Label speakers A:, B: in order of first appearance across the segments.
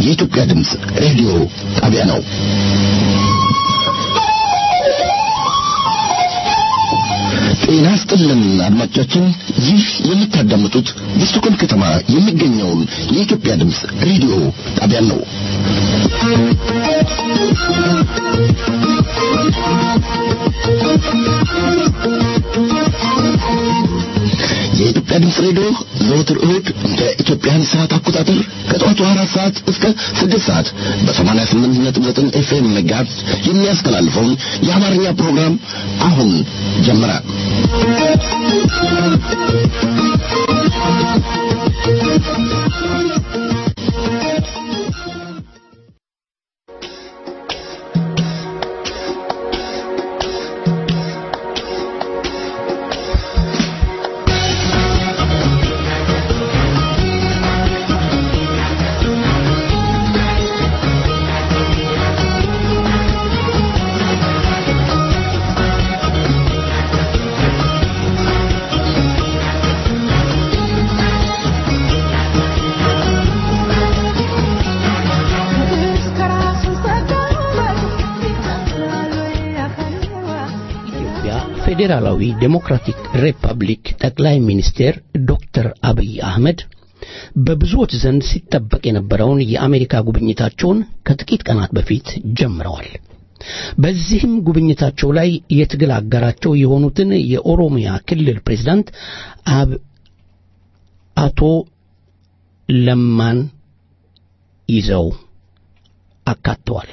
A: የኢትዮጵያ ድምፅ ሬዲዮ ጣቢያ ነው። ጤና ይስጥልን አድማጮቻችን፣ ይህ የምታዳምጡት በስቶኮልም ከተማ የሚገኘውን የኢትዮጵያ ድምፅ ሬዲዮ ጣቢያን ነው። የኢትዮጵያ ድምፅ ሬዲዮ ዘወትር እሁድ እንደ ኢትዮጵያን ሰዓት አቆጣጠር ከጠዋቱ አራት ሰዓት እስከ ስድስት ሰዓት በሰማንያ ስምንት ነጥብ ዘጠኝ ኤፍኤም መጋዝ የሚያስተላልፈውን የአማርኛ ፕሮግራም አሁን ጀመረ።
B: ፌዴራላዊ ዴሞክራቲክ ሪፐብሊክ ጠቅላይ ሚኒስቴር ዶክተር አብይ አህመድ በብዙዎች ዘንድ ሲጠበቅ የነበረውን የአሜሪካ ጉብኝታቸውን ከጥቂት ቀናት በፊት ጀምረዋል። በዚህም ጉብኝታቸው ላይ የትግል አጋራቸው የሆኑትን የኦሮሚያ ክልል ፕሬዝዳንት አቶ ለማን ይዘው አካተዋል።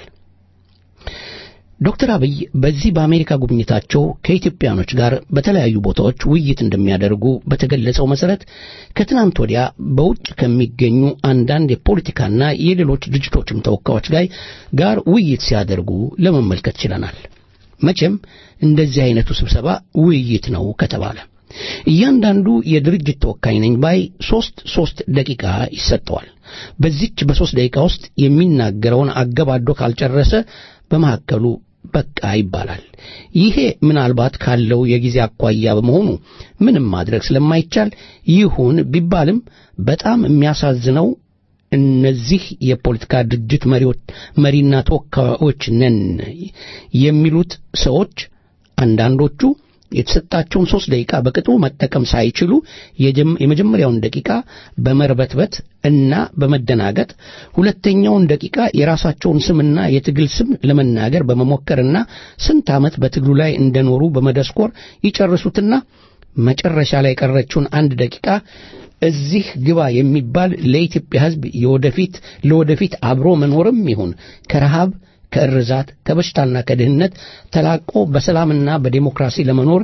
B: ዶክተር አብይ በዚህ በአሜሪካ ጉብኝታቸው ከኢትዮጵያኖች ጋር በተለያዩ ቦታዎች ውይይት እንደሚያደርጉ በተገለጸው መሰረት ከትናንት ወዲያ በውጭ ከሚገኙ አንዳንድ የፖለቲካና የሌሎች ድርጅቶችም ተወካዮች ላይ ጋር ውይይት ሲያደርጉ ለመመልከት ችለናል። መቼም እንደዚህ አይነቱ ስብሰባ ውይይት ነው ከተባለ እያንዳንዱ የድርጅት ተወካይ ነኝ ባይ ሦስት ሦስት ደቂቃ ይሰጠዋል። በዚች በሦስት ደቂቃ ውስጥ የሚናገረውን አገባዶ ካልጨረሰ በመካከሉ በቃ ይባላል። ይሄ ምናልባት ካለው የጊዜ አኳያ በመሆኑ ምንም ማድረግ ስለማይቻል ይሁን ቢባልም በጣም የሚያሳዝነው እነዚህ የፖለቲካ ድርጅት መሪዎች መሪና ተወካዮች ነን የሚሉት ሰዎች አንዳንዶቹ የተሰጣቸውን ሦስት ደቂቃ በቅጡ መጠቀም ሳይችሉ የመጀመሪያውን ደቂቃ በመርበትበት እና በመደናገጥ ሁለተኛውን ደቂቃ የራሳቸውን ስምና የትግል ስም ለመናገር በመሞከርና ስንት ዓመት በትግሉ ላይ እንደኖሩ በመደስኮር ይጨርሱትና መጨረሻ ላይ የቀረችውን አንድ ደቂቃ እዚህ ግባ የሚባል ለኢትዮጵያ ሕዝብ የወደፊት ለወደፊት አብሮ መኖርም ይሁን ከረሃብ ከእርዛት ከበሽታና ከድህነት ተላቆ በሰላምና በዴሞክራሲ ለመኖር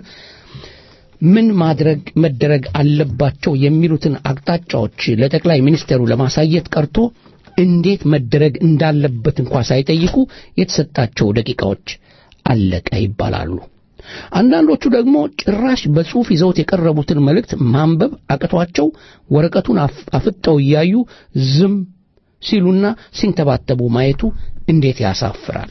B: ምን ማድረግ መደረግ አለባቸው የሚሉትን አቅጣጫዎች ለጠቅላይ ሚኒስትሩ ለማሳየት ቀርቶ እንዴት መደረግ እንዳለበት እንኳ ሳይጠይቁ የተሰጣቸው ደቂቃዎች አለቀ ይባላሉ። አንዳንዶቹ ደግሞ ጭራሽ በጽሑፍ ይዘውት የቀረቡትን መልእክት ማንበብ አቅቷቸው ወረቀቱን አፍጠው እያዩ ዝም ሲሉና ሲንተባተቡ ማየቱ እንዴት ያሳፍራል፣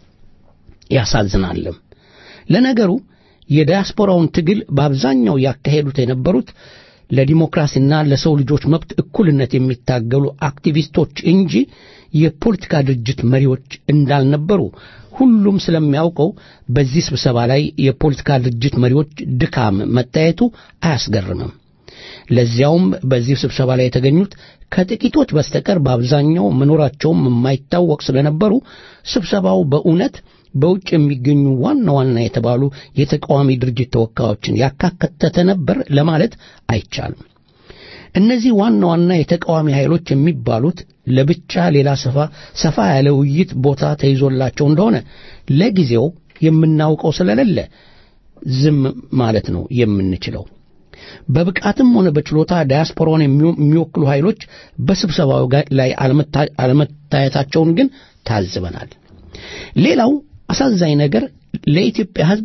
B: ያሳዝናልም። ለነገሩ የዲያስፖራውን ትግል በአብዛኛው ያካሄዱት የነበሩት ለዲሞክራሲና ለሰው ልጆች መብት እኩልነት የሚታገሉ አክቲቪስቶች እንጂ የፖለቲካ ድርጅት መሪዎች እንዳልነበሩ ሁሉም ስለሚያውቀው በዚህ ስብሰባ ላይ የፖለቲካ ድርጅት መሪዎች ድካም መታየቱ አያስገርምም። ለዚያውም በዚህ ስብሰባ ላይ የተገኙት ከጥቂቶች በስተቀር በአብዛኛው መኖራቸውም የማይታወቅ ስለነበሩ ስብሰባው በእውነት በውጭ የሚገኙ ዋና ዋና የተባሉ የተቃዋሚ ድርጅት ተወካዮችን ያካተተ ነበር ለማለት አይቻልም። እነዚህ ዋና ዋና የተቃዋሚ ኃይሎች የሚባሉት ለብቻ ሌላ ሰፋ ሰፋ ያለ ውይይት ቦታ ተይዞላቸው እንደሆነ ለጊዜው የምናውቀው ስለሌለ ዝም ማለት ነው የምንችለው። በብቃትም ሆነ በችሎታ ዳያስፖራውን የሚወክሉ ኃይሎች በስብሰባው ላይ አለመታየታቸውን ግን ታዝበናል። ሌላው አሳዛኝ ነገር ለኢትዮጵያ ሕዝብ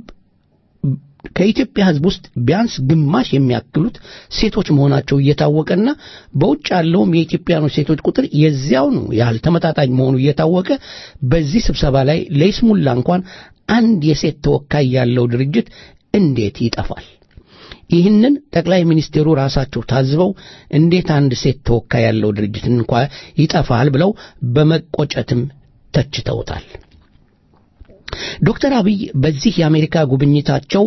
B: ከኢትዮጵያ ሕዝብ ውስጥ ቢያንስ ግማሽ የሚያክሉት ሴቶች መሆናቸው እየታወቀና በውጭ ያለውም የኢትዮጵያኖች ሴቶች ቁጥር የዚያውኑ ያህል ተመጣጣኝ መሆኑ እየታወቀ በዚህ ስብሰባ ላይ ለይስሙላ እንኳን አንድ የሴት ተወካይ ያለው ድርጅት እንዴት ይጠፋል? ይህንን ጠቅላይ ሚኒስቴሩ ራሳቸው ታዝበው እንዴት አንድ ሴት ተወካይ ያለው ድርጅት እንኳ ይጠፋል ብለው በመቆጨትም ተችተውታል። ዶክተር አብይ በዚህ የአሜሪካ ጉብኝታቸው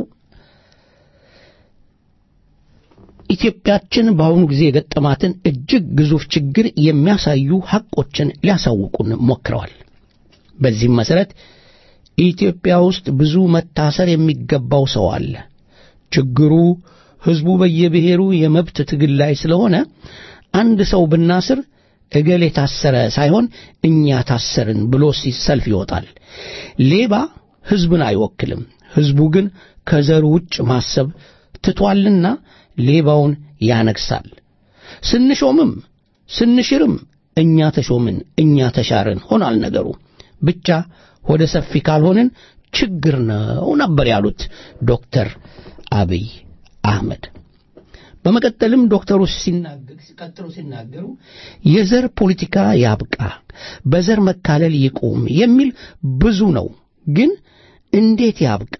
B: ኢትዮጵያችን በአሁኑ ጊዜ የገጠማትን እጅግ ግዙፍ ችግር የሚያሳዩ ሐቆችን ሊያሳውቁን ሞክረዋል። በዚህም መሠረት ኢትዮጵያ ውስጥ ብዙ መታሰር የሚገባው ሰው አለ። ችግሩ ሕዝቡ በየብሔሩ የመብት ትግል ላይ ስለሆነ አንድ ሰው ብናስር እገሌ ታሰረ ሳይሆን እኛ ታሰርን ብሎ ሰልፍ ይወጣል። ሌባ ሕዝብን አይወክልም። ሕዝቡ ግን ከዘሩ ውጭ ማሰብ ትቷልና ሌባውን ያነግሳል። ስንሾምም ስንሽርም እኛ ተሾምን፣ እኛ ተሻርን ሆኗል ነገሩ። ብቻ ወደ ሰፊ ካልሆንን ችግር ነው ነበር ያሉት ዶክተር አብይ አህመድ። በመቀጠልም ዶክተሩ ሲቀጥሉ ሲናገሩ የዘር ፖለቲካ ያብቃ፣ በዘር መካለል ይቁም የሚል ብዙ ነው። ግን እንዴት ያብቃ?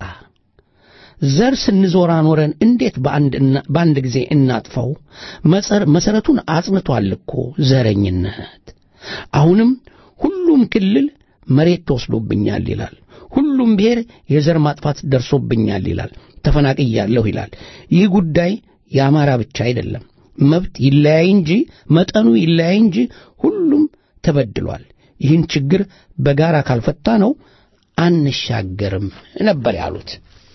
B: ዘር ስንዞራ ኖረን እንዴት በአንድ ጊዜ እናጥፋው? መሰረቱን አጽንቷል እኮ ዘረኝነት። አሁንም ሁሉም ክልል መሬት ተወስዶብኛል ይላል። ሁሉም ብሔር የዘር ማጥፋት ደርሶብኛል ይላል። ተፈናቅያለሁ ይላል። ይህ ጉዳይ የአማራ ብቻ አይደለም። መብት ይለያይ እንጂ መጠኑ ይለያይ እንጂ ሁሉም ተበድሏል። ይህን ችግር በጋራ ካልፈታ ነው አንሻገርም ነበር ያሉት።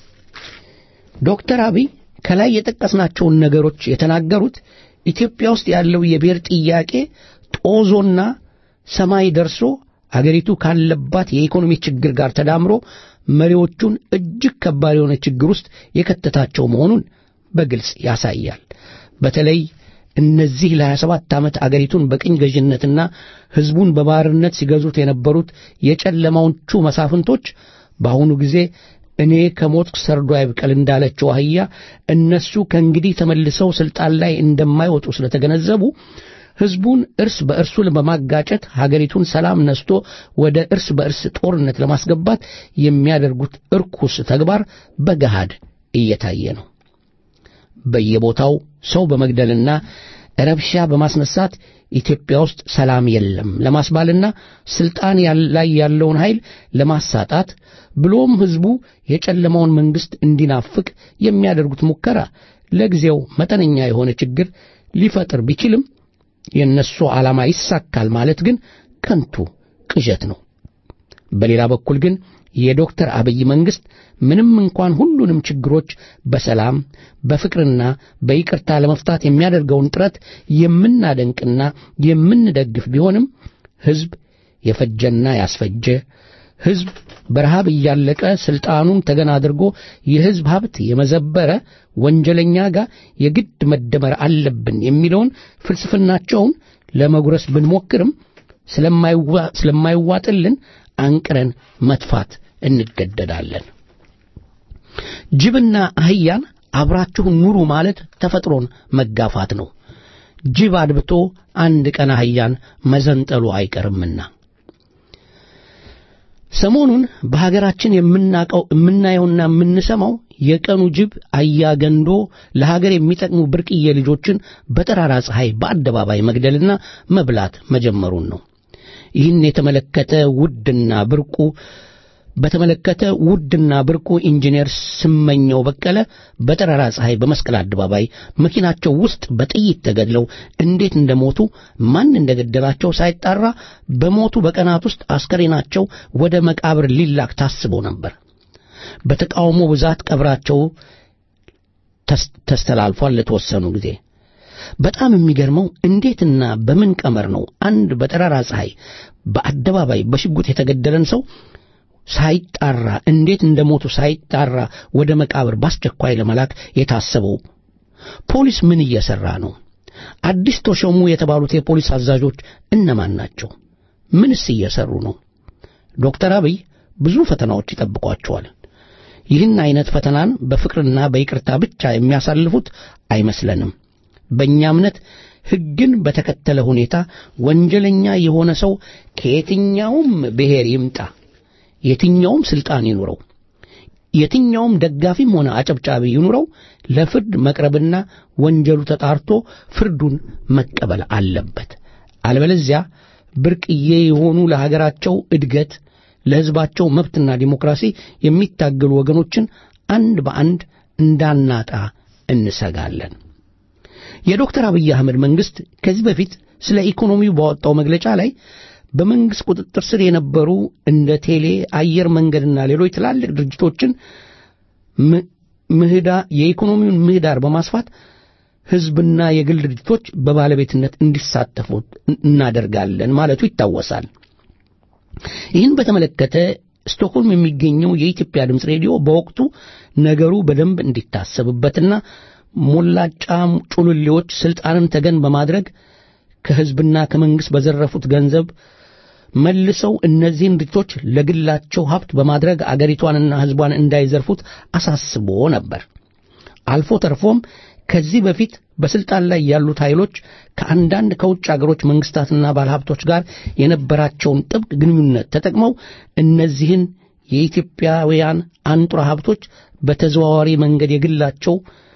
B: ዶክተር አብይ ከላይ የጠቀስናቸውን ነገሮች የተናገሩት ኢትዮጵያ ውስጥ ያለው የብሔር ጥያቄ ጦዞና ሰማይ ደርሶ አገሪቱ ካለባት የኢኮኖሚ ችግር ጋር ተዳምሮ መሪዎቹን እጅግ ከባድ የሆነ ችግር ውስጥ የከተታቸው መሆኑን በግልጽ ያሳያል። በተለይ እነዚህ ለ27 ዓመት አገሪቱን በቅኝ ገዥነትና ሕዝቡን በባርነት ሲገዙት የነበሩት የጨለማዎቹ መሳፍንቶች በአሁኑ ጊዜ እኔ ከሞትኩ ሰርዶ አይብቀል እንዳለችው አህያ እነሱ ከእንግዲህ ተመልሰው ሥልጣን ላይ እንደማይወጡ ስለተገነዘቡ ሕዝቡን እርስ በእርሱ በማጋጨት ሀገሪቱን ሰላም ነስቶ ወደ እርስ በእርስ ጦርነት ለማስገባት የሚያደርጉት እርኩስ ተግባር በገሃድ እየታየ ነው። በየቦታው ሰው በመግደልና ረብሻ በማስነሳት ኢትዮጵያ ውስጥ ሰላም የለም ለማስባልና ስልጣን ላይ ያለውን ኃይል ለማሳጣት ብሎም ሕዝቡ የጨለማውን መንግሥት እንዲናፍቅ የሚያደርጉት ሙከራ ለጊዜው መጠነኛ የሆነ ችግር ሊፈጥር ቢችልም የእነሱ ዓላማ ይሳካል ማለት ግን ከንቱ ቅዠት ነው። በሌላ በኩል ግን የዶክተር አብይ መንግሥት ምንም እንኳን ሁሉንም ችግሮች በሰላም በፍቅርና በይቅርታ ለመፍታት የሚያደርገውን ጥረት የምናደንቅና የምንደግፍ ቢሆንም ሕዝብ የፈጀና ያስፈጀ ሕዝብ በረሃብ እያለቀ ሥልጣኑን ተገና አድርጎ የሕዝብ ሀብት የመዘበረ ወንጀለኛ ጋር የግድ መደመር አለብን የሚለውን ፍልስፍናቸውን ለመጉረስ ብንሞክርም ስለማይዋጥልን አንቅረን መጥፋት እንገደዳለን። ጅብና አህያን አብራችሁ ኑሩ ማለት ተፈጥሮን መጋፋት ነው። ጅብ አድብቶ አንድ ቀን አህያን መዘንጠሉ አይቀርምና ሰሞኑን በሀገራችን የምናቀው የምናየውና የምንሰማው የቀኑ ጅብ አያገንዶ ለሀገር የሚጠቅሙ ብርቅዬ ልጆችን በጠራራ ፀሐይ በአደባባይ መግደልና መብላት መጀመሩን ነው። ይህን የተመለከተ ውድና ብርቁ በተመለከተ ውድና ብርቁ ኢንጂነር ስመኘው በቀለ በጠራራ ፀሐይ በመስቀል አደባባይ መኪናቸው ውስጥ በጥይት ተገድለው እንዴት እንደሞቱ ማን እንደገደላቸው ሳይጣራ በሞቱ በቀናት ውስጥ አስከሬናቸው ወደ መቃብር ሊላክ ታስቦ ነበር። በተቃውሞ ብዛት ቀብራቸው ተስተላልፏል ለተወሰኑ ጊዜ። በጣም የሚገርመው እንዴትና በምን ቀመር ነው አንድ በጠራራ ፀሐይ በአደባባይ በሽጉጥ የተገደለን ሰው ሳይጣራ እንዴት እንደሞቱ ሳይጣራ ወደ መቃብር በአስቸኳይ ለመላክ የታሰበው? ፖሊስ ምን እየሰራ ነው? አዲስ ተሾሙ የተባሉት የፖሊስ አዛዦች እነማን ናቸው? ምንስ እየሰሩ ነው? ዶክተር አብይ ብዙ ፈተናዎች ይጠብቋቸዋል። ይህን አይነት ፈተናን በፍቅርና በይቅርታ ብቻ የሚያሳልፉት አይመስለንም። በእኛ እምነት ሕግን በተከተለ ሁኔታ ወንጀለኛ የሆነ ሰው ከየትኛውም ብሔር ይምጣ የትኛውም ስልጣን ይኑረው የትኛውም ደጋፊም ሆነ አጨብጫቢ ይኑረው ለፍርድ መቅረብና ወንጀሉ ተጣርቶ ፍርዱን መቀበል አለበት። አለበለዚያ ብርቅዬ የሆኑ ለሀገራቸው እድገት ለሕዝባቸው መብትና ዲሞክራሲ የሚታገሉ ወገኖችን አንድ በአንድ እንዳናጣ እንሰጋለን። የዶክተር አብይ አህመድ መንግሥት ከዚህ በፊት ስለ ኢኮኖሚው ባወጣው መግለጫ ላይ በመንግሥት ቁጥጥር ስር የነበሩ እንደ ቴሌ፣ አየር መንገድና ሌሎች ትላልቅ ድርጅቶችን ምህዳ የኢኮኖሚውን ምህዳር በማስፋት ሕዝብና የግል ድርጅቶች በባለቤትነት እንዲሳተፉ እናደርጋለን ማለቱ ይታወሳል። ይህን በተመለከተ ስቶክሆልም የሚገኘው የኢትዮጵያ ድምፅ ሬዲዮ በወቅቱ ነገሩ በደንብ እንዲታሰብበትና ሞላጫ ጩልሌዎች ስልጣንን ተገን በማድረግ ከሕዝብና ከመንግሥት በዘረፉት ገንዘብ መልሰው እነዚህን ድርጅቶች ለግላቸው ሀብት በማድረግ አገሪቷንና ሕዝቧን እንዳይዘርፉት አሳስቦ ነበር። አልፎ ተርፎም ከዚህ በፊት በስልጣን ላይ ያሉት ኃይሎች ከአንዳንድ ከውጭ አገሮች መንግስታትና ባለሀብቶች ጋር የነበራቸውን ጥብቅ ግንኙነት ተጠቅመው እነዚህን የኢትዮጵያውያን አንጡራ ሀብቶች በተዘዋዋሪ መንገድ የግላቸው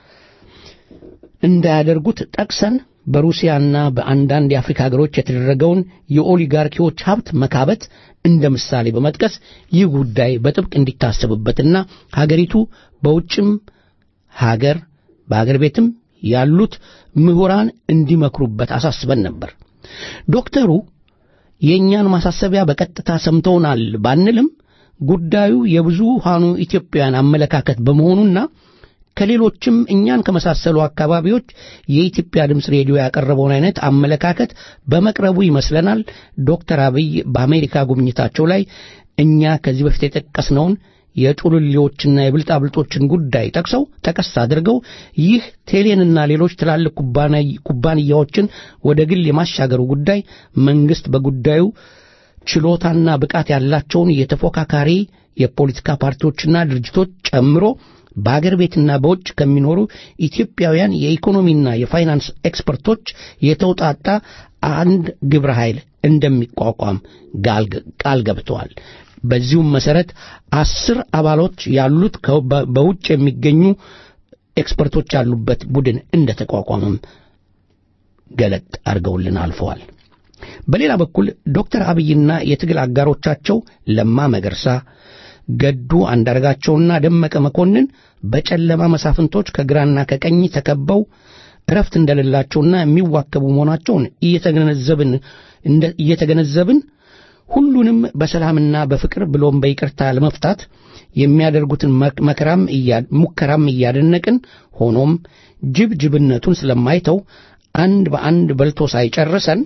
B: እንዳያደርጉት ጠቅሰን በሩሲያና በአንዳንድ የአፍሪካ ሀገሮች የተደረገውን የኦሊጋርኪዎች ሀብት መካበት እንደ ምሳሌ በመጥቀስ ይህ ጉዳይ በጥብቅ እንዲታሰብበትና ሀገሪቱ በውጭም ሀገር በአገር ቤትም ያሉት ምሁራን እንዲመክሩበት አሳስበን ነበር። ዶክተሩ የእኛን ማሳሰቢያ በቀጥታ ሰምተውናል ባንልም ጉዳዩ የብዙሃኑ ኢትዮጵያውያን አመለካከት በመሆኑና ከሌሎችም እኛን ከመሳሰሉ አካባቢዎች የኢትዮጵያ ድምፅ ሬዲዮ ያቀረበውን አይነት አመለካከት በመቅረቡ ይመስለናል ዶክተር አብይ በአሜሪካ ጉብኝታቸው ላይ እኛ ከዚህ በፊት የጠቀስነውን የጩልሌዎችና የብልጣብልጦችን ጉዳይ ጠቅሰው ጠቀስ አድርገው ይህ ቴሌንና ሌሎች ትላልቅ ኩባንያዎችን ወደ ግል የማሻገሩ ጉዳይ መንግስት በጉዳዩ ችሎታና ብቃት ያላቸውን የተፎካካሪ የፖለቲካ ፓርቲዎችና ድርጅቶች ጨምሮ በአገር ቤትና በውጭ ከሚኖሩ ኢትዮጵያውያን የኢኮኖሚና የፋይናንስ ኤክስፐርቶች የተውጣጣ አንድ ግብረ ኃይል እንደሚቋቋም ቃል ገብተዋል። በዚሁም መሰረት አስር አባሎች ያሉት በውጭ የሚገኙ ኤክስፐርቶች ያሉበት ቡድን እንደተቋቋመም ገለጥ አድርገውልን አልፈዋል። በሌላ በኩል ዶክተር አብይና የትግል አጋሮቻቸው ለማ መገርሳ፣ ገዱ አንዳርጋቸውና ደመቀ መኮንን በጨለማ መሳፍንቶች ከግራና ከቀኝ ተከበው እረፍት እንደሌላቸውና የሚዋከቡ መሆናቸውን እየተገነዘብን እየተገነዘብን ሁሉንም በሰላምና በፍቅር ብሎም በይቅርታ ለመፍታት የሚያደርጉትን መከራም ሙከራም እያደነቅን ሆኖም ጅብ ጅብነቱን ስለማይተው አንድ በአንድ በልቶ ሳይጨርሰን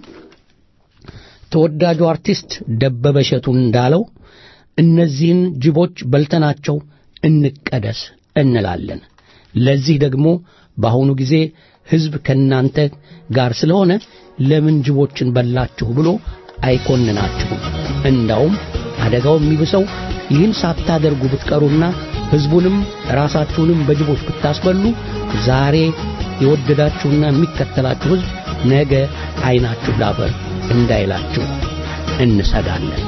B: ተወዳጁ አርቲስት ደበበ እሸቱ እንዳለው እነዚህን ጅቦች በልተናቸው እንቀደስ እንላለን። ለዚህ ደግሞ በአሁኑ ጊዜ ሕዝብ ከእናንተ ጋር ስለሆነ ለምን ጅቦችን በላችሁ ብሎ አይኮንናችሁም። እንዳውም አደጋው የሚብሰው ይህን ሳታደርጉ ብትቀሩና ሕዝቡንም ራሳችሁንም በጅቦች ብታስበሉ ዛሬ የወደዳችሁና የሚከተላችሁ ሕዝብ ነገ ዐይናችሁ ላፈር እንዳይላችሁ እንሰጋለን።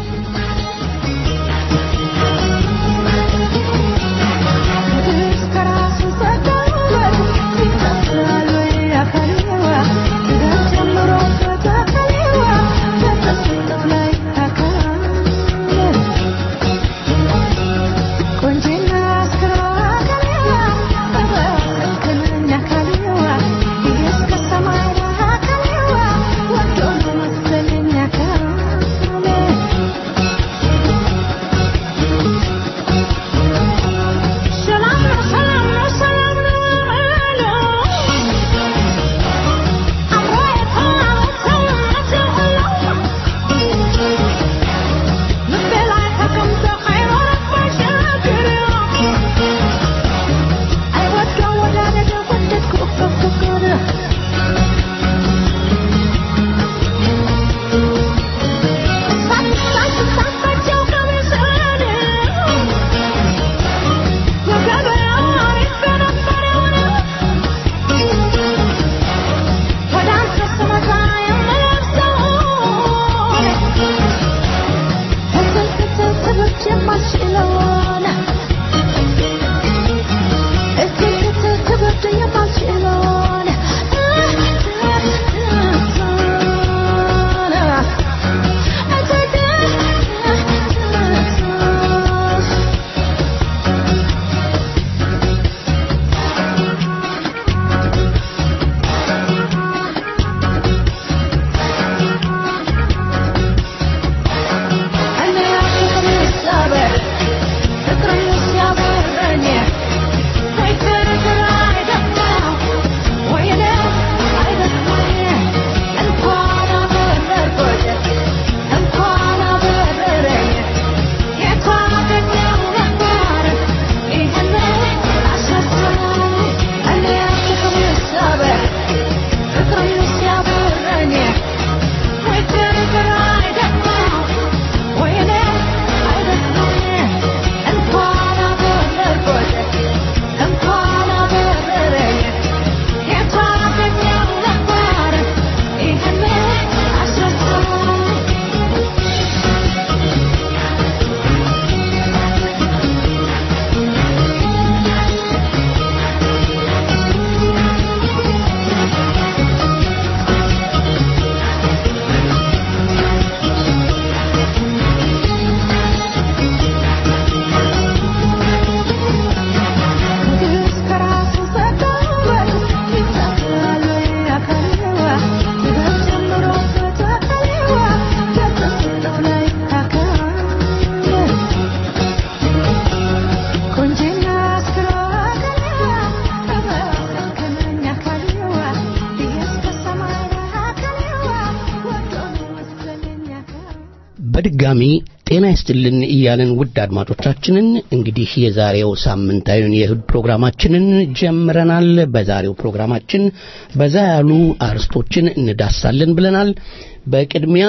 C: Thank you.
B: በድጋሚ ጤና ይስጥልን እያለን ውድ አድማጮቻችንን እንግዲህ የዛሬው ሳምንታዊውን የእሁድ ፕሮግራማችንን ጀምረናል። በዛሬው ፕሮግራማችን በዛ ያሉ አርስቶችን እንዳሳለን ብለናል። በቅድሚያ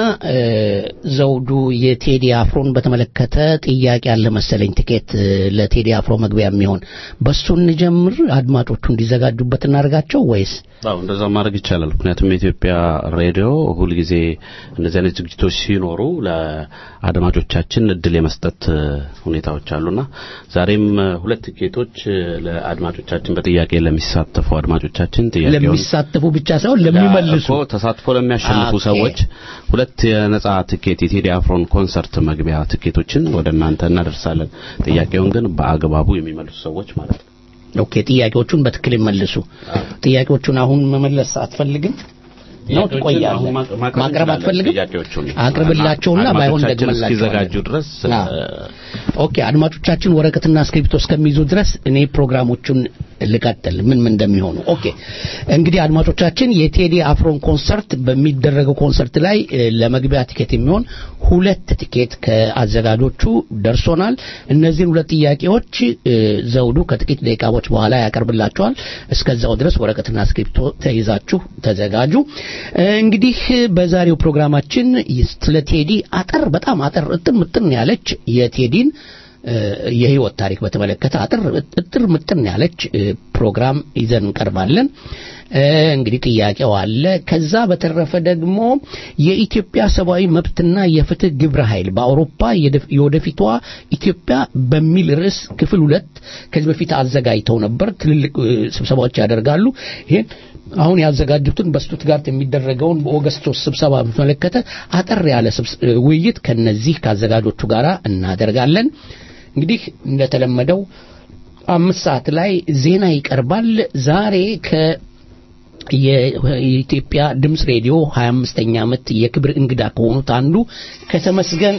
B: ዘውዱ የቴዲ አፍሮን በተመለከተ ጥያቄ ያለ መሰለኝ ትኬት ለቴዲ አፍሮ መግቢያ የሚሆን በሱ እንጀምር፣ አድማጮቹ እንዲዘጋጁበት እናደርጋቸው ወይስ?
C: አዎ እንደዛ ማድረግ ይቻላል። ምክንያቱም የኢትዮጵያ ሬዲዮ ሁልጊዜ እንደዚህ አይነት ዝግጅቶች ሲኖሩ ለአድማጮቻችን እድል የመስጠት ሁኔታዎች አሉና ዛሬም ሁለት ትኬቶች ለአድማጮቻችን በጥያቄ ለሚሳተፉ አድማጮቻችን ጥያቄውን
B: ለሚሳተፉ ብቻ ሳይሆን ለሚመልሱ
C: እኮ ተሳትፎ ለሚያሸንፉ
B: ኦኬ።
C: ሰዎች ሁለት የነጻ ትኬት የቴዲ አፍሮን ኮንሰርት መግቢያ ትኬቶችን ወደ እናንተ እናደርሳለን። ጥያቄውን ግን በአግባቡ የሚመልሱ ሰዎች ማለት ነው።
B: ኦኬ ጥያቄዎቹን በትክክል ይመልሱ። ጥያቄዎቹን አሁን መመለስ አትፈልግም ነው ትቆያለህ?
C: አሁን ማቅ- ማቅረብ
B: ማቅረብ
C: እንችላለን
B: አትፈልግም?
C: ጥያቄዎቹን
B: አቅርብላቸውና ባይሆን
C: አድማጮቻችን
B: ደግመላቸዋለን።
C: እስኪዘጋጁ ድረስ
B: አዎ። ኦኬ አድማጮቻችን ወረቀትና እስክሪብቶ እስከሚይዙ ድረስ እኔ ፕሮግራሞቹን ልቀጥል ምን ምን እንደሚሆኑ። ኦኬ እንግዲህ አድማጮቻችን የቴዲ አፍሮን ኮንሰርት በሚደረገው ኮንሰርት ላይ እ፣ ለመግቢያ ቲኬት የሚሆን ሁለት ቲኬት ከአዘጋጆቹ ደርሶናል። እነዚህን ሁለት ጥያቄዎች እ፣ ዘውዱ ከጥቂት ደቂቃዎች በኋላ ያቀርብላቸዋል። እስከዛው ድረስ ወረቀትና እስክሪብቶ ተይዛችሁ ተዘጋጁ። እ፣ እንግዲህ በዛሬው ፕሮግራማችን ስለ ቴዲ አጠር በጣም አጠር እጥር ምጥን ያለች የቴዲን እ፣ የህይወት ታሪክ በተመለከተ አጥር እጥር ምጥን ያለች እ፣ ፕሮግራም ይዘን እንቀርባለን። እ፣ እንግዲህ ጥያቄው አለ። ከዛ በተረፈ ደግሞ የኢትዮጵያ ሰብአዊ መብትና የፍትህ ግብረ ኃይል በአውሮፓ የደፍ- የወደፊቷ ኢትዮጵያ በሚል ርዕስ ክፍል ሁለት ከዚህ በፊት አዘጋጅተው ነበር። ትልልቅ እ፣ ስብሰባዎች ያደርጋሉ። ይሄን አሁን ያዘጋጁትን በስቱትጋርት የሚደረገውን በኦገስት ሶስት ስብሰባ በተመለከተ አጠር ያለ ስብስ- እ፣ ውይይት ከነዚህ ከአዘጋጆቹ ጋር እናደርጋለን። እንግዲህ እንደተለመደው አምስት ሰዓት ላይ ዜና ይቀርባል። ዛሬ ከ የኢትዮጵያ ድምፅ ሬዲዮ 25ኛ ዓመት የክብር እንግዳ ከሆኑት አንዱ ከተመስገን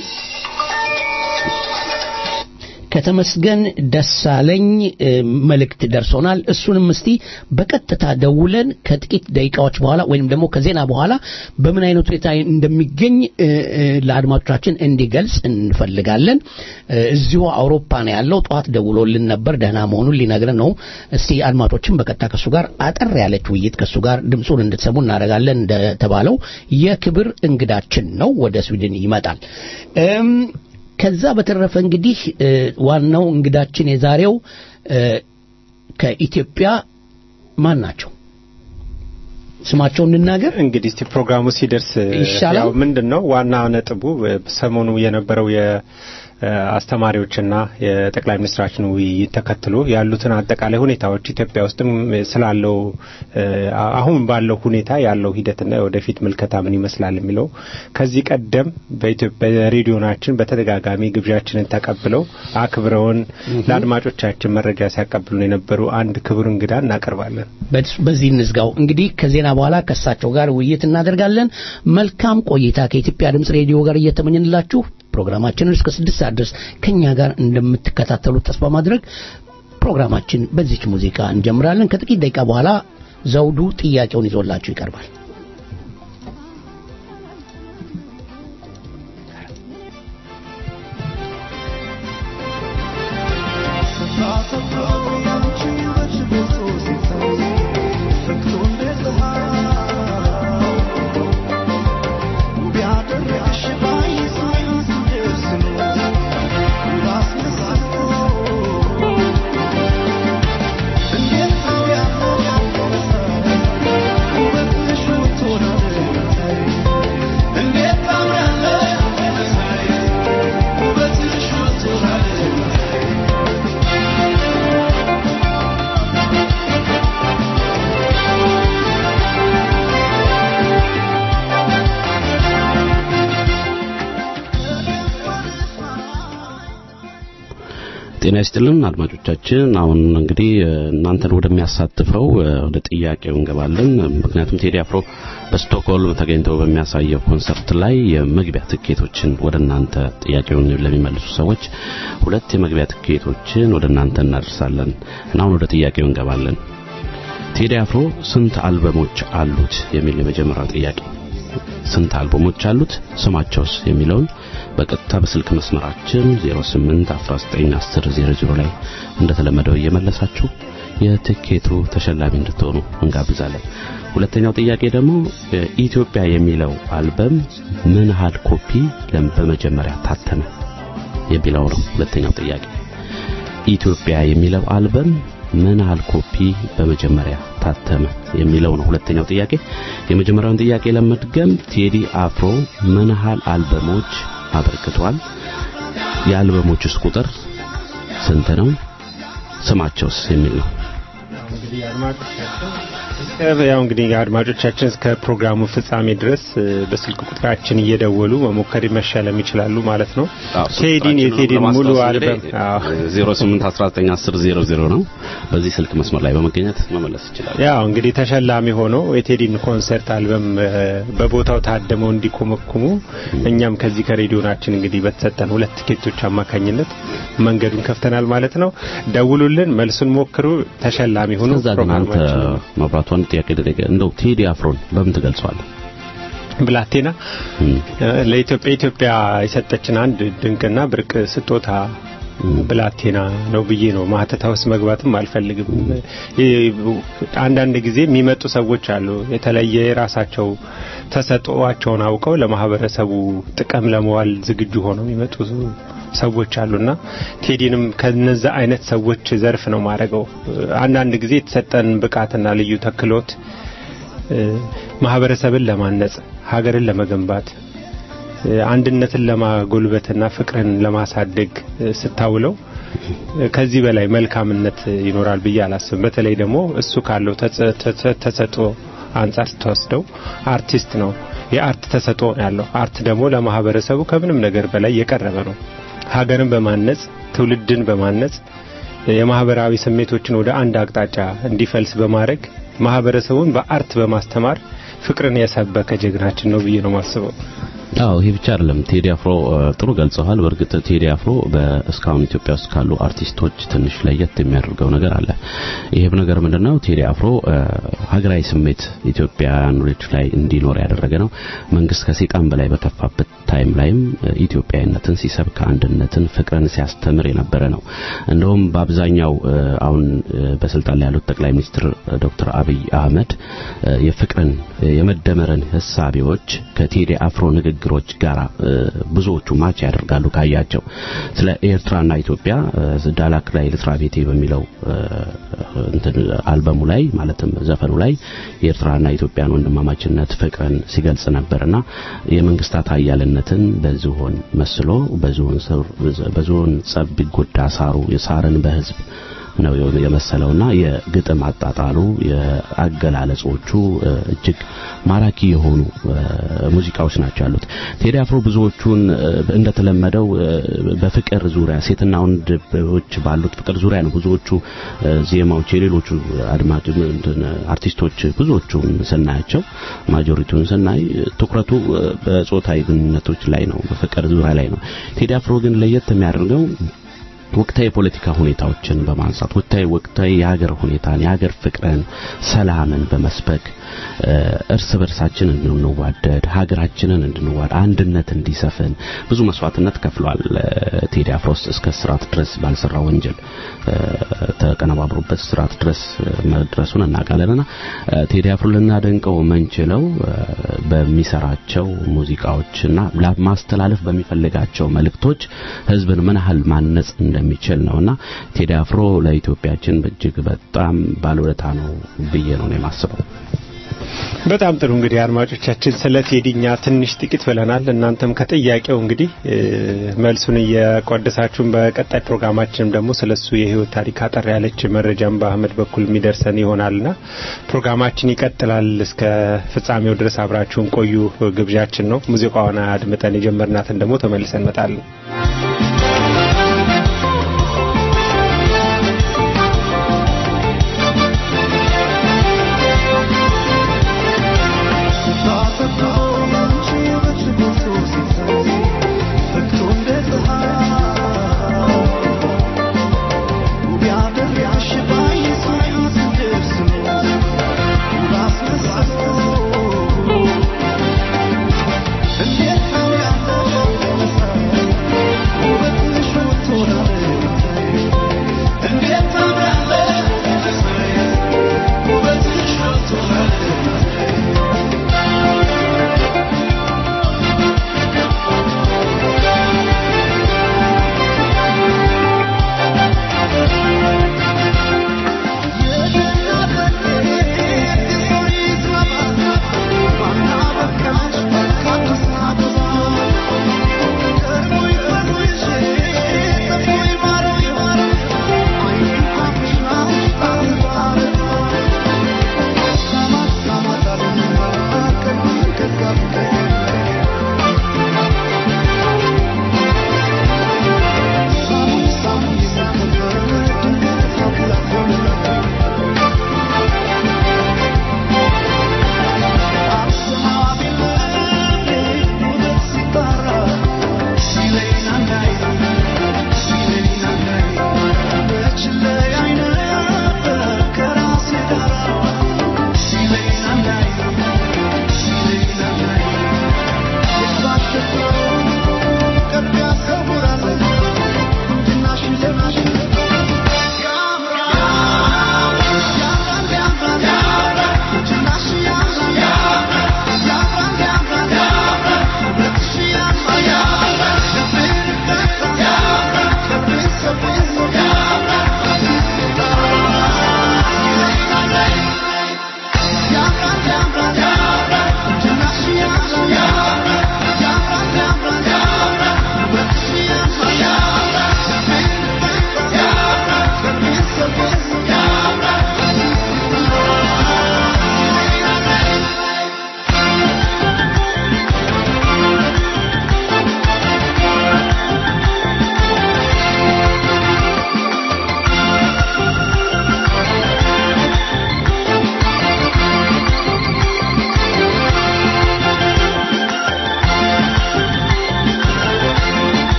B: ከተመስገን ደሳለኝ እ፣ መልእክት ደርሶናል። እሱንም እስቲ በቀጥታ ደውለን ከጥቂት ደቂቃዎች በኋላ ወይም ደግሞ ከዜና በኋላ በምን አይነት ሁኔታ እንደሚገኝ እ፣ እ፣ ለአድማጮቻችን እንዲገልጽ እንፈልጋለን። እ፣ እዚሁ አውሮፓ ነው ያለው። ጠዋት ደውሎልን ነበር፣ ደህና መሆኑን ሊነግረን ነው። እስቲ አድማጮችን በቀጥታ ከሱ ጋር አጠር ያለች ውይይት ከሱ ጋር ድምፁን እንድትሰሙ እናደርጋለን። እንደተባለው የክብር እንግዳችን ነው፣ ወደ ስዊድን ይመጣል። እም ከዛ በተረፈ እንግዲህ እ፣ ዋናው እንግዳችን የዛሬው እ፣ ከኢትዮጵያ ማን ናቸው? ስማቸውን እንናገር።
D: እንግዲህ እስቲ ፕሮግራሙ ሲደርስ
B: ይሻላል።
D: ያው ምንድን ነው ዋና ነጥቡ እ፣ ሰሞኑ የነበረው የአስተማሪዎችና የጠቅላይ ሚኒስትራችን ውይይት ተከትሎ ያሉትን አጠቃላይ ሁኔታዎች ኢትዮጵያ ውስጥም ስላለው እ፣ አሁን ባለው ሁኔታ ያለው ሂደትና ወደፊት ምልከታ ምን ይመስላል የሚለው ከዚህ ቀደም በኢትዮጵያ ሬዲዮናችን በተደጋጋሚ ግብዣችንን ተቀብለው አክብረውን ለአድማጮቻችን መረጃ ሲያቀብሉን የነበሩ አንድ ክቡር እንግዳ እናቀርባለን።
B: በስ- በዚህ እንዝጋው። እንግዲህ ከዜና በኋላ ከእሳቸው ጋር ውይይት እናደርጋለን። መልካም ቆይታ ከኢትዮጵያ ድምፅ ሬዲዮ ጋር እየተመኘንላችሁ ፕሮግራማችንን እስከ ስድስት ሰዓት ድረስ ከእኛ ጋር እንደምትከታተሉት ተስፋ ማድረግ ፕሮግራማችን በዚች ሙዚቃ እንጀምራለን። ከጥቂት ደቂቃ በኋላ ዘውዱ ጥያቄውን ይዞላችሁ ይቀርባል።
C: ጤና ይስጥልን አድማጮቻችን። አሁን እንግዲህ እ፣ እናንተን ወደሚያሳትፈው እ፣ ወደ ጥያቄው እንገባለን። ምክንያቱም ቴዲ አፍሮ በስቶክሆልም ተገኝተው በሚያሳየው ኮንሰርት ላይ የመግቢያ ትኬቶችን ወደ እናንተ ጥያቄውን ለሚመልሱ ሰዎች ሁለት የመግቢያ ትኬቶችን ወደ እናንተ እናደርሳለን እና አሁን ወደ ጥያቄው እንገባለን። ቴዲ አፍሮ ስንት አልበሞች አሉት የሚል የመጀመሪያው ጥያቄ ስንት አልበሞች አሉት ስማቸውስ የሚለውን በቀጥታ በስልክ መስመራችን 08 19 10 00 ላይ እንደተለመደው እየመለሳችሁ የትኬቱ ተሸላሚ እንድትሆኑ እንጋብዛለን። ሁለተኛው ጥያቄ ደግሞ ኢትዮጵያ የሚለው አልበም ምን ያህል ኮፒ በመጀመሪያ ታተመ የሚለው ነው። ሁለተኛው ጥያቄ ኢትዮጵያ የሚለው አልበም ምን ያህል ኮፒ በመጀመሪያ ታተመ የሚለው ነው ሁለተኛው ጥያቄ። የመጀመሪያውን ጥያቄ ለመድገም ቴዲ አፍሮ ምን ያህል አልበሞች አበርክቷል? የአልበሞቹስ ቁጥር ስንት ነው? ስማቸውስ የሚል ነው።
D: ያው እንግዲህ አድማጮቻችን እስከ ፕሮግራሙ ፍጻሜ ድረስ በስልክ ቁጥራችን እየደወሉ መሞከር መሸለም ይችላሉ ማለት ነው። ቴዲን የቴዲን ሙሉ አልበም
C: 08191000 ነው። በዚህ ስልክ መስመር ላይ በመገኘት መመለስ ይችላሉ።
D: ያው እንግዲህ ተሸላሚ ሆኖ የቴዲን ኮንሰርት አልበም በቦታው ታደመው እንዲኮመኩሙ እኛም ከዚህ ከሬዲዮናችን እንግዲህ በተሰጠን ሁለት ቲኬቶች አማካኝነት መንገዱን ከፍተናል ማለት ነው። ደውሉልን፣ መልሱን ሞክሩ፣ ተሸላሚ ሆኑ።
C: ከዛ ግን አንተ መብራቱ አንድ ጥያቄ ደረገ እንደው ቴዲ አፍሮን በምን ትገልጸዋለህ?
D: ብላቴና ለኢትዮጵያ ኢትዮጵያ የሰጠችን አንድ ድንቅና ብርቅ ስጦታ ብላቴና ነው ብዬ ነው ማህተታ ውስጥ መግባትም አልፈልግም። አንዳንድ ጊዜ የሚመጡ ሰዎች አሉ የተለየ የራሳቸው ተሰጥኦአቸውን አውቀው ለማህበረሰቡ ጥቅም ለመዋል ዝግጁ ሆነው የሚመጡ ሰዎች አሉና ቴዲንም ከነዛ አይነት ሰዎች ዘርፍ ነው ማድረገው። አንዳንድ ጊዜ የተሰጠን ብቃትና ልዩ ተክሎት ማህበረሰብን ለማነጽ፣ ሀገርን ለመገንባት፣ አንድነትን ለማጎልበትና ፍቅርን ለማሳደግ ስታውለው ከዚህ በላይ መልካምነት ይኖራል ብዬ አላስብም። በተለይ ደግሞ እሱ ካለው ተሰጥኦ አንጻር ስትወስደው አርቲስት ነው። የአርት ተሰጥኦ ያለው አርት ደግሞ ለማህበረሰቡ ከምንም ነገር በላይ የቀረበ ነው። ሀገርን በማነጽ ትውልድን በማነጽ የማህበራዊ ስሜቶችን ወደ አንድ አቅጣጫ እንዲፈልስ በማድረግ ማህበረሰቡን በአርት በማስተማር ፍቅርን የሰበከ ጀግናችን ነው ብዬ ነው ማስበው።
C: አዎ ይሄ ብቻ አይደለም። ቴዲ አፍሮ ጥሩ ገልጸዋል። በእርግጥ ቴዲ አፍሮ በእስካሁን ኢትዮጵያ ውስጥ ካሉ አርቲስቶች ትንሽ ለየት የሚያደርገው ነገር አለ። ይሄም ነገር ምንድነው? ቴዲ አፍሮ ሀገራዊ ስሜት ኢትዮጵያኖች ላይ እንዲኖር ያደረገ ነው። መንግስት ከሰይጣን በላይ በከፋበት ታይም ላይም ኢትዮጵያዊነትን ሲሰብክ፣ አንድነትን፣ ፍቅርን ሲያስተምር የነበረ ነው። እንደውም በአብዛኛው አሁን በስልጣን ላይ ያሉት ጠቅላይ ሚኒስትር ዶክተር አብይ አህመድ የፍቅርን የመደመርን ህሳቤዎች ከቴዲ አፍሮ ንግግር ንግግሮች ጋር ብዙዎቹ ማች ያደርጋሉ ካያቸው ስለ ኤርትራና ኢትዮጵያ ዳላክ ላይ ልስራ ቤቴ በሚለው እንትን አልበሙ ላይ ማለትም ዘፈኑ ላይ የኤርትራና ኢትዮጵያን ወንድማማችነት ፍቅርን ሲገልጽ ነበርና የመንግስታት ኃያልነትን በዝሆን መስሎ በዝሆን ጸብ ቢጎዳ ሳሩ የሳርን በህዝብ ነው የመሰለውና የግጥም አጣጣሉ የአገላለጾቹ እጅግ ማራኪ የሆኑ ሙዚቃዎች ናቸው ያሉት። ቴዲ አፍሮ ብዙዎቹን እንደተለመደው በፍቅር ዙሪያ ሴትና ወንዶች ባሉት ፍቅር ዙሪያ ነው ብዙዎቹ ዜማዎች የሌሎቹ አድማጭ አርቲስቶች ብዙዎቹን ስናያቸው ማጆሪቲውን ስናይ ትኩረቱ በጾታዊ ግንኙነቶች ላይ ነው፣ በፍቅር ዙሪያ ላይ ነው። ቴዲ አፍሮ ግን ለየት የሚያደርገው ወቅታዊ የፖለቲካ ሁኔታዎችን በማንሳት ወቅታዊ ወቅታዊ የሀገር ሁኔታን የሀገር ፍቅርን፣ ሰላምን በመስበክ እርስ በርሳችን እንድንዋደድ ሀገራችንን እንድንዋድ አንድነት እንዲሰፍን ብዙ መስዋዕትነት ከፍሏል። ቴዲ አፍሮስ እስከ ስርዓት ድረስ ባልሰራ ወንጀል ተቀነባብሮበት ስርዓት ድረስ መድረሱን እናውቃለንና ቴዲ አፍሮ ልናደንቀው የምንችለው በሚሰራቸው ሙዚቃዎችና ማስተላለፍ በሚፈልጋቸው መልእክቶች ህዝብን ምን ያህል ማነጽ እንደሚችል ነውና ቴዲ አፍሮ ለኢትዮጵያችን እጅግ በጣም ባለውለታ ነው ብዬ ነው የማስበው።
D: በጣም ጥሩ እንግዲህ አድማጮቻችን ስለ ቴዲኛ ትንሽ ጥቂት ብለናል። እናንተም ከጥያቄው እንግዲህ መልሱን እየቆደሳችሁን በቀጣይ ፕሮግራማችን ደግሞ ስለሱ የህይወት ታሪክ አጠር ያለች መረጃም በአህመድ በኩል የሚደርሰን ይሆናልና ፕሮግራማችን ይቀጥላል። እስከ ፍጻሜው ድረስ አብራችሁን ቆዩ ግብዣችን ነው። ሙዚቃዋን አድምጠን የጀመርናትን ደግሞ ተመልሰን እንመጣለን።
E: Yeah.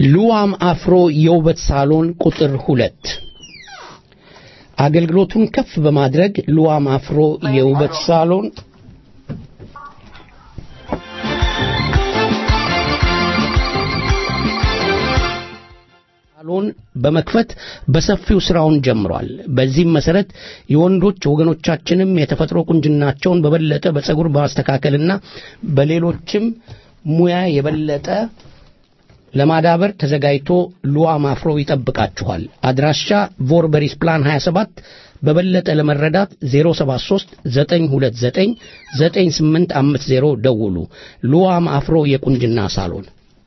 B: ሉዋም አፍሮ የውበት ሳሎን ቁጥር ሁለት አገልግሎቱን ከፍ በማድረግ ሉዋም አፍሮ የውበት ሳሎን ሳሎን በመክፈት በሰፊው ስራውን ጀምሯል። በዚህም መሰረት የወንዶች ወገኖቻችንም የተፈጥሮ ቁንጅናቸውን በበለጠ በጸጉር በማስተካከልና በሌሎችም ሙያ የበለጠ ለማዳበር ተዘጋጅቶ ሉዋም አፍሮ ይጠብቃችኋል። አድራሻ ቮርበሪስ ፕላን 27 በበለጠ ለመረዳት 073 929 9850 ደውሉ። ሉዋም አፍሮ የቁንጅና ሳሎን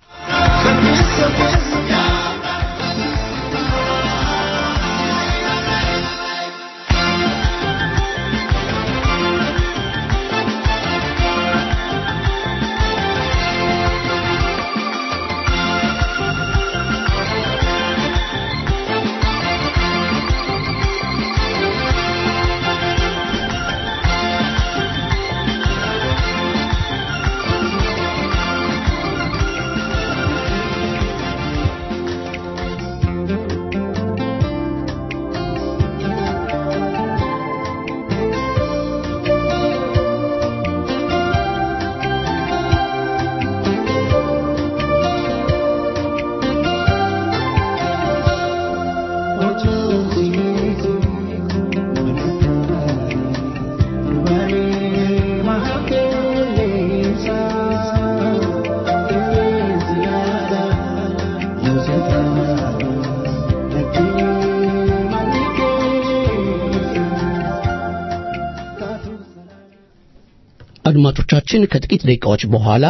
B: አድማጮቻችን ከጥቂት ደቂቃዎች በኋላ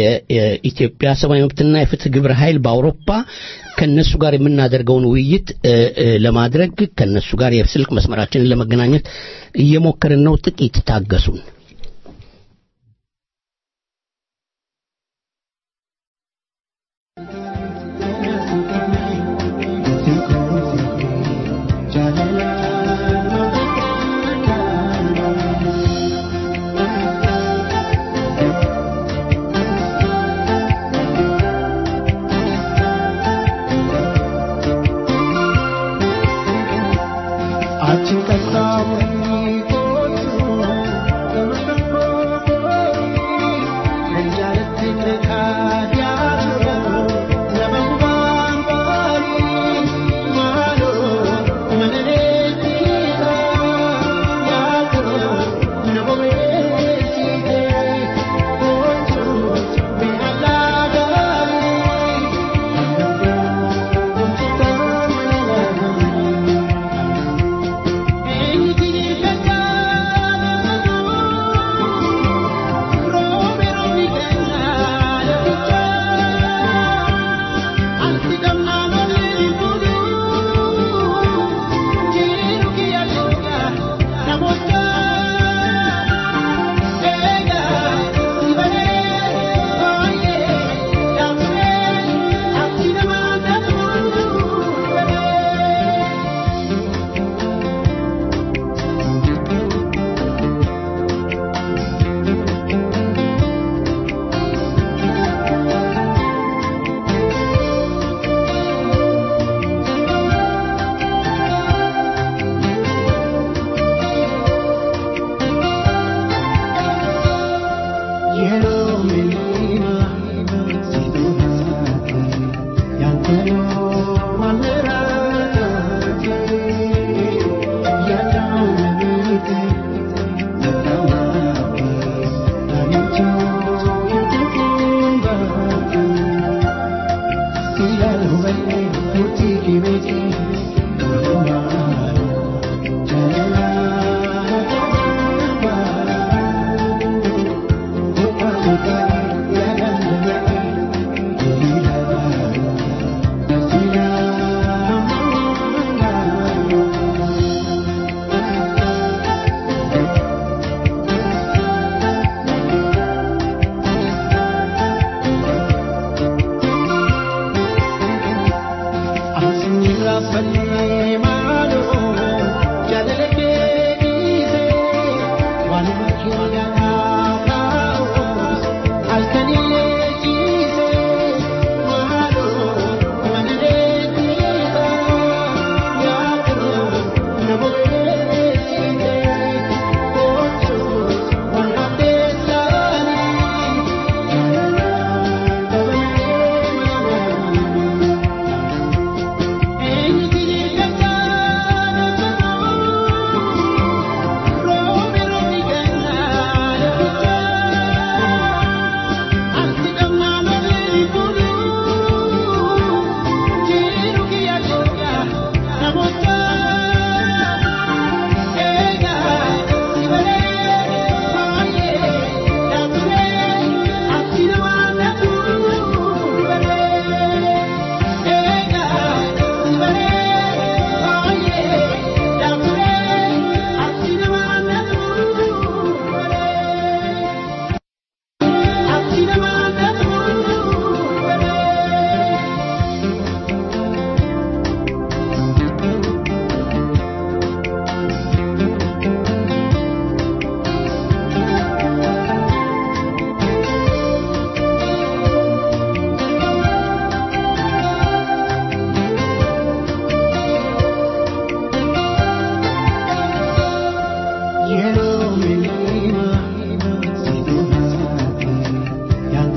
B: የኢትዮጵያ ሰብአዊ መብትና የፍትህ ግብረ ኃይል በአውሮፓ ከነሱ ጋር የምናደርገውን ውይይት ለማድረግ ከነሱ ጋር የስልክ መስመራችንን ለመገናኘት እየሞከርን ነው። ጥቂት ታገሱን።
E: Thank you.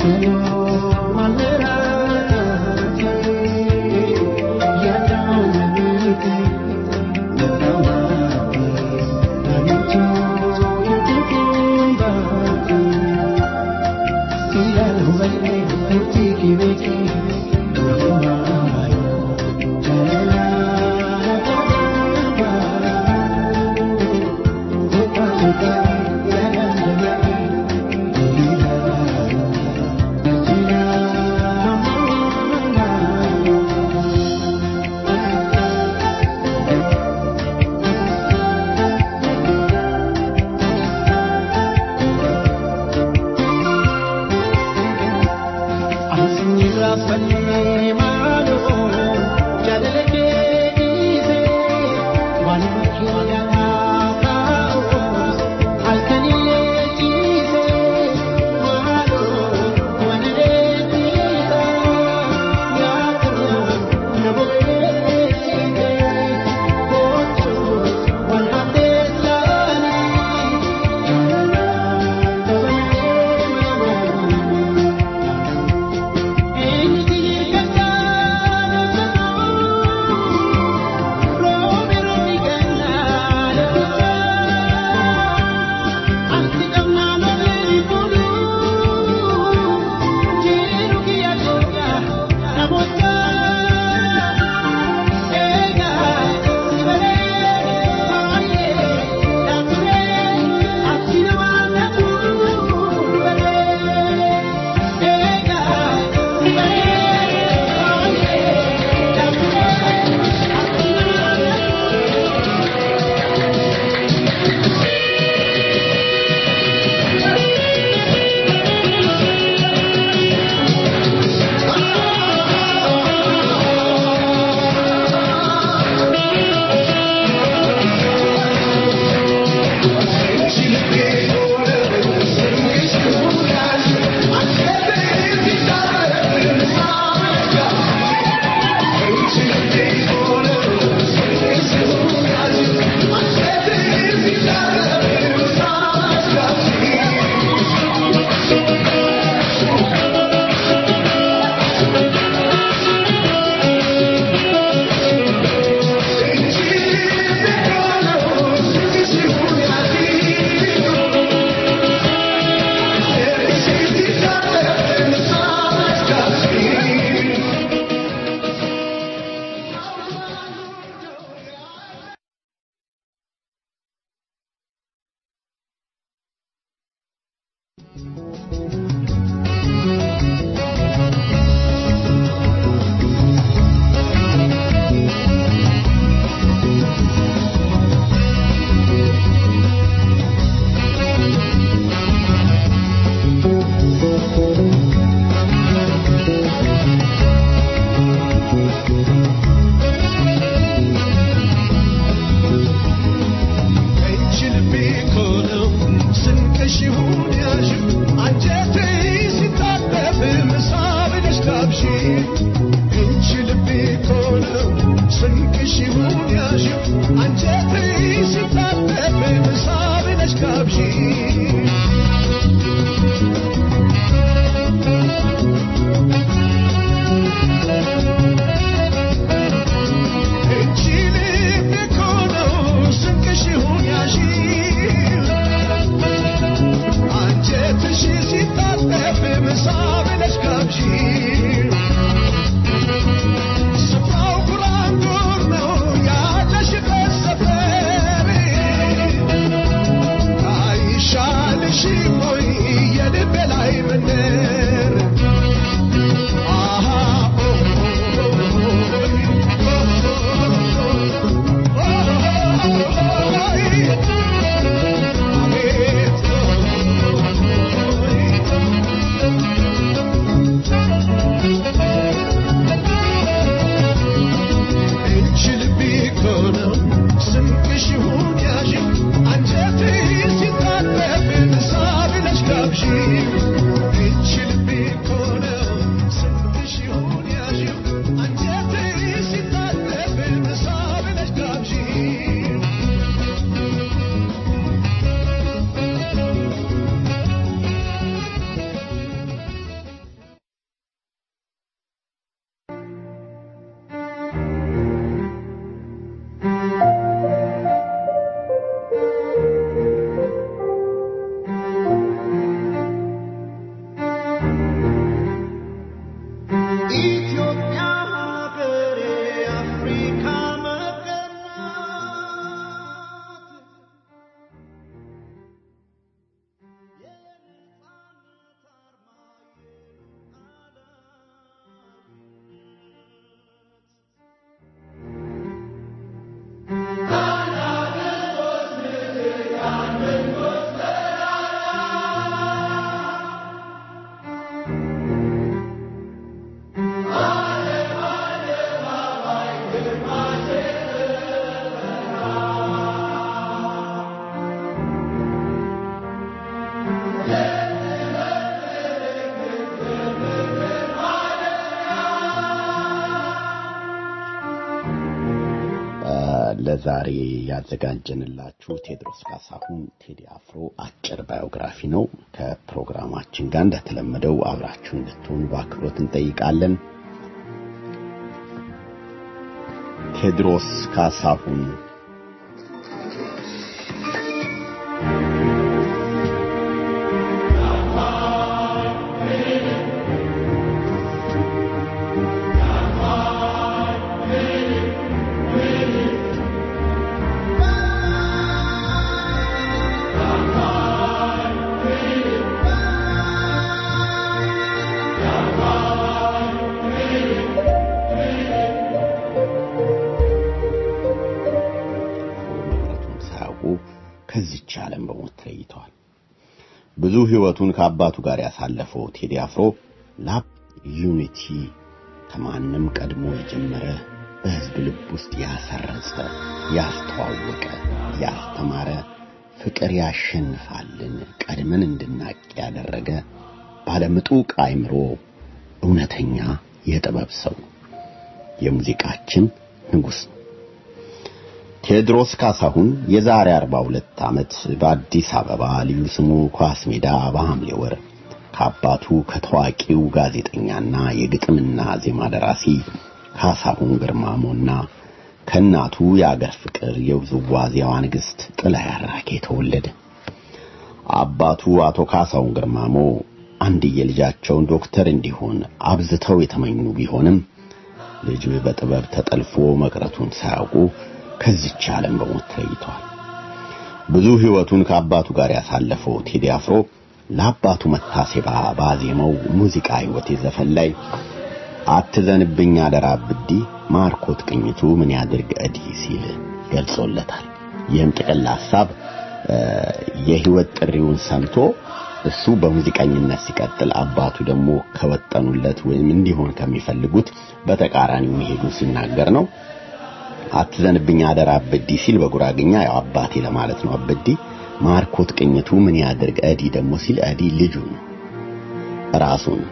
E: ስፍራው ጉራንጉር ነው ያለሽበት ሰፈር
A: ለዛሬ ያዘጋጀንላችሁ ቴዎድሮስ ካሳሁን ቴዲ አፍሮ አጭር ባዮግራፊ ነው። ከፕሮግራማችን ጋር እንደተለመደው አብራችሁ እንድትሆኑ በአክብሮት እንጠይቃለን። ቴዎድሮስ ካሳሁን መቅረቱን ሳያውቁ ከዚች ዓለም በሞት ተለይተዋል። ብዙ ሕይወቱን ከአባቱ ጋር ያሳለፈው ቴዲ አፍሮ ላብ ዩኒቲ ከማንም ቀድሞ የጀመረ በሕዝብ ልብ ውስጥ ያሰረጸ፣ ያስተዋወቀ፣ ያስተማረ ፍቅር ያሸንፋልን ቀድመን እንድናቅ ያደረገ ባለምጡቅ አእምሮ እውነተኛ የጥበብ ሰው የሙዚቃችን ንጉሥ ነው። ቴዎድሮስ ካሳሁን የዛሬ 42 ዓመት በአዲስ አበባ ልዩ ስሙ ኳስ ሜዳ በሐምሌ ወር ከአባቱ ከታዋቂው ጋዜጠኛና የግጥምና ዜማ ደራሲ ካሳሁን ግርማሞና ከእናቱ የአገር ፍቅር የውዝዋዜዋ ንግሥት ጥላይ አራጌ ተወለደ። አባቱ አቶ ካሳሁን ግርማሞ አንድየ ልጃቸውን ዶክተር እንዲሆን አብዝተው የተመኙ ቢሆንም ልጁ በጥበብ ተጠልፎ መቅረቱን ሳያውቁ ከዚች ዓለም በሞት ተለይቷል። ብዙ ሕይወቱን ከአባቱ ጋር ያሳለፈው ቴዲ አፍሮ ለአባቱ መታሰቢያ ባዜመው ሙዚቃ ሕይወቴ ዘፈን ላይ አትዘንብኝ አደራ ብዲ ማርኮት ቅኝቱ ምን ያድርግ እዲ ሲል ገልጾለታል። ይህም ጥቅል ሐሳብ የሕይወት ጥሪውን ሰምቶ እሱ በሙዚቀኝነት ሲቀጥል አባቱ ደግሞ ከወጠኑለት ወይም እንዲሆን ከሚፈልጉት በተቃራኒው መሄዱ ሲናገር ነው። አትዘንብኝ አደራ አበዲ ሲል በጉራግኛ ያው አባቴ ለማለት ነው። አበዲ ማርኮት ቅኝቱ ምን ያድርግ እዲ ደግሞ ሲል እዲ ልጁ ነው ራሱን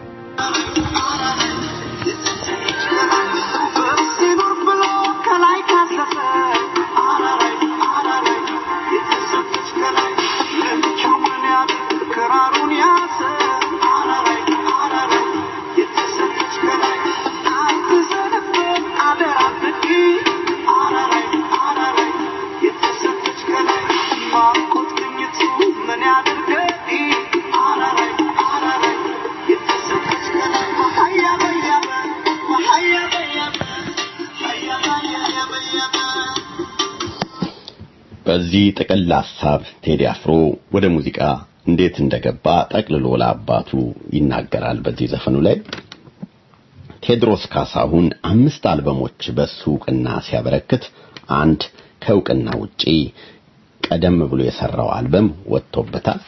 A: በዚህ ጥቅል ሐሳብ ቴዲ አፍሮ ወደ ሙዚቃ እንዴት እንደገባ ጠቅልሎ ለአባቱ ይናገራል። በዚህ ዘፈኑ ላይ ቴዎድሮስ ካሳሁን አምስት አልበሞች በሱ እውቅና ሲያበረክት አንድ ከእውቅና ውጪ ቀደም ብሎ የሰራው አልበም ወጥቶበታል።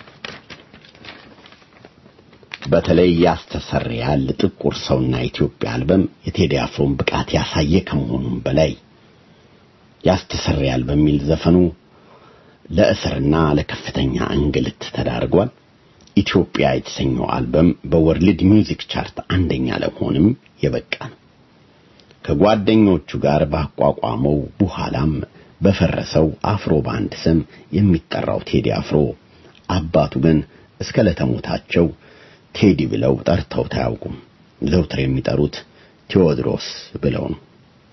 A: በተለይ ያስተሰርያል ጥቁር ሰውና ኢትዮጵያ አልበም የቴዲ አፍሮን ብቃት ያሳየ ከመሆኑም በላይ ያስተሰርያል በሚል ዘፈኑ ለእስርና ለከፍተኛ እንግልት ተዳርጓል። ኢትዮጵያ የተሰኘው አልበም በወርልድ ሚውዚክ ቻርት አንደኛ ለመሆንም የበቃ ነው። ከጓደኞቹ ጋር ባቋቋመው በኋላም በፈረሰው አፍሮ ባንድ ስም የሚጠራው ቴዲ አፍሮ አባቱ ግን እስከ ለተሞታቸው ቴዲ ብለው ጠርተውት አያውቁም። ዘውትር የሚጠሩት ቴዎድሮስ ብለው ነው።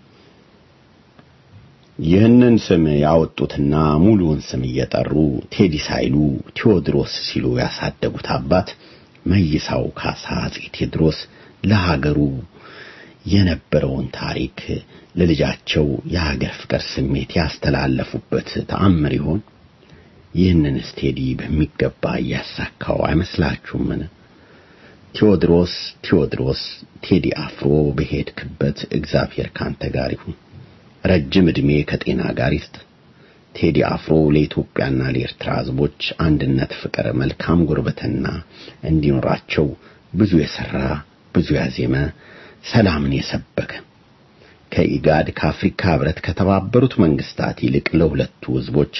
A: ይህንን ስም ያወጡትና ሙሉውን ስም እየጠሩ ቴዲ ሳይሉ ቴዎድሮስ ሲሉ ያሳደጉት አባት መይሳው ካሳ አፄ ቴዎድሮስ ለሀገሩ የነበረውን ታሪክ ለልጃቸው የሀገር ፍቅር ስሜት ያስተላለፉበት ተአምር ይሆን? ይህንንስ ቴዲ በሚገባ እያሳካው አይመስላችሁምን? ቴዎድሮስ ቴዎድሮስ ቴዲ አፍሮ በሄድክበት እግዚአብሔር ካንተ ጋር ይሁን። ረጅም ዕድሜ ከጤና ጋር ይስጥ። ቴዲ አፍሮ ለኢትዮጵያና ለኤርትራ ሕዝቦች አንድነት፣ ፍቅር፣ መልካም ጉርብትና እንዲኖራቸው ብዙ የሰራ ብዙ ያዜመ ሰላምን የሰበከ ከኢጋድ ከአፍሪካ ህብረት ከተባበሩት መንግስታት ይልቅ ለሁለቱ ሕዝቦች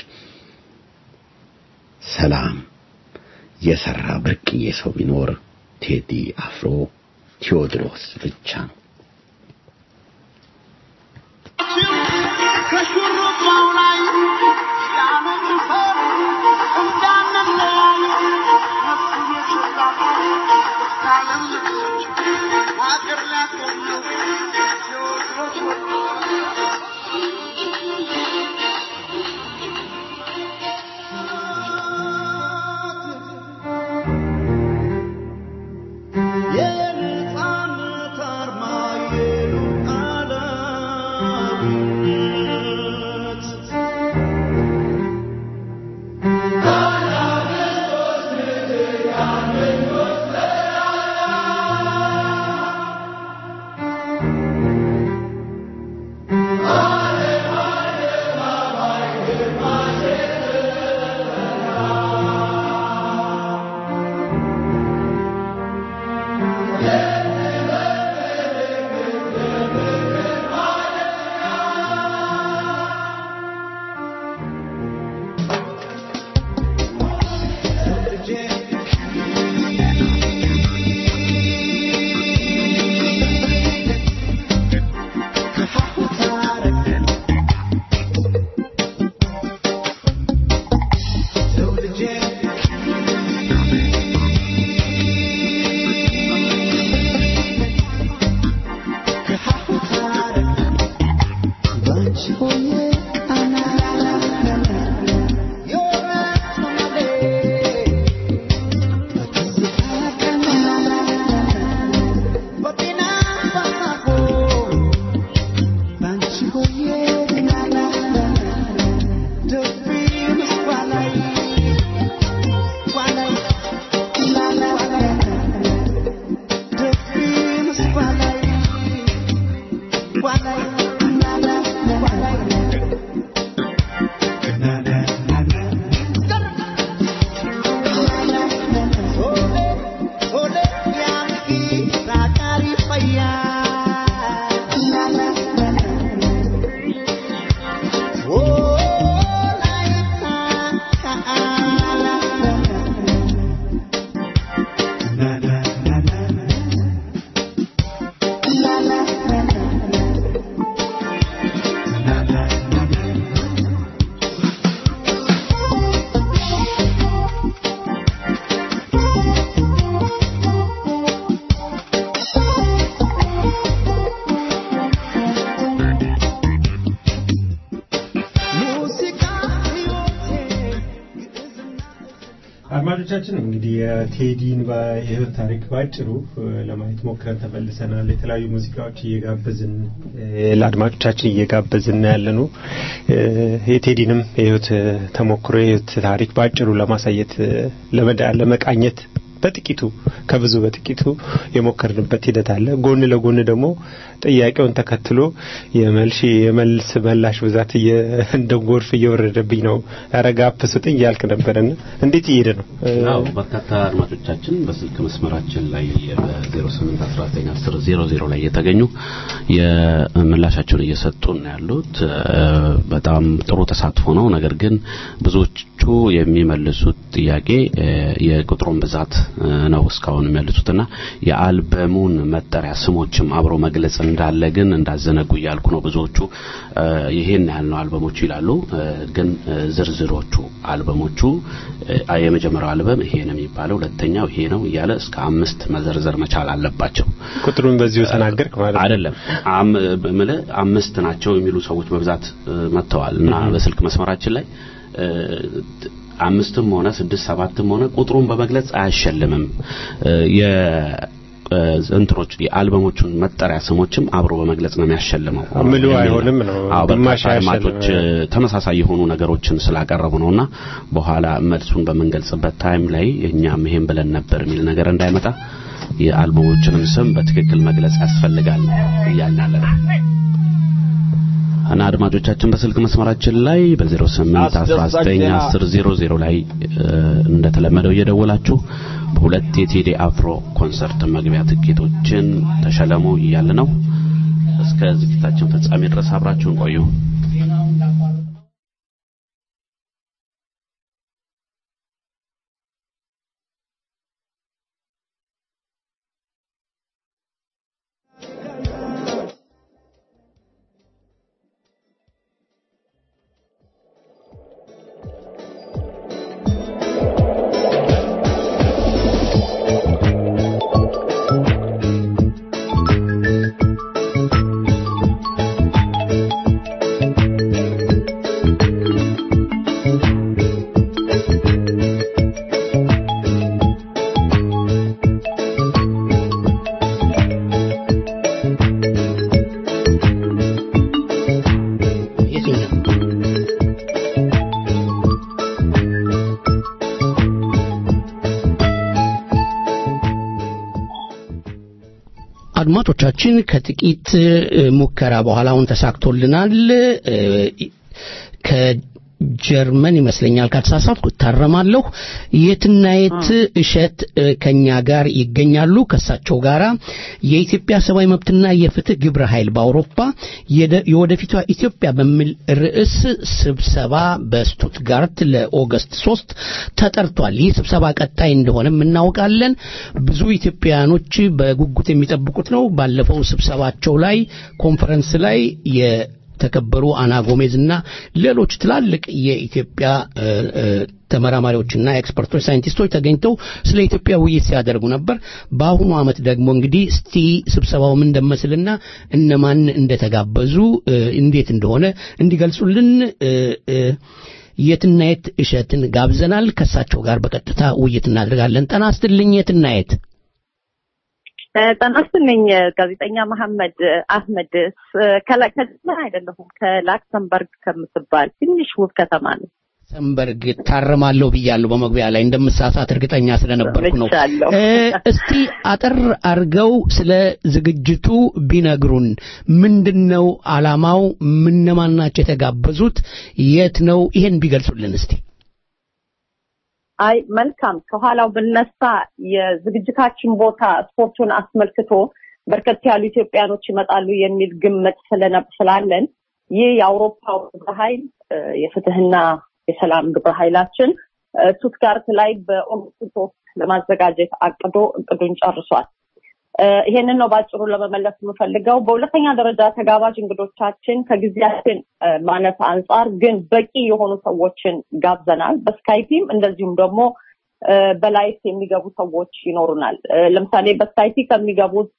A: ሰላም የሰራ ብርቅዬ ሰው ቢኖር ቴዲ አፍሮ ቴዎድሮስ ብቻ ነው።
E: ከሹሩባ
D: አድማጮቻችን እንግዲህ የቴዲን የህይወት ታሪክ ባጭሩ ለማየት ሞክረን ተመልሰናል። የተለያዩ ሙዚቃዎች እየጋበዝን ለአድማጮቻችን እየጋበዝን ያለ ነው። የቴዲንም የህይወት ተሞክሮ የህይወት ታሪክ ባጭሩ ለማሳየት ለመቃኘት በጥቂቱ ከብዙ በጥቂቱ የሞከርንበት ሂደት አለ። ጎን ለጎን ደግሞ ጥያቄውን ተከትሎ የመልሽ የመልስ መላሽ ብዛት እንደ ጎርፍ እየወረደብኝ ነው። ያረጋ አፕሱጥኝ እያልክ ነበረና እንዴት እየሄደ ነው?
C: አዎ በርካታ አድማጮቻችን በስልክ መስመራችን ላይ በ08191000 ላይ የተገኙ የምላሻቸውን እየሰጡ ነው ያሉት። በጣም ጥሩ ተሳትፎ ነው። ነገር ግን ብዙዎቹ የሚመልሱት ጥያቄ የቁጥሩን ብዛት ነው እስካሁን የሚመልሱትና የአልበሙን መጠሪያ ስሞችም አብሮ መግለጽ እንዳለ ግን እንዳዘነጉ እያልኩ ነው። ብዙዎቹ ይሄን ያህል ነው አልበሞቹ ይላሉ። ግን ዝርዝሮቹ አልበሞቹ የመጀመሪያው አልበም ይሄ ነው የሚባለው፣ ሁለተኛው ይሄ ነው እያለ እስከ አምስት መዘርዘር መቻል አለባቸው።
D: ቁጥሩን በዚሁ ተናገርክ ማለት
C: አይደለም። ምልህ አምስት ናቸው የሚሉ ሰዎች በብዛት መጥተዋል እና በስልክ መስመራችን ላይ አምስትም ሆነ ስድስት ሰባትም ሆነ ቁጥሩን በመግለጽ አያሸልምም። እንትኖች የአልበሞቹን መጠሪያ ስሞችም አብሮ በመግለጽ ነው የሚያሸልመው።
D: ምሉ አይሆንም ነው።
C: አዎ በርካታ አድማጮች ተመሳሳይ የሆኑ ነገሮችን ስላቀረቡ ነውና በኋላ መልሱን በምንገልጽበት ታይም ላይ እኛም ይሄን ብለን ነበር የሚል ነገር እንዳይመጣ የአልበሞችንም ስም በትክክል መግለጽ ያስፈልጋል እያልን ያለ ነው። እና አድማጮቻችን በስልክ መስመራችን ላይ በ08191000 ላይ እንደተለመደው እየደወላችሁ በሁለት የቴዲ አፍሮ ኮንሰርት መግቢያ ትኬቶችን ተሸለሙ እያለ ነው። እስከ ዝግጅታችን ፍጻሜ ድረስ አብራችሁን ቆዩ።
B: አድማጮቻችን ከጥቂት ሙከራ በኋላ አሁን ተሳክቶልናል። ከጀርመን ይመስለኛል ካልተሳሳትኩ እታረማለሁ። የትናየት እሸት ከኛ ጋር ይገኛሉ። ከሳቸው ጋራ የኢትዮጵያ ሰብአዊ መብትና የፍትህ ግብረ ኃይል በአውሮፓ የወደፊቷ ኢትዮጵያ በሚል ርዕስ ስብሰባ በስቱትጋርት ለኦገስት ሶስት ተጠርቷል። ይህ ስብሰባ ቀጣይ እንደሆነም እናውቃለን። ብዙ ኢትዮጵያውያኖች በጉጉት የሚጠብቁት ነው። ባለፈው ስብሰባቸው ላይ ኮንፈረንስ ላይ የተከበሩ አና ጎሜዝ እና ሌሎች ትላልቅ የኢትዮጵያ ተመራማሪዎችና ኤክስፐርቶች፣ ሳይንቲስቶች ተገኝተው ስለ ኢትዮጵያ ውይይት ሲያደርጉ ነበር። በአሁኑ ዓመት ደግሞ እንግዲህ እስቲ ስብሰባው ምን እንደመስልና እነማን እንደተጋበዙ እንዴት እንደሆነ እንዲገልጹልን የትናየት እሸትን ጋብዘናል። ከእሳቸው ጋር በቀጥታ ውይይት እናደርጋለን። ጠና ስትልኝ የትናየት
E: ጤና ይስጥልኝ ጋዜጠኛ መሐመድ አህመድ ከጀርመን አይደለሁም ከላክሰምበርግ ከምትባል ትንሽ ውብ ከተማ ነው
B: ሰንበርግ ታረማለሁ ብያለሁ በመግቢያ ላይ እንደምሳሳት እርግጠኛ ስለነበርኩ ነው እስቲ አጠር አርገው ስለ ዝግጅቱ ቢነግሩን ምንድነው አላማው ምነማን ናቸው የተጋበዙት የት ነው ይሄን ቢገልጹልን እስቲ
E: አይ መልካም ከኋላው ብነሳ የዝግጅታችን ቦታ ስፖርቱን አስመልክቶ በርከት ያሉ ኢትዮጵያኖች ይመጣሉ የሚል ግምት ስላለን ይህ የአውሮፓው ግብረ ኃይል የፍትህና የሰላም ግብረ ኃይላችን ቱትጋርት ላይ በኦሎምፒክ ለማዘጋጀት አቅዶ እቅዱን ጨርሷል። ይሄንን ነው ባጭሩ ለመመለስ የምፈልገው። በሁለተኛ ደረጃ ተጋባዥ እንግዶቻችን ከጊዜያችን ማነስ አንጻር ግን በቂ የሆኑ ሰዎችን ጋብዘናል። በስካይፒም እንደዚሁም ደግሞ በላይፍ የሚገቡ ሰዎች ይኖሩናል። ለምሳሌ በስካይፒ ከሚገቡት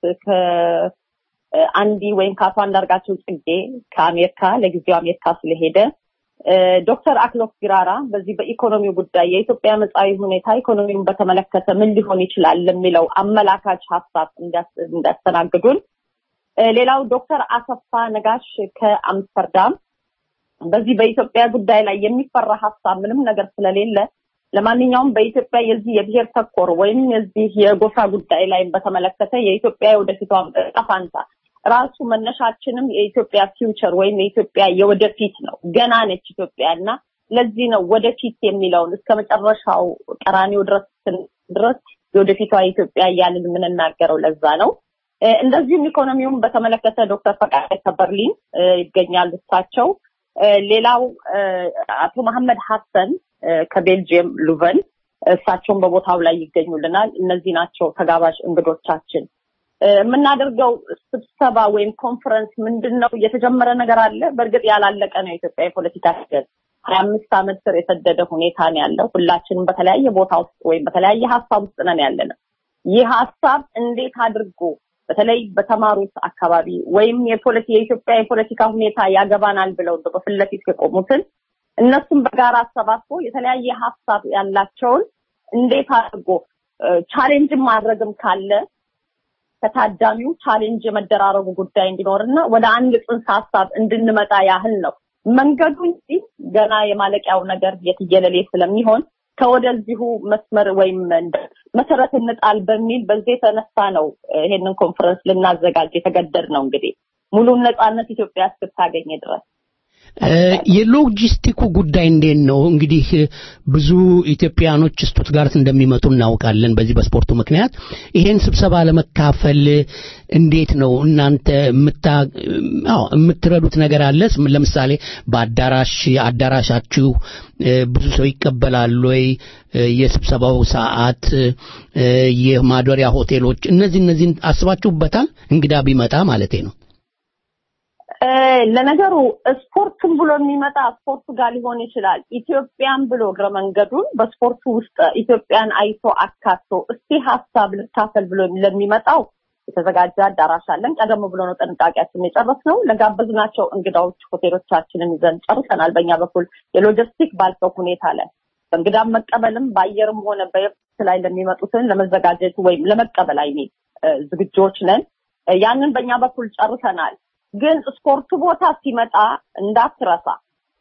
E: ከአንዲ ወይም ከአቶ አንዳርጋቸው ጽጌ ከአሜሪካ ለጊዜው አሜሪካ ስለሄደ ዶክተር አክሎክ ጊራራ በዚህ በኢኮኖሚው ጉዳይ የኢትዮጵያ መጻኢ ሁኔታ ኢኮኖሚውን በተመለከተ ምን ሊሆን ይችላል ለሚለው አመላካች ሀሳብ እንዲያስተናግዱን፣ ሌላው ዶክተር አሰፋ ነጋሽ ከአምስተርዳም በዚህ በኢትዮጵያ ጉዳይ ላይ የሚፈራ ሀሳብ ምንም ነገር ስለሌለ ለማንኛውም በኢትዮጵያ የዚህ የብሔር ተኮር ወይም የዚህ የጎሳ ጉዳይ ላይ በተመለከተ የኢትዮጵያ የወደፊቷ ዕጣ ፈንታ ራሱ መነሻችንም የኢትዮጵያ ፊውቸር ወይም የኢትዮጵያ የወደፊት ነው። ገና ነች ኢትዮጵያ እና ለዚህ ነው ወደፊት የሚለውን እስከ መጨረሻው ቀራኒው ድረስ ድረስ የወደፊቷ ኢትዮጵያ እያልን የምንናገረው ለዛ ነው። እንደዚሁም ኢኮኖሚውን በተመለከተ ዶክተር ፈቃደ ከበርሊን ይገኛሉ እሳቸው። ሌላው አቶ መሐመድ ሀሰን ከቤልጅየም ሉቨን እሳቸውን በቦታው ላይ ይገኙልናል። እነዚህ ናቸው ተጋባዥ እንግዶቻችን። የምናደርገው ስብሰባ ወይም ኮንፈረንስ ምንድን ነው? የተጀመረ ነገር አለ። በእርግጥ ያላለቀ ነው። የኢትዮጵያ የፖለቲካ ሂደት ሀያ አምስት ዓመት ስር የሰደደ ሁኔታ ነው ያለው። ሁላችንም በተለያየ ቦታ ውስጥ ወይም በተለያየ ሀሳብ ውስጥ ነን ያለ ነው። ይህ ሀሳብ እንዴት አድርጎ በተለይ በተማሩት አካባቢ ወይም የኢትዮጵያ የፖለቲካ ሁኔታ ያገባናል ብለው በፊት ለፊት የቆሙትን እነሱም በጋራ አሰባስቦ የተለያየ ሀሳብ ያላቸውን እንዴት አድርጎ ቻሌንጅን ማድረግም ካለ ከታዳሚው ቻሌንጅ የመደራረጉ ጉዳይ እንዲኖርና ወደ አንድ ጽንሰ ሀሳብ እንድንመጣ ያህል ነው። መንገዱ እንጂ ገና የማለቂያው ነገር የትየለሌ ስለሚሆን ከወደዚሁ መስመር ወይም መሰረት እንጣል በሚል በዚህ የተነሳ ነው ይሄንን ኮንፈረንስ ልናዘጋጅ የተገደድ ነው። እንግዲህ ሙሉ ነጻነት ኢትዮጵያ እስክታገኝ ድረስ
B: የሎጂስቲኩ ጉዳይ እንዴት ነው? እንግዲህ ብዙ ኢትዮጵያኖች ስቱትጋርት እንደሚመጡ እናውቃለን። በዚህ በስፖርቱ ምክንያት ይሄን ስብሰባ ለመካፈል እንዴት ነው እናንተ የምትረዱት ነገር አለ? ለምሳሌ በአዳራሽ አዳራሻችሁ ብዙ ሰው ይቀበላል ወይ? የስብሰባው ሰዓት፣ የማደሪያ ሆቴሎች፣ እነዚህ እነዚህን አስባችሁበታል? እንግዳ ቢመጣ ማለቴ ነው።
E: ለነገሩ ስፖርቱን ብሎ የሚመጣ ስፖርቱ ጋር ሊሆን ይችላል። ኢትዮጵያን ብሎ እግረ መንገዱን በስፖርቱ ውስጥ ኢትዮጵያን አይቶ አካቶ እስቲ ሀሳብ ልካፈል ብሎ ለሚመጣው የተዘጋጀ አዳራሽ አለን። ቀደም ብሎ ነው ጥንቃቄያችን የጨረስነው። ለጋበዝናቸው እንግዳዎች ሆቴሎቻችንን ይዘን ጨርሰናል። በእኛ በኩል የሎጂስቲክ ባልከው ሁኔታ ላይ በእንግዳም መቀበልም በአየርም ሆነ በየብስ ላይ ለሚመጡትን ለመዘጋጀት ወይም ለመቀበል አይኔ ዝግጆች ነን። ያንን በእኛ በኩል ጨርሰናል። ግን ስፖርቱ ቦታ ሲመጣ እንዳትረሳ፣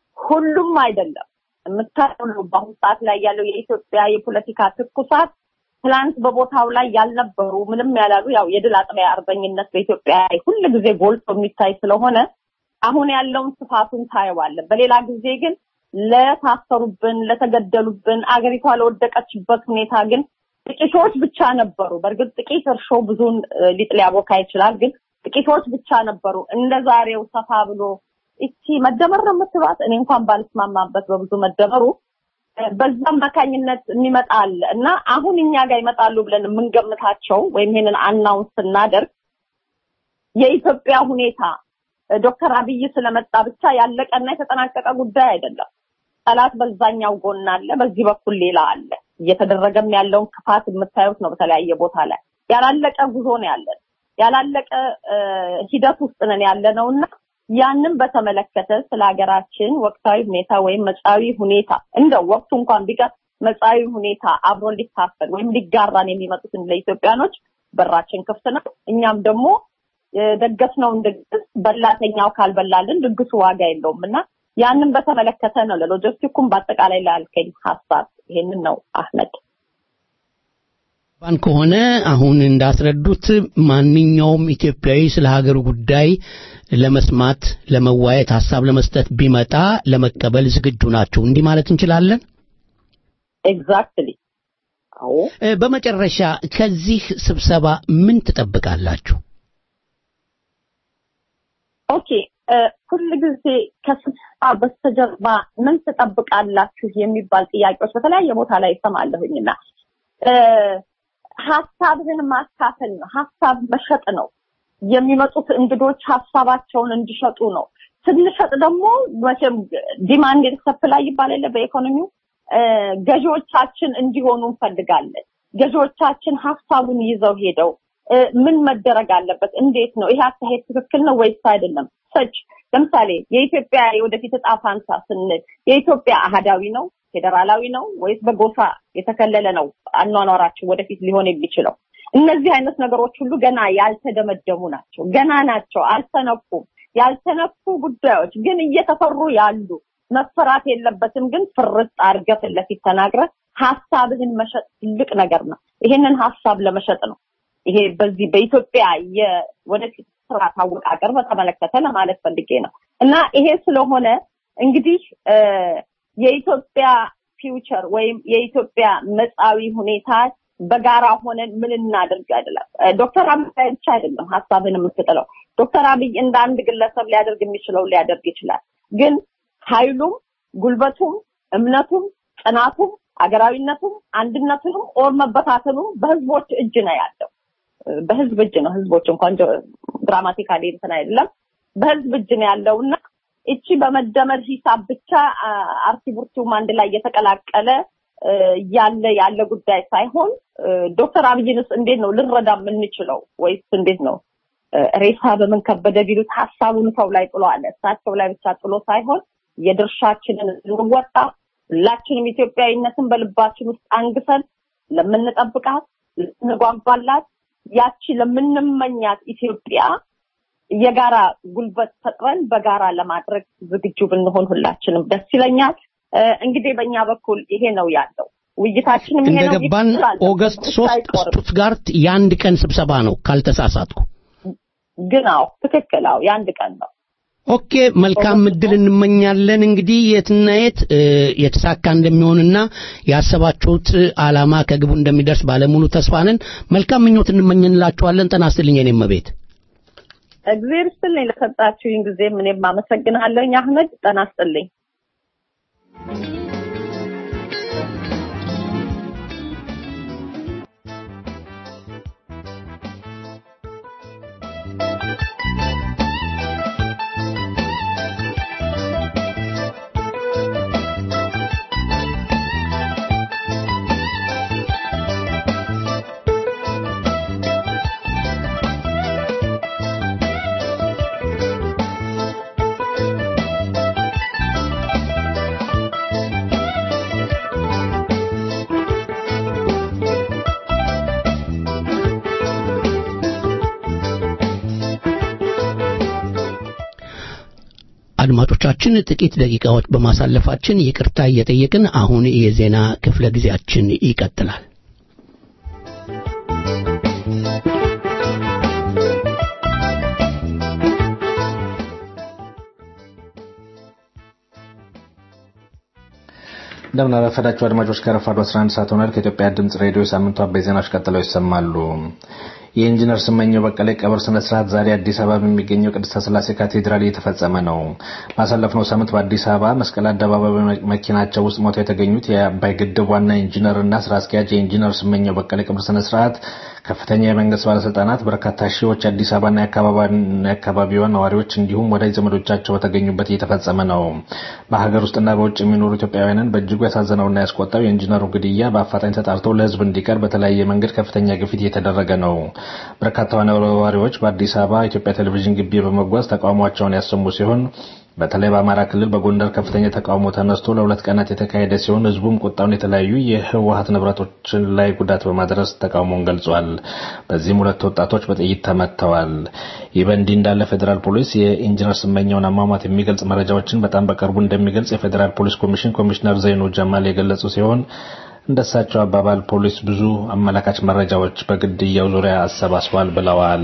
E: ሁሉም አይደለም የምታየው በአሁኑ ሰዓት ላይ ያለው የኢትዮጵያ የፖለቲካ ትኩሳት ትላንት በቦታው ላይ ያልነበሩ ምንም ያላሉ ያው የድል አጥቢያ አርበኝነት በኢትዮጵያ ሁል ጊዜ ጎልቶ የሚታይ ስለሆነ አሁን ያለውን ስፋቱን ታየዋለን። በሌላ ጊዜ ግን ለታሰሩብን፣ ለተገደሉብን፣ አገሪቷ ለወደቀችበት ሁኔታ ግን ጥቂቶች ብቻ ነበሩ። በእርግጥ ጥቂት እርሾ ብዙን ሊጥ ሊያቦካ ይችላል። ግን ጥቂቶች ብቻ ነበሩ። እንደ ዛሬው ሰፋ ብሎ እቺ መደመር ነው የምትሏት እኔ እንኳን ባልስማማበት በብዙ መደመሩ በዛ አማካኝነት የሚመጣ አለ እና አሁን እኛ ጋር ይመጣሉ ብለን የምንገምታቸው ወይም ይሄንን አናውንስ ስናደርግ የኢትዮጵያ ሁኔታ ዶክተር አብይ ስለመጣ ብቻ ያለቀና የተጠናቀቀ ጉዳይ አይደለም። ጠላት በዛኛው ጎን አለ፣ በዚህ በኩል ሌላ አለ። እየተደረገም ያለውን ክፋት የምታዩት ነው። በተለያየ ቦታ ላይ ያላለቀ ጉዞ ነው ያለን፣ ያላለቀ ሂደት ውስጥ ነን ያለ ነው እና ያንን በተመለከተ ስለ ሀገራችን ወቅታዊ ሁኔታ ወይም መጻዊ ሁኔታ እንደው ወቅቱ እንኳን ቢቀር መጻዊ ሁኔታ አብሮ ሊካፈል ወይም ሊጋራን የሚመጡትን ለኢትዮጵያኖች በራችን ክፍት ነው። እኛም ደግሞ የደገስነውን ድግስ በላተኛው ካልበላልን ድግሱ ዋጋ የለውም እና ያንን በተመለከተ ነው ለሎጂስቲኩም በአጠቃላይ ላልከኝ ሀሳብ ይሄንን ነው አህመድ።
B: ባን ከሆነ አሁን እንዳስረዱት ማንኛውም ኢትዮጵያዊ ስለ ሀገሩ ጉዳይ ለመስማት፣ ለመዋየት፣ ሀሳብ ለመስጠት ቢመጣ ለመቀበል ዝግጁ ናቸው። እንዲህ ማለት እንችላለን።
E: ኤግዛክትሊ። አዎ።
B: በመጨረሻ ከዚህ ስብሰባ ምን ትጠብቃላችሁ?
E: ኦኬ ሁል ጊዜ ከስብሰባ በስተጀርባ ምን ትጠብቃላችሁ የሚባል ጥያቄዎች በተለያየ ቦታ ላይ ይሰማለሁኝና ሀሳብህን ማካፈል ነው። ሀሳብ መሸጥ ነው። የሚመጡት እንግዶች ሀሳባቸውን እንዲሸጡ ነው። ስንሸጥ ደግሞ መቼም ዲማንድ ሰፕላይ ይባል የለ በኢኮኖሚው ገዢዎቻችን እንዲሆኑ እንፈልጋለን። ገዢዎቻችን ሀሳቡን ይዘው ሄደው ምን መደረግ አለበት? እንዴት ነው ይሄ አካሄድ ትክክል ነው ወይስ አይደለም? ሰች ለምሳሌ የኢትዮጵያ የወደፊት እጣ ፋንታ ስንል የኢትዮጵያ አህዳዊ ነው ፌዴራላዊ ነው ወይስ በጎሳ የተከለለ ነው አኗኗራችን ወደፊት ሊሆን የሚችለው? እነዚህ አይነት ነገሮች ሁሉ ገና ያልተደመደሙ ናቸው። ገና ናቸው፣ አልተነኩም። ያልተነኩ ጉዳዮች ግን እየተፈሩ ያሉ መፈራት የለበትም። ግን ፍርጥ አድርገህ ፊት ለፊት ተናግረህ ሀሳብህን መሸጥ ትልቅ ነገር ነው። ይሄንን ሀሳብ ለመሸጥ ነው። ይሄ በዚህ በኢትዮጵያ የወደፊት ስርዓት አወቃቀር በተመለከተ ለማለት ፈልጌ ነው እና ይሄ ስለሆነ እንግዲህ የኢትዮጵያ ፊውቸር ወይም የኢትዮጵያ መጻዊ ሁኔታ በጋራ ሆነን ምን እናድርግ አይደለም። ዶክተር አብይ ብቻ አይደለም ሀሳብን የምትጥለው። ዶክተር አብይ እንደ አንድ ግለሰብ ሊያደርግ የሚችለው ሊያደርግ ይችላል። ግን ኃይሉም ጉልበቱም እምነቱም ጽናቱም አገራዊነቱም አንድነቱንም ኦር መበታተኑም በህዝቦች እጅ ነው ያለው። በህዝብ እጅ ነው። ህዝቦች እንኳን ድራማቲካሊ እንትን አይደለም፣ በህዝብ እጅ ነው ያለው እና እቺ በመደመር ሂሳብ ብቻ አርሲ ቡርቲውም አንድ ላይ የተቀላቀለ ያለ ያለ ጉዳይ ሳይሆን ዶክተር አብይንስ እንዴት ነው ልንረዳ የምንችለው ወይስ እንዴት ነው ሬሳ በምን ከበደ ቢሉት ሀሳቡን ሰው ላይ ጥሎ አለ እሳቸው ላይ ብቻ ጥሎ ሳይሆን የድርሻችንን እንወጣ ሁላችንም ኢትዮጵያዊነትን በልባችን ውስጥ አንግሰን ለምንጠብቃት ለምንጓጓላት ያቺ ለምንመኛት ኢትዮጵያ የጋራ ጉልበት ፈጥረን በጋራ ለማድረግ ዝግጁ ብንሆን ሁላችንም ደስ ይለኛል። እንግዲህ በእኛ በኩል ይሄ ነው ያለው። ውይይታችንም ይሄ ነው።
B: እንደገባን ኦገስት ሶስት ስቱትጋርት የአንድ ቀን ስብሰባ ነው ካልተሳሳትኩ።
E: ግን አዎ ትክክል፣ አዎ የአንድ ቀን ነው።
B: ኦኬ መልካም እድል እንመኛለን። እንግዲህ የትና የት የተሳካ እንደሚሆንና ያሰባችሁት አላማ ከግቡ እንደሚደርስ ባለሙሉ ተስፋ ነን። መልካም ምኞት እንመኝላችኋለን። ጤና ይስጥልኝ የኔ እመቤት።
E: እግዚአብሔር ይስጥልኝ ለሰጣችሁኝ ጊዜም እኔም አመሰግናለሁኝ አህመድ። ጤና ይስጥልኝ።
B: አድማጮቻችን ጥቂት ደቂቃዎች በማሳለፋችን ይቅርታ እየጠየቅን አሁን የዜና ክፍለ ጊዜያችን ይቀጥላል።
F: እንደምን አረፈዳችሁ አድማጮች። ከረፋዱ 11 ሰዓት ሆኗል። ከኢትዮጵያ ድምጽ ሬዲዮ ሳምንቱ አበይ ዜናዎች ቀጥለው ይሰማሉ። የኢንጂነር ስመኘው በቀለ ቀብር ስነ ስርዓት ዛሬ አዲስ አበባ በሚገኘው ቅድስተ ስላሴ ካቴድራል እየተፈጸመ ነው። ባሳለፍነው ሳምንት በአዲስ አበባ መስቀል አደባባይ መኪናቸው ውስጥ ሞተው የተገኙት የአባይ ግድብ ዋና ኢንጂነር እና ስራ አስኪያጅ የኢንጂነር ስመኘው በቀለ ቀብር ስነ ስርዓት ከፍተኛ የመንግስት ባለስልጣናት፣ በርካታ ሺዎች የአዲስ አበባና የአካባቢዋ ነዋሪዎች እንዲሁም ወዳጅ ዘመዶቻቸው በተገኙበት እየተፈጸመ ነው። በሀገር ውስጥና በውጭ የሚኖሩ ኢትዮጵያውያንን በእጅጉ ያሳዘነውና ያስቆጣው የኢንጂነሩ ግድያ በአፋጣኝ ተጣርቶ ለሕዝብ እንዲቀር በተለያየ መንገድ ከፍተኛ ግፊት እየተደረገ ነው። በርካታ ነዋሪዎች በአዲስ አበባ ኢትዮጵያ ቴሌቪዥን ግቢ በመጓዝ ተቃውሟቸውን ያሰሙ ሲሆን በተለይ በአማራ ክልል በጎንደር ከፍተኛ ተቃውሞ ተነስቶ ለሁለት ቀናት የተካሄደ ሲሆን ህዝቡም ቁጣውን የተለያዩ የህወሀት ንብረቶችን ላይ ጉዳት በማድረስ ተቃውሞውን ገልጿል። በዚህም ሁለት ወጣቶች በጥይት ተመትተዋል። ይህ በእንዲህ እንዳለ ፌዴራል ፖሊስ የኢንጂነር ስመኘውን አሟሟት የሚገልጽ መረጃዎችን በጣም በቅርቡ እንደሚገልጽ የፌዴራል ፖሊስ ኮሚሽን ኮሚሽነር ዘይኑ ጀማል የገለጹ ሲሆን እንደሳቸው አባባል ፖሊስ ብዙ አመላካች መረጃዎች በግድያው ዙሪያ አሰባስቧል ብለዋል።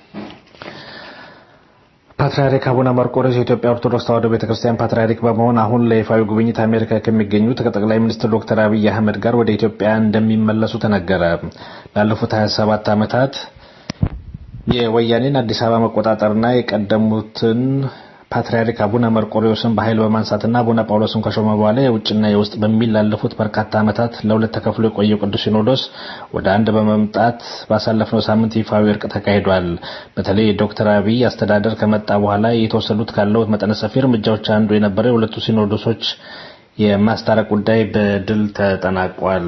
F: ፓትርያርክ አቡነ መርቆሬዎስ የኢትዮጵያ ኦርቶዶክስ ተዋሕዶ ቤተክርስቲያን ፓትርያርክ በመሆን አሁን ለይፋዊ ጉብኝት አሜሪካ ከሚገኙት ከጠቅላይ ሚኒስትር ዶክተር አብይ አህመድ ጋር ወደ ኢትዮጵያ እንደሚመለሱ ተነገረ። ላለፉት 27 ዓመታት የወያኔን አዲስ አበባ መቆጣጠርና የቀደሙትን ፓትርያርክ አቡነ መርቆሬዎስን በኃይል በማንሳትና አቡነ ጳውሎስን ከሾመ በኋላ የውጭና የውስጥ በሚል ላለፉት በርካታ ዓመታት ለሁለት ተከፍሎ የቆየው ቅዱስ ሲኖዶስ ወደ አንድ በመምጣት ባሳለፍነው ሳምንት ይፋዊ እርቅ ተካሂዷል። በተለይ የዶክተር አብይ አስተዳደር ከመጣ በኋላ የተወሰዱት ካለው መጠነ ሰፊ እርምጃዎች አንዱ የነበረ የሁለቱ ሲኖዶሶች የማስታረቅ ጉዳይ በድል ተጠናቋል።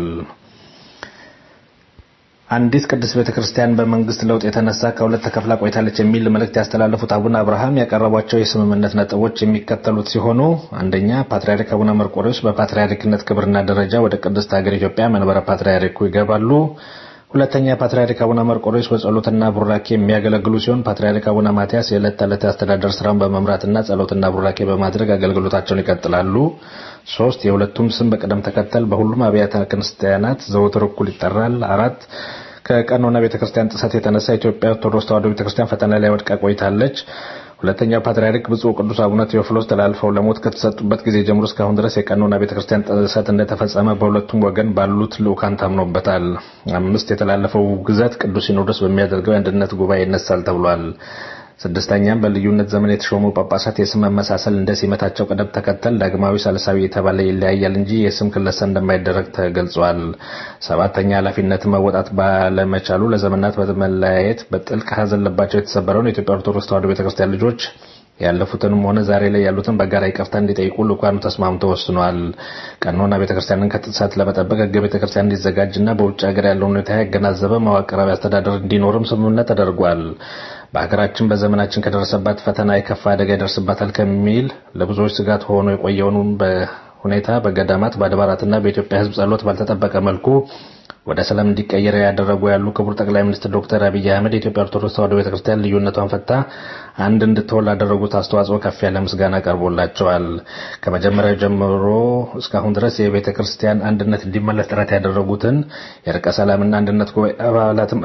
F: አንዲት ቅድስት ቤተ ክርስቲያን በመንግስት ለውጥ የተነሳ ከሁለት ተከፍላ ቆይታለች የሚል መልእክት ያስተላለፉት አቡነ አብርሃም ያቀረቧቸው የስምምነት ነጥቦች የሚከተሉት ሲሆኑ አንደኛ ፓትርያርክ አቡነ መርቆሬዎስ በፓትርያርክነት ክብርና ደረጃ ወደ ቅድስት ሀገር ኢትዮጵያ መንበረ ፓትርያርኩ ይገባሉ። ሁለተኛ ፓትርያርክ አቡነ መርቆሬዎስ በጸሎትና ቡራኬ የሚያገለግሉ ሲሆን ፓትርያርክ አቡነ ማትያስ የዕለት ተዕለት አስተዳደር ስራውን በመምራትና ጸሎትና ቡራኬ በማድረግ አገልግሎታቸውን ይቀጥላሉ። ሶስት የሁለቱም ስም በቅደም ተከተል በሁሉም አብያተ ክርስቲያናት ዘወትር እኩል ይጠራል። አራት ከቀኖና ቤተክርስቲያን ጥሰት የተነሳ የኢትዮጵያ ኦርቶዶክስ ተዋሕዶ ቤተክርስቲያን ፈተና ላይ ወድቃ ቆይታለች። ሁለተኛው ፓትርያርክ ብፁዕ ቅዱስ አቡነ ቴዎፍሎስ ተላልፈው ለሞት ከተሰጡበት ጊዜ ጀምሮ እስካሁን ድረስ የቀኖና ቤተክርስቲያን ጥሰት እንደተፈጸመ በሁለቱም ወገን ባሉት ልዑካን ታምኖበታል። አምስት የተላለፈው ግዘት ቅዱስ ሲኖዶስ በሚያደርገው የአንድነት ጉባኤ ይነሳል ተብሏል። ስድስተኛም በልዩነት ዘመን የተሾሙ ጳጳሳት የስም መመሳሰል እንደ ሲመታቸው ቅደም ተከተል ዳግማዊ ሳልሳዊ የተባለ ይለያያል እንጂ የስም ክለሳ እንደማይደረግ ተገልጿል። ሰባተኛ ኃላፊነትን መወጣት ባለመቻሉ ለዘመናት በመለያየት በጥልቅ ሐዘን ልባቸው የተሰበረውን የኢትዮጵያ ኦርቶዶክስ ተዋሕዶ ቤተክርስቲያን ልጆች ያለፉትንም ሆነ ዛሬ ላይ ያሉትን በጋራ ይቅርታ እንዲጠይቁ ልኡካኑ ተስማምቶ ወስኗል። ቀኖና ቤተክርስቲያንን ከጥሰት ለመጠበቅ ሕገ ቤተክርስቲያን እንዲዘጋጅና በውጭ ሀገር ያለውን ሁኔታ ያገናዘበ መዋቅራዊ አስተዳደር እንዲኖርም ስምምነት ተደርጓል። በሀገራችን በዘመናችን ከደረሰባት ፈተና የከፋ አደጋ ይደርስባታል ከሚል ለብዙዎች ስጋት ሆኖ የቆየውን ሁኔታ በገዳማት በአድባራትና በኢትዮጵያ ሕዝብ ጸሎት ባልተጠበቀ መልኩ ወደ ሰላም እንዲቀየር ያደረጉ ያሉ ክቡር ጠቅላይ ሚኒስትር ዶክተር አብይ አህመድ የኢትዮጵያ ኦርቶዶክስ ተዋሕዶ ቤተክርስቲያን ልዩነቷን ፈታ አንድ እንድትሆን ላደረጉት አስተዋጽኦ ከፍ ያለ ምስጋና ቀርቦላቸዋል። ከመጀመሪያው ጀምሮ እስካሁን ድረስ የቤተ ክርስቲያን አንድነት እንዲመለስ ጥረት ያደረጉትን የእርቀ ሰላምና አንድነት ጉባኤ አባላትም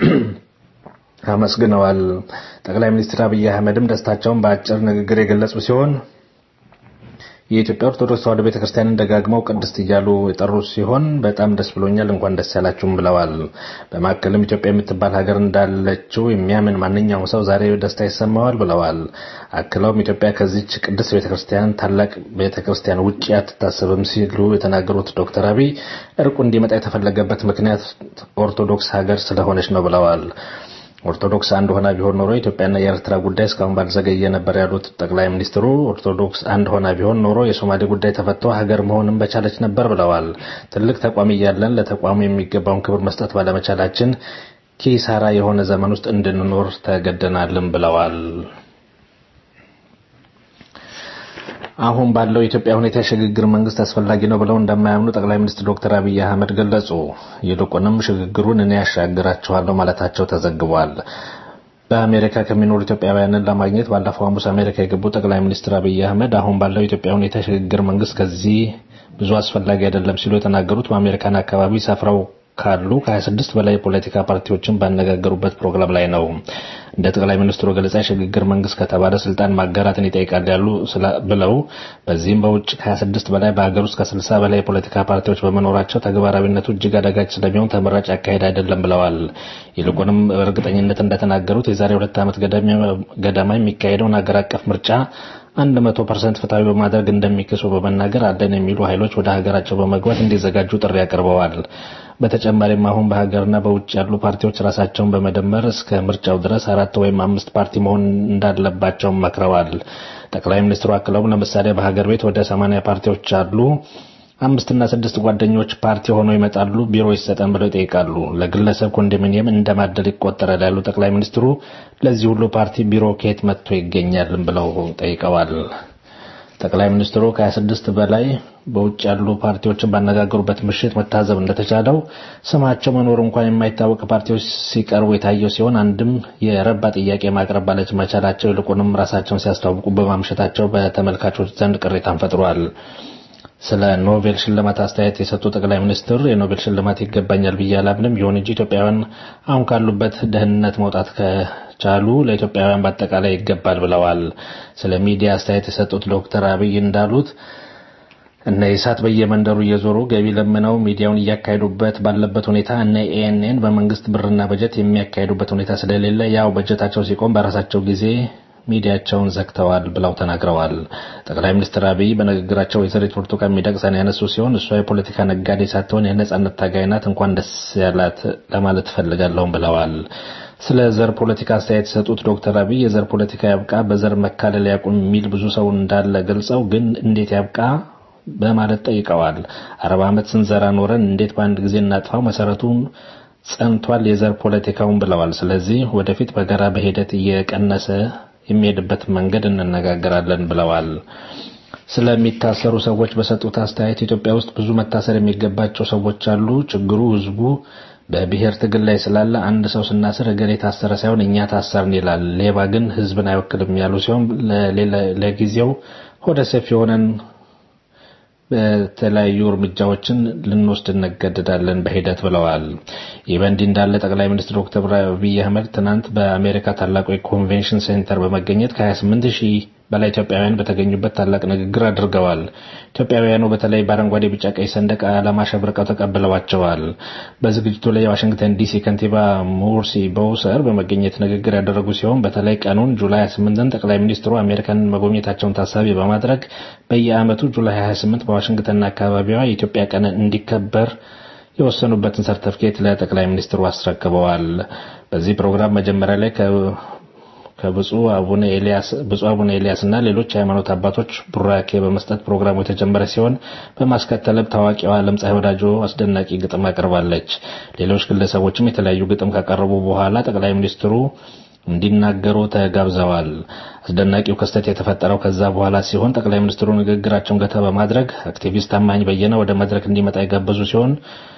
F: አመስግነዋል። ጠቅላይ ሚኒስትር አብይ አህመድም ደስታቸውን በአጭር ንግግር የገለጹ ሲሆን የኢትዮጵያ ኦርቶዶክስ ተዋሕዶ ቤተክርስቲያንን ደጋግመው ቅድስት እያሉ የጠሩ ሲሆን በጣም ደስ ብሎኛል፣ እንኳን ደስ ያላችሁም ብለዋል። በማከልም ኢትዮጵያ የምትባል ሀገር እንዳለችው የሚያምን ማንኛውም ሰው ዛሬ ደስታ ይሰማዋል ብለዋል። አክለውም ኢትዮጵያ ከዚች ቅድስት ቤተክርስቲያን ታላቅ ቤተክርስቲያን ውጭ አትታሰብም ሲሉ የተናገሩት ዶክተር አብይ እርቁ እንዲመጣ የተፈለገበት ምክንያት ኦርቶዶክስ ሀገር ስለሆነች ነው ብለዋል። ኦርቶዶክስ አንድ ሆና ቢሆን ኖሮ ኢትዮጵያና የኤርትራ ጉዳይ እስካሁን ባልዘገየ ነበር ያሉት ጠቅላይ ሚኒስትሩ ኦርቶዶክስ አንድ ሆና ቢሆን ኖሮ የሶማሌ ጉዳይ ተፈቶ ሀገር መሆንም በቻለች ነበር ብለዋል። ትልቅ ተቋም እያለን ለተቋሙ የሚገባውን ክብር መስጠት ባለመቻላችን ኪሳራ የሆነ ዘመን ውስጥ እንድንኖር ተገደናልም ብለዋል። አሁን ባለው የኢትዮጵያ ሁኔታ የሽግግር መንግስት አስፈላጊ ነው ብለው እንደማያምኑ ጠቅላይ ሚኒስትር ዶክተር አብይ አህመድ ገለጹ። ይልቁንም ሽግግሩን እኔ ያሻግራቸዋለሁ ማለታቸው ተዘግቧል። በአሜሪካ ከሚኖሩ ኢትዮጵያውያንን ለማግኘት ባለፈው ሐሙስ አሜሪካ የገቡ ጠቅላይ ሚኒስትር አብይ አህመድ አሁን ባለው የኢትዮጵያ ሁኔታ የሽግግር መንግስት ከዚህ ብዙ አስፈላጊ አይደለም ሲሉ የተናገሩት በአሜሪካን አካባቢ ሰፍረው ካሉ ከ26 በላይ የፖለቲካ ፓርቲዎችን ባነጋገሩበት ፕሮግራም ላይ ነው። እንደ ጠቅላይ ሚኒስትሩ ገለጻ የሽግግር መንግስት ከተባለ ስልጣን ማጋራትን ይጠይቃል ያሉ ብለው በዚህም በውጭ ከ26 በላይ በሀገር ውስጥ ከ60 በላይ የፖለቲካ ፓርቲዎች በመኖራቸው ተግባራዊነቱ እጅግ አዳጋች ስለሚሆን ተመራጭ አካሄድ አይደለም ብለዋል። ይልቁንም በእርግጠኝነት እንደተናገሩት የዛሬ ሁለት ዓመት ገደማ የሚካሄደውን ሀገር አቀፍ ምርጫ አንድ መቶ ፐርሰንት ፍትሐዊ በማድረግ እንደሚክሱ በመናገር አለን የሚሉ ኃይሎች ወደ ሀገራቸው በመግባት እንዲዘጋጁ ጥሪ አቅርበዋል። በተጨማሪም አሁን በሀገርና በውጭ ያሉ ፓርቲዎች ራሳቸውን በመደመር እስከ ምርጫው ድረስ አራት ወይም አምስት ፓርቲ መሆን እንዳለባቸውም መክረዋል። ጠቅላይ ሚኒስትሩ አክለውም ለምሳሌ በሀገር ቤት ወደ ሰማንያ ፓርቲዎች አሉ። አምስትና ስድስት ጓደኞች ፓርቲ ሆነው ይመጣሉ፣ ቢሮ ይሰጠን ብለው ይጠይቃሉ። ለግለሰብ ኮንዶሚኒየም እንደማደል ይቆጠራል ያሉ ጠቅላይ ሚኒስትሩ ለዚህ ሁሉ ፓርቲ ቢሮ ከየት መጥቶ ይገኛልም ብለው ጠይቀዋል። ጠቅላይ ሚኒስትሩ ከ26 በላይ በውጭ ያሉ ፓርቲዎችን ባነጋገሩበት ምሽት መታዘብ እንደተቻለው ስማቸው መኖር እንኳን የማይታወቅ ፓርቲዎች ሲቀርቡ የታየው ሲሆን አንድም የረባ ጥያቄ ማቅረብ ባለች መቻላቸው ይልቁንም ራሳቸውን ሲያስተዋውቁ በማምሸታቸው በተመልካቾች ዘንድ ቅሬታን ፈጥሯል። ስለ ኖቤል ሽልማት አስተያየት የሰጡ ጠቅላይ ሚኒስትር የኖቤል ሽልማት ይገባኛል ብዬ አላምንም። ይሁን እንጂ ኢትዮጵያውያን አሁን ካሉበት ድህነት መውጣት ከቻሉ ለኢትዮጵያውያን በአጠቃላይ ይገባል ብለዋል። ስለ ሚዲያ አስተያየት የሰጡት ዶክተር አብይ እንዳሉት እነ ኢሳት በየመንደሩ እየዞሩ ገቢ ለምነው ሚዲያውን እያካሄዱበት ባለበት ሁኔታ እነ ኤኤንኤን በመንግስት ብርና በጀት የሚያካሄዱበት ሁኔታ ስለሌለ ያው በጀታቸው ሲቆም በራሳቸው ጊዜ ሚዲያቸውን ዘግተዋል ብለው ተናግረዋል። ጠቅላይ ሚኒስትር አብይ በንግግራቸው ወይዘሪት ብርቱካን ሚደቅሳን ያነሱ ሲሆን እሷ የፖለቲካ ነጋዴ ሳትሆን የነጻነት ታጋይ ናት፣ እንኳን ደስ ያላት ለማለት እፈልጋለሁም ብለዋል። ስለ ዘር ፖለቲካ አስተያየት የሰጡት ዶክተር አብይ የዘር ፖለቲካ ያብቃ፣ በዘር መካለል ያቁም የሚል ብዙ ሰው እንዳለ ገልጸው ግን እንዴት ያብቃ በማለት ጠይቀዋል። አርባ ዓመት ስንዘራ ኖረን እንዴት በአንድ ጊዜ እናጥፋው? መሰረቱን ጸንቷል የዘር ፖለቲካውን ብለዋል። ስለዚህ ወደፊት በጋራ በሂደት እየቀነሰ የሚሄድበት መንገድ እንነጋገራለን ብለዋል። ስለሚታሰሩ ሰዎች በሰጡት አስተያየት ኢትዮጵያ ውስጥ ብዙ መታሰር የሚገባቸው ሰዎች አሉ። ችግሩ ህዝቡ በብሔር ትግል ላይ ስላለ አንድ ሰው ስናስር እገሌ ታሰረ ሳይሆን እኛ ታሰርን ይላል። ሌባ ግን ህዝብን አይወክልም ያሉ ሲሆን ለጊዜው ሆደ ሰፊ የሆነን በተለያዩ እርምጃዎችን ልንወስድ እንገደዳለን በሂደት ብለዋል። ይህ በእንዲህ እንዳለ ጠቅላይ ሚኒስትር ዶክተር አብይ አህመድ ትናንት በአሜሪካ ታላቁ የኮንቬንሽን ሴንተር በመገኘት ከ28 ሺህ በላይ ኢትዮጵያውያን በተገኙበት ታላቅ ንግግር አድርገዋል። ኢትዮጵያውያኑ በተለይ በአረንጓዴ፣ ቢጫ፣ ቀይ ሰንደቅ ዓላማ አሸብርቀው ተቀብለዋቸዋል። በዝግጅቱ ላይ የዋሽንግተን ዲሲ ከንቲባ ሙርሲ በውሰር በመገኘት ንግግር ያደረጉ ሲሆን በተለይ ቀኑን ጁላይ 28ን ጠቅላይ ሚኒስትሩ አሜሪካንን መጎብኘታቸውን ታሳቢ በማድረግ በየዓመቱ ጁላይ 28 በዋሽንግተንና አካባቢዋ የኢትዮጵያ ቀን እንዲከበር የወሰኑበትን ሰርተፍኬት ለጠቅላይ ሚኒስትሩ አስረክበዋል። በዚህ ፕሮግራም መጀመሪያ ላይ ከብፁዕ አቡነ ኤልያስ ብፁዕ አቡነ ኤልያስ እና ሌሎች የሃይማኖት አባቶች ቡራኬ በመስጠት ፕሮግራሙ የተጀመረ ሲሆን በማስከተልም ታዋቂዋ ዓለም ፀሐይ ወዳጆ አስደናቂ ግጥም አቅርባለች። ሌሎች ግለሰቦችም የተለያዩ ግጥም ካቀረቡ በኋላ ጠቅላይ ሚኒስትሩ እንዲናገሩ ተጋብዘዋል። አስደናቂው ክስተት የተፈጠረው ከዛ በኋላ ሲሆን ጠቅላይ ሚኒስትሩ ንግግራቸውን ገታ በማድረግ አክቲቪስት ታማኝ በየነ ወደ መድረክ እንዲመጣ የጋበዙ ሲሆን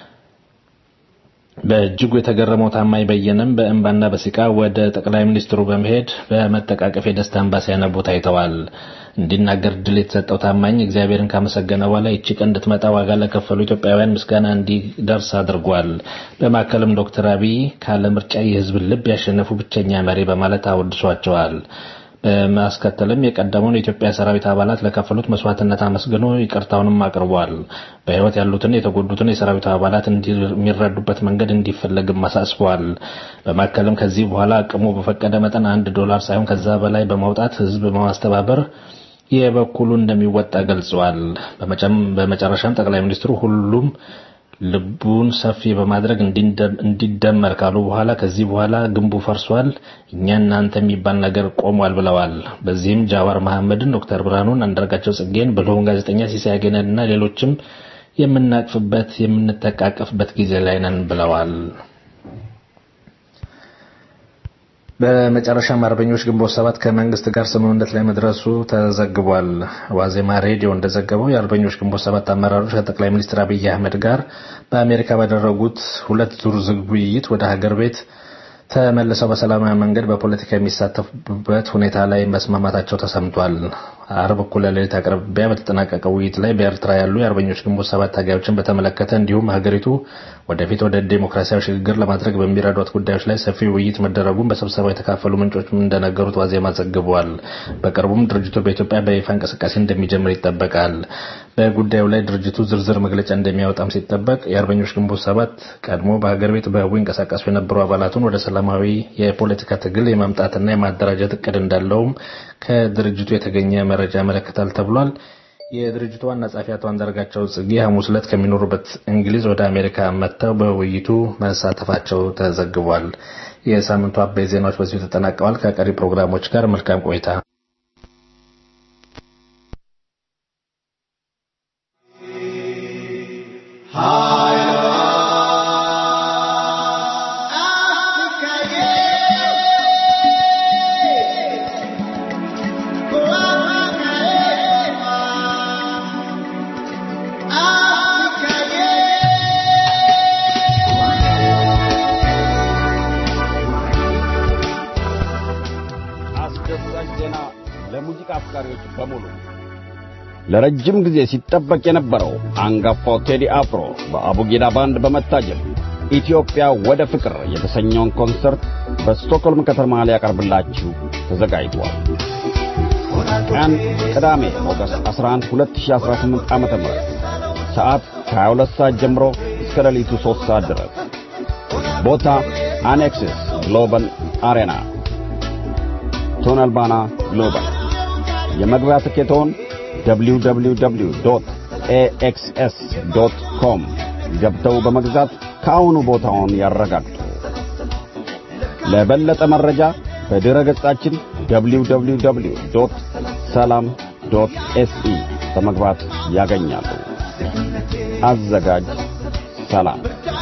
F: በእጅጉ የተገረመው ታማኝ በየነም በእንባና በሲቃ ወደ ጠቅላይ ሚኒስትሩ በመሄድ በመጠቃቀፍ የደስታ እንባ ሲያነቡ ታይተዋል። እንዲናገር ድል የተሰጠው ታማኝ እግዚአብሔርን ካመሰገነ በኋላ ይቺ ቀን እንድትመጣ ዋጋ ለከፈሉ ኢትዮጵያውያን ምስጋና እንዲደርስ አድርጓል። በማከልም ዶክተር አብይ ካለ ምርጫ የሕዝብን ልብ ያሸነፉ ብቸኛ መሪ በማለት አወድሷቸዋል። በማስከተልም የቀደመውን የኢትዮጵያ ሰራዊት አባላት ለከፈሉት መስዋዕትነት አመስግኖ ይቅርታውንም አቅርቧል። በሕይወት ያሉትን የተጎዱትን የሰራዊቱ አባላት የሚረዱበት መንገድ እንዲፈለግም አሳስበዋል። በማከልም ከዚህ በኋላ አቅሙ በፈቀደ መጠን አንድ ዶላር ሳይሆን ከዛ በላይ በማውጣት ህዝብ በማስተባበር የበኩሉ እንደሚወጣ ገልጸዋል። በመጨረሻም ጠቅላይ ሚኒስትሩ ሁሉም ልቡን ሰፊ በማድረግ እንዲደመር ካሉ በኋላ ከዚህ በኋላ ግንቡ ፈርሷል፣ እኛ እናንተ የሚባል ነገር ቆሟል ብለዋል። በዚህም ጃዋር መሐመድን፣ ዶክተር ብርሃኑን፣ አንዳርጋቸው ጽጌን፣ ብልሆን ጋዜጠኛ ሲሳይ አገነን እና ሌሎችም የምናቅፍበት የምንተቃቀፍበት ጊዜ ላይ ነን ብለዋል። በመጨረሻም አርበኞች ግንቦት ሰባት ከመንግስት ጋር ስምምነት ላይ መድረሱ ተዘግቧል። ዋዜማ ሬዲዮ እንደዘገበው የአርበኞች ግንቦት ሰባት አመራሮች ከጠቅላይ ሚኒስትር አብይ አህመድ ጋር በአሜሪካ ባደረጉት ሁለት ዙር ዝግ ውይይት ወደ ሀገር ቤት ተመልሰው በሰላማዊ መንገድ በፖለቲካ የሚሳተፉበት ሁኔታ ላይ መስማማታቸው ተሰምቷል። አርብ እኩለ ሌሊት አቅራቢያ በተጠናቀቀው ውይይት ላይ በኤርትራ ያሉ የአርበኞች ግንቦት ሰባት ታጋዮችን በተመለከተ እንዲሁም ሀገሪቱ ወደፊት ወደ ዴሞክራሲያዊ ሽግግር ለማድረግ በሚረዷት ጉዳዮች ላይ ሰፊ ውይይት መደረጉን በስብሰባው የተካፈሉ ምንጮች እንደነገሩት ዋዜማ ዘግበዋል። በቅርቡም ድርጅቱ በኢትዮጵያ በይፋ እንቅስቃሴ እንደሚጀምር ይጠበቃል። በጉዳዩ ላይ ድርጅቱ ዝርዝር መግለጫ እንደሚያወጣም ሲጠበቅ የአርበኞች ግንቦት ሰባት ቀድሞ በሀገር ቤት በህቡ ይንቀሳቀሱ የነበሩ አባላቱን ወደ ሰላማዊ የፖለቲካ ትግል የማምጣትና የማደራጀት እቅድ እንዳለውም ከድርጅቱ የተገኘ መረጃ ያመለክታል ተብሏል። የድርጅቱ ዋና ጸሐፊ አቶ አንዳርጋቸው ጽጌ ሐሙስ ዕለት ከሚኖሩበት እንግሊዝ ወደ አሜሪካ መጥተው በውይይቱ መሳተፋቸው ተዘግቧል። የሳምንቱ አበይ ዜናዎች በዚሁ ተጠናቀዋል። ከቀሪ ፕሮግራሞች ጋር መልካም ቆይታ።
G: አስደሳች ዜና ለሙዚቃ አፍቃሪዎች በሙሉ ለረጅም ጊዜ ሲጠበቅ የነበረው አንጋፋው ቴዲ አፍሮ በአቡጊዳ ባንድ በመታጀብ ኢትዮጵያ ወደ ፍቅር የተሰኘውን ኮንሰርት በስቶክሆልም ከተማ ሊያቀርብላችሁ ተዘጋጅቷል። ቀን ቅዳሜ ኦገስት 11 2018 ዓ.ም ሰዓት ከ22 ሰዓት ጀምሮ እስከ ሌሊቱ 3 ሰዓት ድረስ ቦታ አኔክሲስ ግሎበል አሬና ቶነልባና ግሎባል የመግቢያ ትኬቶን www.axs.com ገብተው በመግዛት ከአሁኑ ቦታውን ያረጋግጡ። ለበለጠ መረጃ በድረ ገጻችን www.salam.se በመግባት ያገኛሉ። አዘጋጅ ሰላም።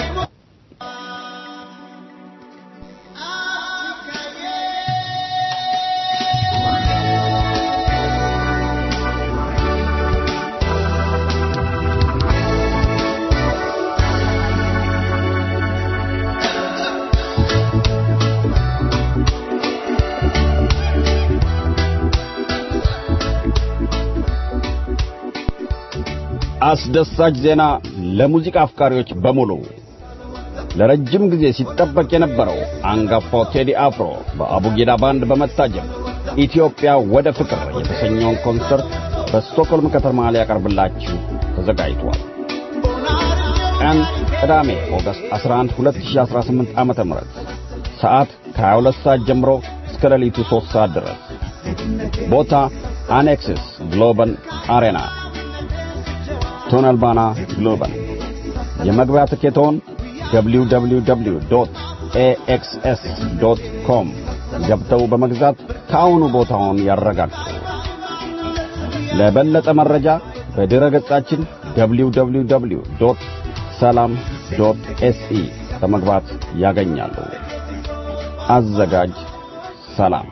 G: አስደሳች ዜና ለሙዚቃ አፍቃሪዎች በሙሉ ለረጅም ጊዜ ሲጠበቅ የነበረው አንጋፋው ቴዲ አፍሮ በአቡጊዳ ባንድ በመታጀብ ኢትዮጵያ ወደ ፍቅር የተሰኘውን ኮንሰርት በስቶክሆልም ከተማ ሊያቀርብላችሁ ተዘጋጅቷል። ቀን ቅዳሜ ኦገስት 11 2018 ዓመተ ምህረት ሰዓት ከ22 ሰዓት ጀምሮ እስከ ሌሊቱ 3 ሰዓት ድረስ ቦታ አኔክሲስ ግሎበል አሬና ቶነልባና ግሎባል የመግቢያ ትኬቶን www.axs.com ገብተው በመግዛት ከአሁኑ ቦታውን ያረጋግጡ። ለበለጠ መረጃ በድረ ገጻችን www.salam.se በመግባት ያገኛሉ። አዘጋጅ ሰላም።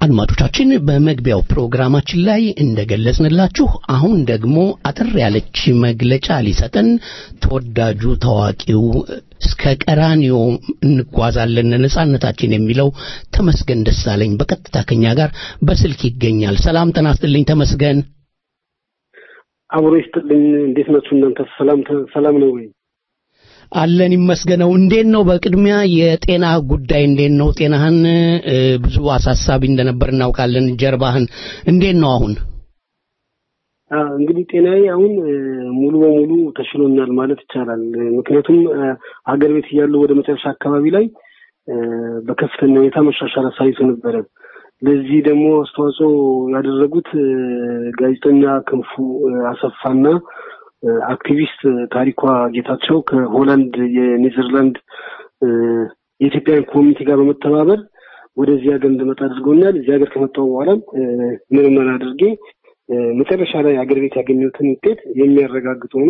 B: አድማጮቻችን በመግቢያው ፕሮግራማችን ላይ እንደገለጽንላችሁ አሁን ደግሞ አጠር ያለች መግለጫ ሊሰጠን ተወዳጁ ታዋቂው እስከ ቀራኒዮ እንጓዛለን ነጻነታችን የሚለው ተመስገን ደሳለኝ በቀጥታ ከኛ ጋር በስልክ ይገኛል። ሰላም ጤና ይስጥልኝ ተመስገን።
H: አብሮ ይስጥልኝ። እንዴት ናችሁ እናንተ? ሰላም ሰላም ነው ወይ?
B: አለን ይመስገነው። እንዴት ነው በቅድሚያ የጤና ጉዳይ እንዴት ነው? ጤናህን ብዙ አሳሳቢ እንደነበር እናውቃለን። ጀርባህን እንዴት ነው አሁን?
H: እንግዲህ ጤናዬ አሁን ሙሉ በሙሉ ተሽሎኛል ማለት ይቻላል። ምክንያቱም ሀገር ቤት እያለሁ ወደ መጨረሻ አካባቢ ላይ በከፍተኛ ሁኔታ መሻሻል አሳይቶ ነበረ። ለዚህ ደግሞ አስተዋጽኦ ያደረጉት ጋዜጠኛ ክንፉ አሰፋና አክቲቪስት ታሪኳ ጌታቸው ከሆላንድ የኔዘርላንድ የኢትዮጵያን ኮሚኒቲ ጋር በመተባበር ወደዚህ ሀገር እንድመጣ አድርገውኛል። እዚህ ሀገር ከመጣሁ በኋላ ምርመራ አድርጌ መጨረሻ ላይ ሀገር ቤት ያገኘሁትን ውጤት የሚያረጋግጥ ሆኖ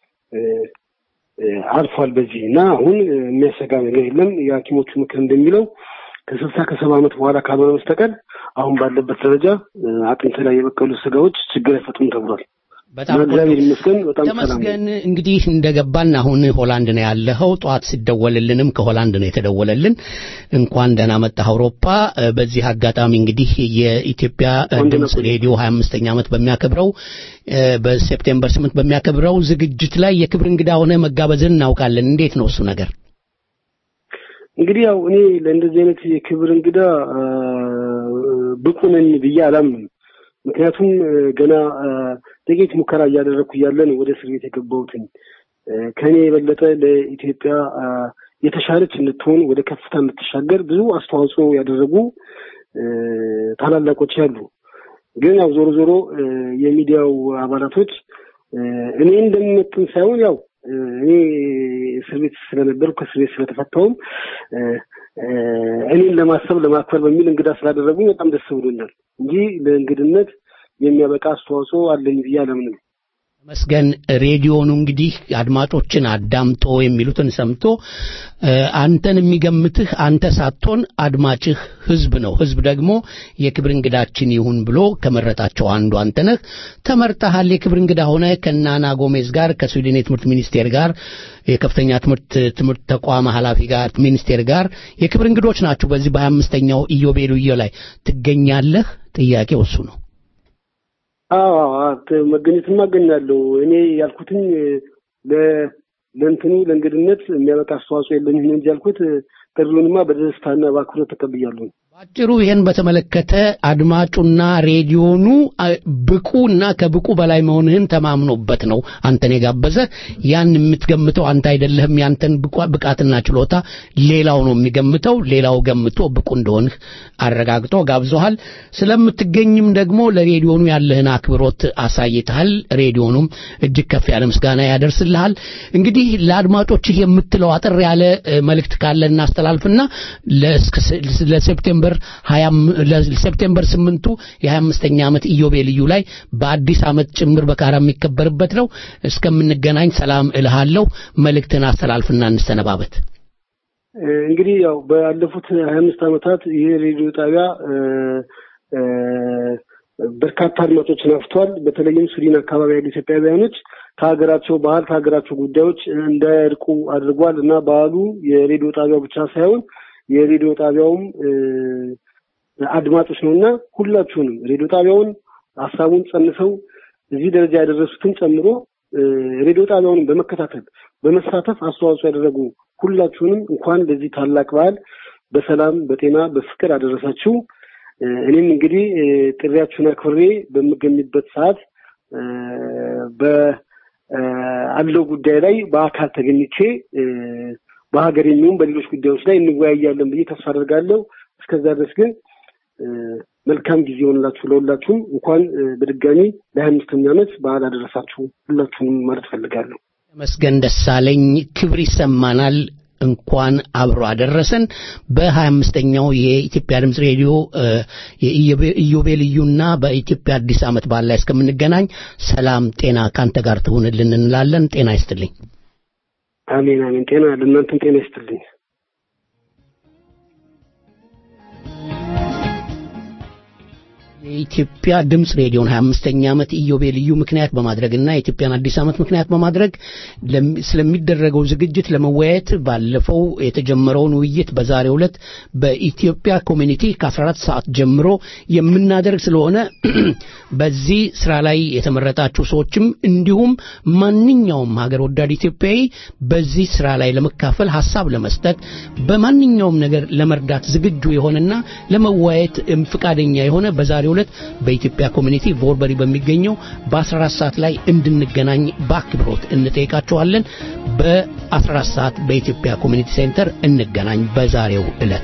H: አልፏል። በዚህ እና አሁን የሚያሰጋ ነገር የለም። የሐኪሞቹ ምክር እንደሚለው ከስልሳ ከሰባ ዓመት በኋላ ካልሆነ በስተቀር አሁን ባለበት ደረጃ አጥንት ላይ የበቀሉ ስጋዎች ችግር አይፈጥሩም ተብሏል።
B: በጣም
H: እግዚአብሔር ይመስገን በጣም ሰላም ነው።
B: ተመስገን እንግዲህ እንደገባን አሁን ሆላንድ ነው ያለኸው። ጠዋት ሲደወልልንም ከሆላንድ ነው የተደወለልን። እንኳን ደህና መጣህ አውሮፓ። በዚህ አጋጣሚ እንግዲህ የኢትዮጵያ ድምፅ ሬዲዮ 25ኛ ዓመት በሚያከብረው በሴፕቴምበር 8 በሚያከብረው ዝግጅት ላይ የክብር እንግዳ ሆነ መጋበዝን እናውቃለን። እንዴት ነው እሱ ነገር?
H: እንግዲህ ያው እኔ ለእንደዚህ አይነት የክብር እንግዳ ብቁ ነኝ ብዬ አላምንም። ምክንያቱም ገና ጥቂት ሙከራ እያደረግኩ እያለ ነው ወደ እስር ቤት የገባሁትኝ። ከእኔ የበለጠ ለኢትዮጵያ የተሻለች እንድትሆን ወደ ከፍታ እንድትሻገር ብዙ አስተዋጽኦ ያደረጉ ታላላቆች ያሉ። ግን ያው ዞሮ ዞሮ የሚዲያው አባላቶች እኔ እንደምመጥን ሳይሆን ያው እኔ እስር ቤት ስለነበርኩ ከእስር ቤት ስለተፈታውም እኔን ለማሰብ ለማክበር በሚል እንግዳ ስላደረጉኝ በጣም ደስ ብሎኛል እንጂ ለእንግድነት የሚያበቃ አስተዋጽኦ አለኝ ብዬ አለምንም።
B: መስገን ሬዲዮኑ እንግዲህ አድማጮችን አዳምጦ የሚሉትን ሰምቶ አንተን የሚገምትህ አንተ ሳትሆን አድማጭህ ህዝብ ነው። ህዝብ ደግሞ የክብር እንግዳችን ይሁን ብሎ ከመረጣቸው አንዱ አንተ ነህ። ተመርጠሃል። የክብር እንግዳ ሆነ ከናና ጎሜዝ ጋር ከስዊድን የትምህርት ሚኒስቴር ጋር የከፍተኛ ትምህርት ትምህርት ተቋም ኃላፊ ጋር ሚኒስቴር ጋር የክብር እንግዶች ናችሁ። በዚህ በሀያ አምስተኛው ኢዮቤልዩ ላይ ትገኛለህ። ጥያቄው እሱ ነው።
H: አዎ መገኘትማ አገኛለሁ። እኔ ያልኩትኝ ለእንትኑ ለእንግድነት የሚያበቃ አስተዋጽኦ የለኝም እንጂ ያልኩት ጥሪውንማ በደስታና በአክብሮት ተቀብያለሁ።
B: ባጭሩ ይህን በተመለከተ አድማጩና ሬዲዮኑ ብቁና ከብቁ በላይ መሆንህን ተማምኖበት ነው አንተን የጋበዘ። ያን የምትገምተው አንተ አይደለህም። ያንተን ብቃትና ችሎታ ሌላው ነው የሚገምተው። ሌላው ገምቶ ብቁ እንደሆንህ አረጋግጦ ጋብዞሃል። ስለምትገኝም ደግሞ ለሬዲዮኑ ያለህን አክብሮት አሳይተሃል። ሬዲዮኑም እጅግ ከፍ ያለ ምስጋና ያደርስልሃል። እንግዲህ ለአድማጮችህ የምትለው አጠር ያለ መልእክት ካለ እናስተላልፍና ለሴፕቴምበር ለሴፕቴምበር ስምንቱ የሀያ አምስተኛ ዓመት ኢዮቤልዩ ላይ በአዲስ ዓመት ጭምር በካራ የሚከበርበት ነው። እስከምንገናኝ ሰላም እልሃለሁ። መልእክትን አስተላልፍና እንሰነባበት።
H: እንግዲህ ያው ባለፉት ሀያ አምስት ዓመታት ይህ ሬዲዮ ጣቢያ በርካታ አድማጮችን አፍቷል። በተለይም ስዊድን አካባቢ ያሉ ኢትዮጵያውያኖች ከሀገራቸው ባህል ከሀገራቸው ጉዳዮች እንዳያርቁ አድርጓል እና ባህሉ የሬዲዮ ጣቢያው ብቻ ሳይሆን የሬዲዮ ጣቢያውም አድማጮች ነው እና ሁላችሁንም ሬዲዮ ጣቢያውን ሀሳቡን ጸንሰው እዚህ ደረጃ ያደረሱትን ጨምሮ ሬዲዮ ጣቢያውንም በመከታተል በመሳተፍ አስተዋጽኦ ያደረጉ ሁላችሁንም እንኳን ለዚህ ታላቅ በዓል በሰላም በጤና በፍቅር አደረሳችሁ። እኔም እንግዲህ ጥሪያችሁን አክብሬ በምገኝበት ሰዓት በአለው ጉዳይ ላይ በአካል ተገኝቼ በሀገር የሚሆን በሌሎች ጉዳዮች ላይ እንወያያለን ብዬ ተስፋ አደርጋለሁ። እስከዛ ድረስ ግን መልካም ጊዜ ሆንላችሁ ለሁላችሁም። እንኳን በድጋሚ ለሀያ አምስተኛ ዓመት በዓል አደረሳችሁ ሁላችሁንም ማለት ፈልጋለሁ።
B: ተመስገን ደሳለኝ ክብር ይሰማናል። እንኳን አብሮ አደረሰን። በሀያ አምስተኛው የኢትዮጵያ ድምፅ ሬዲዮ የኢዮቤልዩና በኢትዮጵያ አዲስ ዓመት በዓል ላይ እስከምንገናኝ ሰላም ጤና ካንተ ጋር ትሁንልን እንላለን። ጤና ይስጥልኝ።
H: አሜን አሜን። ጤና ለእናንተም ጤና ይስጥልኝ።
B: የኢትዮጵያ ድምፅ ሬዲዮን 25ኛ ዓመት ኢዮቤልዩ ምክንያት በማድረግና የኢትዮጵያን አዲስ ዓመት ምክንያት በማድረግ ለም- ስለሚደረገው ዝግጅት ለመወያየት ባለፈው የተጀመረውን ውይይት በዛሬው ዕለት በኢትዮጵያ ኮሚኒቲ ከ14 ሰዓት ጀምሮ የምናደርግ ስለሆነ በዚህ ስራ ላይ የተመረጣችሁ ሰዎችም እንዲሁም ማንኛውም ሀገር ወዳድ ኢትዮጵያዊ በዚህ ስራ ላይ ለመካፈል ሀሳብ ለመስጠት በማንኛውም ነገር ለመርዳት ዝግጁ የሆነና ለመወያየት እም ፍቃደኛ የሆነ በዛሬው ዕለት በኢትዮጵያ ኮሚኒቲ ቮርበሪ በሚገኘው በ14 ሰዓት ላይ እንድንገናኝ በአክብሮት እንጠይቃችኋለን። በ14 ሰዓት በኢትዮጵያ ኮሚኒቲ ሴንተር እንገናኝ በዛሬው ዕለት።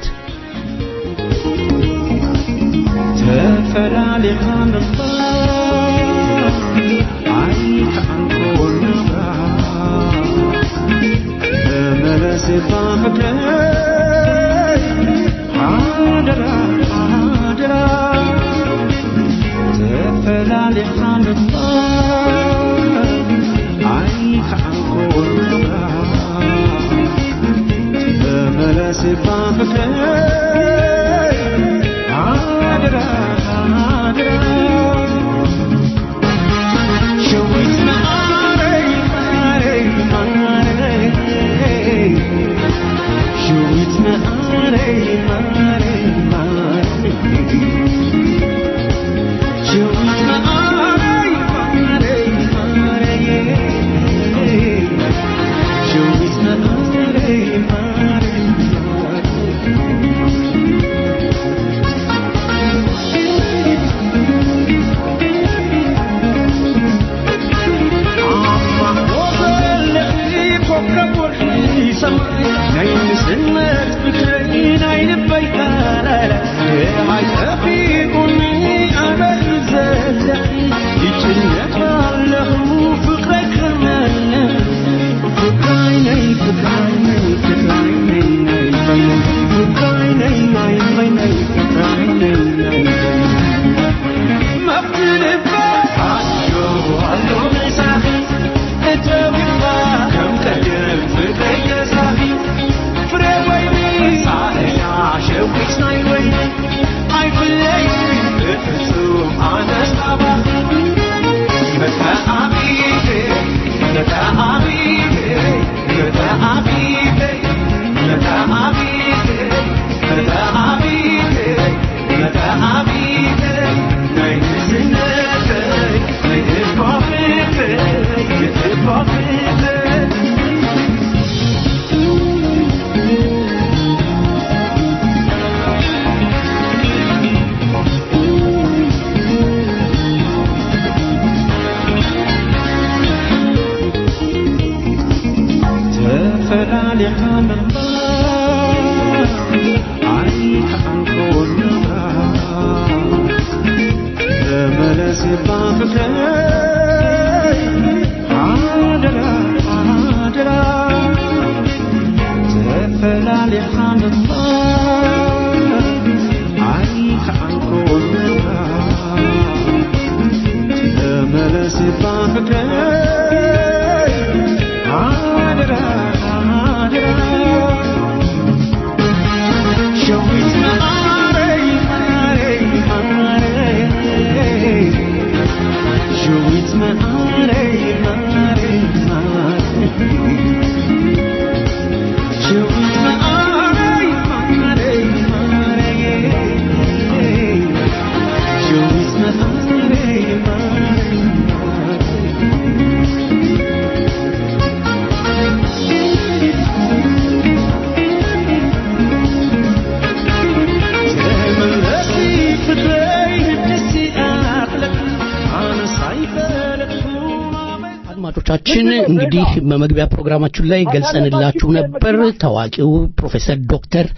B: አድማጮቻችን እንግዲህ በመግቢያ ፕሮግራማችን ላይ ገልጸንላችሁ ነበር። ታዋቂው ፕሮፌሰር ዶክተር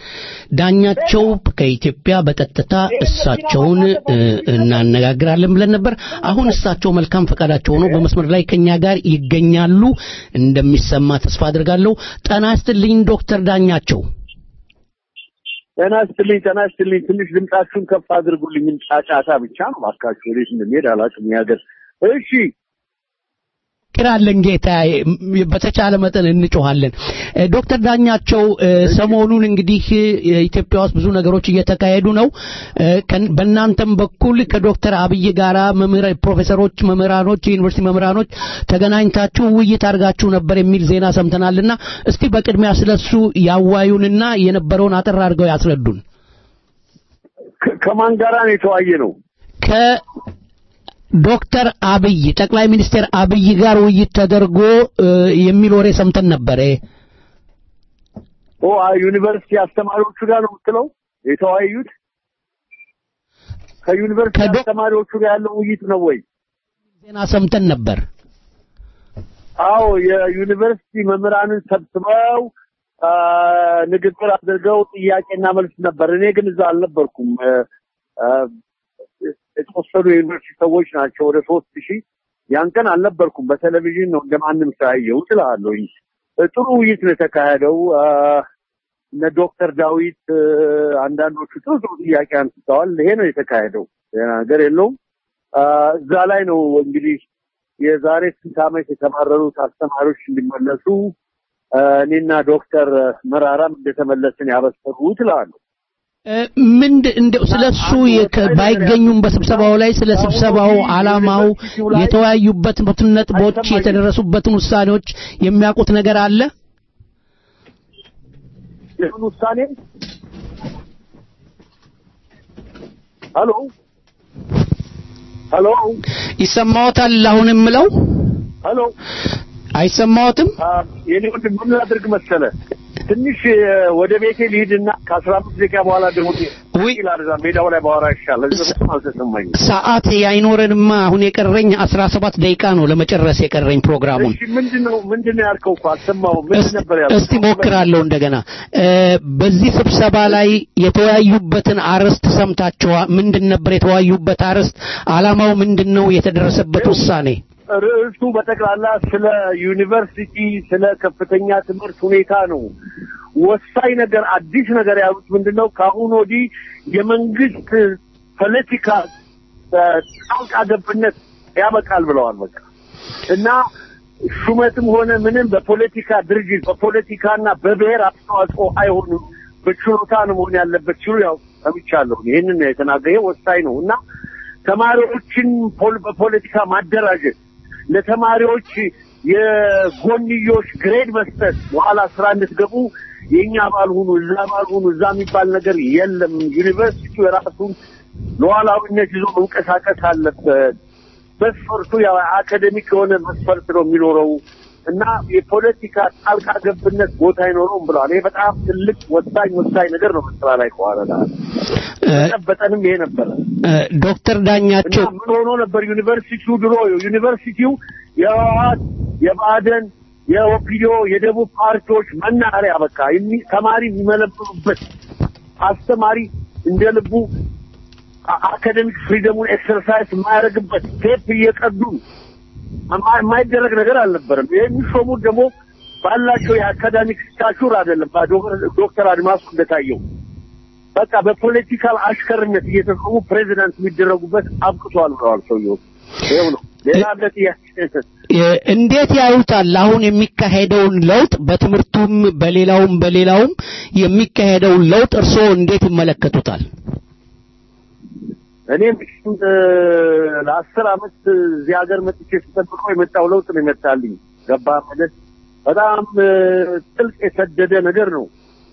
B: ዳኛቸው ከኢትዮጵያ በቀጥታ እሳቸውን እ፣ እናነጋግራለን ብለን ነበር። አሁን እሳቸው መልካም ፈቃዳቸው ሆኖ በመስመር ላይ ከኛ ጋር ይገኛሉ። እንደሚሰማ ተስፋ አድርጋለሁ። ጤና ይስጥልኝ ዶክተር ዳኛቸው።
I: ጤና ይስጥልኝ ጤና ይስጥልኝ። ትንሽ ድምጻችሁን ከፍ አድርጉልኝ። ጫጫታ ብቻ ነው እባካችሁ። ወዴት እንደሚሄድ አላውቅም። የሀገር እሺ
B: ራለን ጌታ በተቻለ መጠን እንጮሃለን። ዶክተር ዳኛቸው ሰሞኑን እንግዲህ ኢትዮጵያ ውስጥ ብዙ ነገሮች እየተካሄዱ ነው። በእናንተም በኩል ከዶክተር አብይ ጋራ ፕሮፌሰሮች፣ መምህራኖች፣ የዩኒቨርሲቲ መምህራኖች ተገናኝታችሁ ውይይት አድርጋችሁ ነበር የሚል ዜና ሰምተናልና እስቲ በቅድሚያ ስለሱ ያዋዩንና የነበረውን አጠር አድርገው ያስረዱን።
I: ከማን ጋራ ነው የተዋየ ነው?
B: ዶክተር አብይ ጠቅላይ ሚኒስትር አብይ ጋር ውይይት ተደርጎ የሚል ወሬ ሰምተን ነበረ።
I: ኦ ዩኒቨርሲቲ አስተማሪዎቹ ጋር ነው የምትለው የተወያዩት? ከዩኒቨርሲቲ አስተማሪዎቹ ጋር ያለው ውይይት ነው ወይ?
B: ዜና ሰምተን ነበር።
I: አዎ የዩኒቨርሲቲ መምህራንን ሰብስበው ንግግር አድርገው ጥያቄና መልስ ነበር። እኔ ግን እዛ አልነበርኩም። የተወሰኑ የዩኒቨርሲቲ ሰዎች ናቸው ወደ ሶስት ሺህ ያን ቀን አልነበርኩም። በቴሌቪዥን ነው እንደማንም ሳያየው እችላለሁ። ጥሩ ውይይት ነው የተካሄደው። እነ ዶክተር ዳዊት አንዳንዶቹ ጥሩ ጥሩ ጥያቄ አንስተዋል። ይሄ ነው የተካሄደው። ነገር የለውም። እዛ ላይ ነው እንግዲህ የዛሬ ስንት ዓመት የተባረሩት አስተማሪዎች እንዲመለሱ እኔና ዶክተር መራራም እንደተመለስን ያበሰሩ እላለሁ።
B: ምንድ እንደው ስለሱ ባይገኙም በስብሰባው ላይ ስለ ስብሰባው ዓላማው የተወያዩበትን ነጥቦች የተደረሱበትን ውሳኔዎች የሚያውቁት ነገር አለ?
I: የምን ውሳኔ? ሄሎ ሄሎ፣
B: ይሰማዎታል? አሁን የምለው
I: ሄሎ፣
B: አይሰማዎትም?
I: የኔ ወንድም ምን ላድርግ መሰለ ትንሽ ወደ ቤቴ ልሂድና ከአስራ አምስት ደቂቃ በኋላ ደግሞ ላርዛ ሜዳው ላይ ባወራ ይሻላል። እሱም አልተሰማኝም።
B: ሰዓት አይኖረንማ። አሁን የቀረኝ አስራ ሰባት ደቂቃ ነው ለመጨረስ የቀረኝ ፕሮግራሙን።
I: እሺ ምንድነው ምንድነው ያልከው? እኮ አልሰማሁም። ምንድን ነበር ያልከው?
B: እስቲ ሞክራለሁ እንደገና። በዚህ ስብሰባ ላይ የተወያዩበትን አርዕስት ሰምታችኋል? ምንድን ነበር የተወያዩበት አርዕስት? ዓላማው ምንድን ነው? የተደረሰበት ውሳኔ
I: ርዕሱ በጠቅላላ ስለ ዩኒቨርሲቲ ስለ ከፍተኛ ትምህርት ሁኔታ ነው። ወሳኝ ነገር አዲስ ነገር ያሉት ምንድነው? ከአሁን ወዲህ የመንግስት ፖለቲካ ጣልቃ ገብነት ያበቃል ብለዋል። በቃ እና ሹመትም ሆነ ምንም በፖለቲካ ድርጅት በፖለቲካና በብሔር አስተዋጽኦ አይሆንም፣ በችሎታ ነው መሆን ያለበት ሲሉ ያው ሰምቻለሁ። ይህንን የተናገረ ወሳኝ ነው እና ተማሪዎችን በፖለቲካ ማደራጀት ለተማሪዎች የጎንዮሽ ግሬድ መስጠት በኋላ ስራ እንድትገቡ የኛ አባል ሁኑ እዛ አባል ሁኑ እዛ የሚባል ነገር የለም። ዩኒቨርሲቲው የራሱን ሉዓላዊነት ይዞ መንቀሳቀስ አለበት። መስፈርቱ ያው አካዴሚክ የሆነ መስፈርት ነው የሚኖረው እና የፖለቲካ ጣልቃ ገብነት ቦታ አይኖረውም ብለዋል። ይሄ በጣም ትልቅ ወሳኝ ወሳኝ ነገር ነው በስራ ላይ ከዋለ ተጨበጠንም ይሄ ነበረ።
B: ዶክተር ዳኛቸው
I: እና ምን ሆኖ ነበር ዩኒቨርሲቲው ድሮ ዩኒቨርሲቲው የህወሓት የባዕደን የኦፒዲዮ የደቡብ ፓርቲዎች መናኸሪያ በቃ ተማሪ የሚመለምሉበት አስተማሪ እንደ ልቡ አካዴሚክ ፍሪደሙን ኤክሰርሳይዝ የማያደርግበት ቴፕ እየቀዱ የማይደረግ ነገር አልነበረም። የሚሾሙት ደግሞ ባላቸው የአካዳሚክ ስታቹር አይደለም። ዶክተር አድማሱ እንደታየው በቃ በፖለቲካል አሽከርነት እየተሾሙ ፕሬዚዳንት የሚደረጉበት አብቅቷል ብለዋል ሰውየው። ይኸው ነው። ሌላ አለ ጥያቄ?
B: እንዴት ያዩታል? አሁን የሚካሄደውን ለውጥ በትምህርቱም በሌላውም በሌላውም የሚካሄደውን ለውጥ እርስዎ እንዴት ይመለከቱታል?
I: እኔ ለአስር አመት እዚህ ሀገር መጥቼ ስጠብቀው የመጣው ለውጥ ነው የመጣልኝ። ገባ ማለት በጣም ጥልቅ የሰደደ ነገር ነው።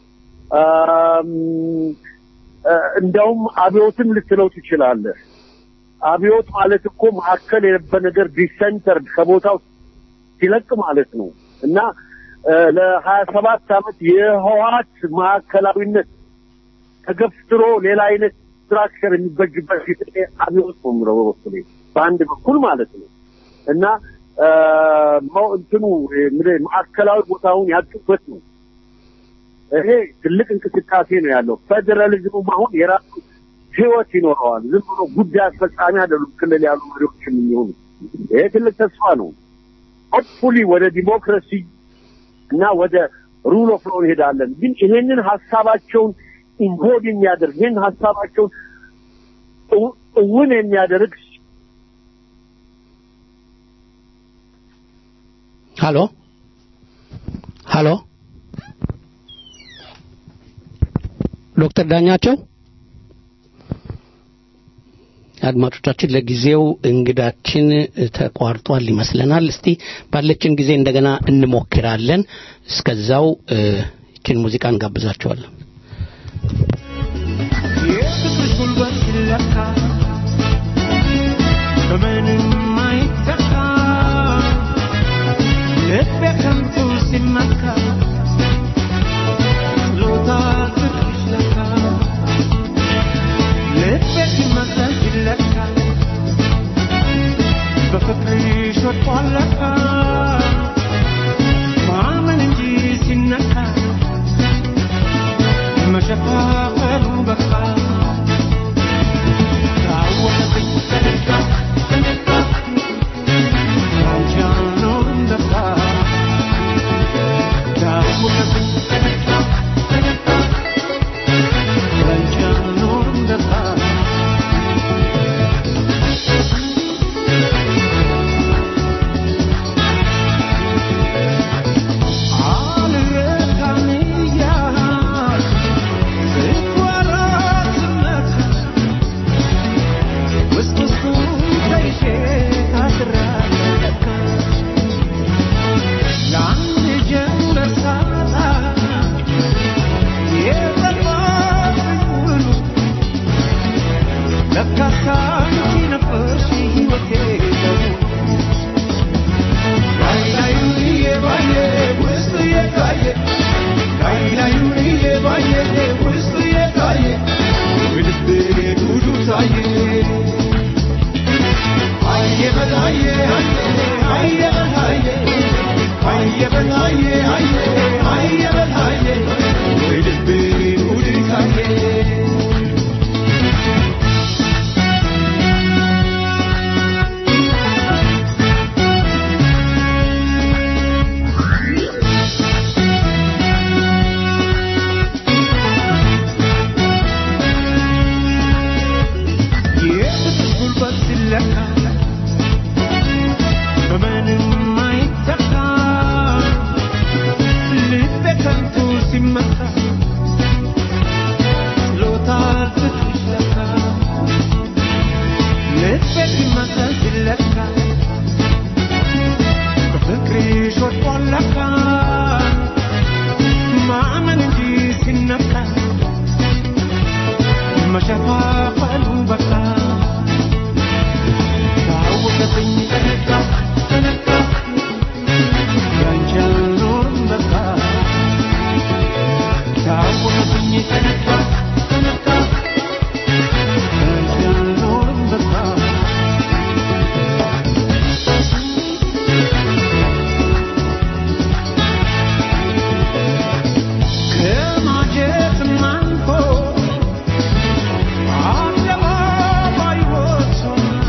I: እንደውም አብዮትም ልትለው ትችላለህ። አብዮት ማለት እኮ ማዕከል የነበረ ነገር ዲሰንተርድ ከቦታው ሲለቅ ማለት ነው እና ለሀያ ሰባት አመት የህወሓት ማዕከላዊነት ተገፍትሮ ሌላ አይነት ስትራክቸር የሚበጅበት ጊዜ አብዮት ነው የምለው በበኩሌ በአንድ በኩል ማለት ነው እና እንትኑ ማዕከላዊ ቦታውን ያጡበት ነው። ይሄ ትልቅ እንቅስቃሴ ነው ያለው። ፌዴራሊዝሙም አሁን የራሱ ህይወት ይኖረዋል። ዝም ብሎ ጉዳይ አስፈጻሚ አይደሉም ክልል ያሉ መሪዎች የሚሆኑ። ይሄ ትልቅ ተስፋ ነው። ሆፕፉሊ ወደ ዲሞክራሲ እና ወደ ሩል ኦፍ ሎው እንሄዳለን። ግን ይሄንን ሀሳባቸውን ኢምቦድ የሚያደርግ ይህን ሀሳባቸውን እውን የሚያደርግ
B: ሃሎ ሃሎ ዶክተር ዳኛቸው አድማጮቻችን ለጊዜው እንግዳችን ተቋርጧል ይመስለናል። እስቲ ባለችን ጊዜ እንደገና እንሞክራለን። እስከዛው ይችን ሙዚቃ እንጋብዛቸዋለን።
J: የፍቅርሽ ጉልበት ሲለካ በምንም አይተካ ልቤ ከንቱ ሲመካ ችሎታ ፍቅርሽ ለካ ልቤ ሲመሰል ሲለካ በፍቅርሽ ወድቋል ለካ ማመን እንጂ ሲነካ መሸፋፈሉ በቃ ታወቀብኝ ተነካ ተነካ አንቺ አልኖርም ለካ ታወቀብኝ ተነካ ተነካ አንቺ አልኖርም ለካ አልረካም እያልኩ ስጓራት ስመካ ውስጥ ውስጡን ከይሼ ታስሬያለሁ ለካ ለአንድ ጀንበር ሳጣ የጠፋብኝ ውሉ ለካስ አንቺ ነበርሽ ሕይወቴ በሙሉ ላይ ላዩን እየባየ ውስጡ እየታየ ላይ ላዩን እየባየ ውስጡ እየታየ በልቤ ጉዱ ታየ አየ በላየ አየ በላየ አየ በላየ አየ በላየ በልቤ ጉዱ ታየ የፍቅር ጉልበት ሲለካ በምንም አይተካ ልቤ ከንቱ ሲመካ ችሎታል ፍቅርሽ ለካ ልቤ ሲመሰል ሲለካ በፍቅርሽ ወድቋል ለካ ማመን እንጂ ሲነካ መሸፋፈሉ በቃ ታወቀብኝ ተነካ ተነካ ያንቺ አልኖርም በቃ ታወቀብኝ ተነካ ተነካ ያንቺ አልኖርም በቃ ከማጀትም አልፎ አደባባይ ወጥቶ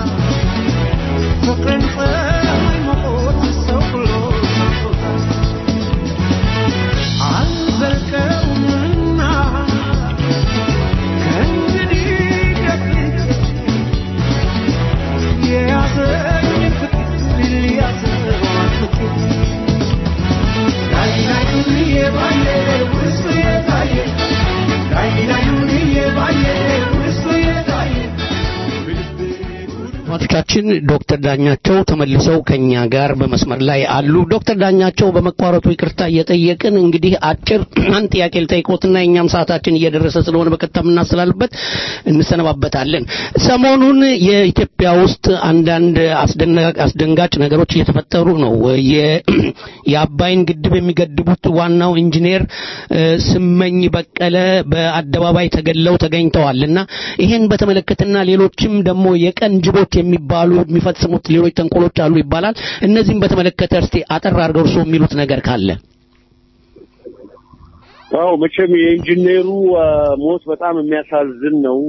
J: ፍቅርን ፀሐይ ሞቆት ሰው ብሎ ሰርቶታል። አልዘልቀውምና ከእንግዲህ ደፍቼ የያዘኝ ፍቅር ሊያዘው አጥብቄ ላይ ላዩን እየባየ ውስጡ የታየ ላይ ላዩን እየባየ ውስጡ የታየ
B: አድማጮቻችን ዶክተር ዳኛቸው ተመልሰው ከኛ ጋር በመስመር ላይ አሉ። ዶክተር ዳኛቸው በመቋረጡ ይቅርታ እየጠየቅን እንግዲህ አጭር አንድ ጥያቄ ልጠይቆትና የእኛም ሰዓታችን እየደረሰ ስለሆነ በቀጥታ የምናስተላልፍበት እንሰነባበታለን። ሰሞኑን የኢትዮጵያ ውስጥ አንዳንድ አስደና- አስደንጋጭ ነገሮች እየተፈጠሩ ነው። የ- የአባይን ግድብ የሚገድቡት ዋናው ኢንጂነር እ፣ ስመኝ በቀለ በአደባባይ ተገለው ተገኝተዋል እና ይሄን በተመለከተና ሌሎችም ደግሞ የቀን ጅቦች የሚባሉ የሚፈጽሙት ሌሎች ተንኮሎች አሉ ይባላል። እነዚህም በተመለከተ እስቲ አጠር አድርገው እርስዎ የሚሉት ነገር ካለ
I: አዎ መቼም የኢንጂነሩ አ፣ ሞት በጣም የሚያሳዝን ነው።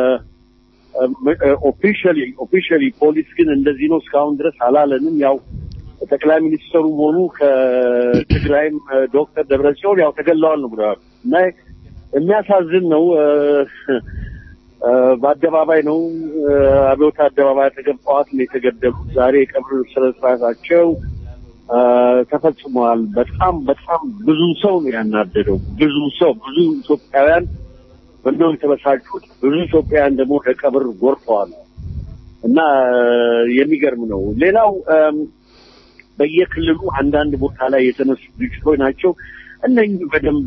I: ኦፊሻሊ ኦፊሻሊ ፖሊስ ግን እንደዚህ ነው እስካሁን ድረስ አላለንም። ያው ጠቅላይ ሚኒስትሩም ሆኑ ከትግራይም አ፣ ዶክተር ደብረጽዮን ያው ተገለዋል ነው ብለዋል እና የሚያሳዝን ነው። አ፣ አ፣ በአደባባይ ነው አ፣ አብዮት አደባባይ አጠገብ ጠዋት ነው የተገደሉት። ዛሬ የቀብር ስነ ስርዓታቸው ተፈጽመዋል። በጣም በጣም ብዙ ሰው ነው ያናደደው። ብዙ ሰው ብዙ ኢትዮጵያውያን በእንደው የተበሳጩት፣ ብዙ ኢትዮጵያውያን ደግሞ ለቀብር ጎርፈዋል እና የሚገርም ነው። ሌላው በየክልሉ አንዳንድ ቦታ ላይ የተነሱ ግጭቶች ናቸው። እነኚህ በደንብ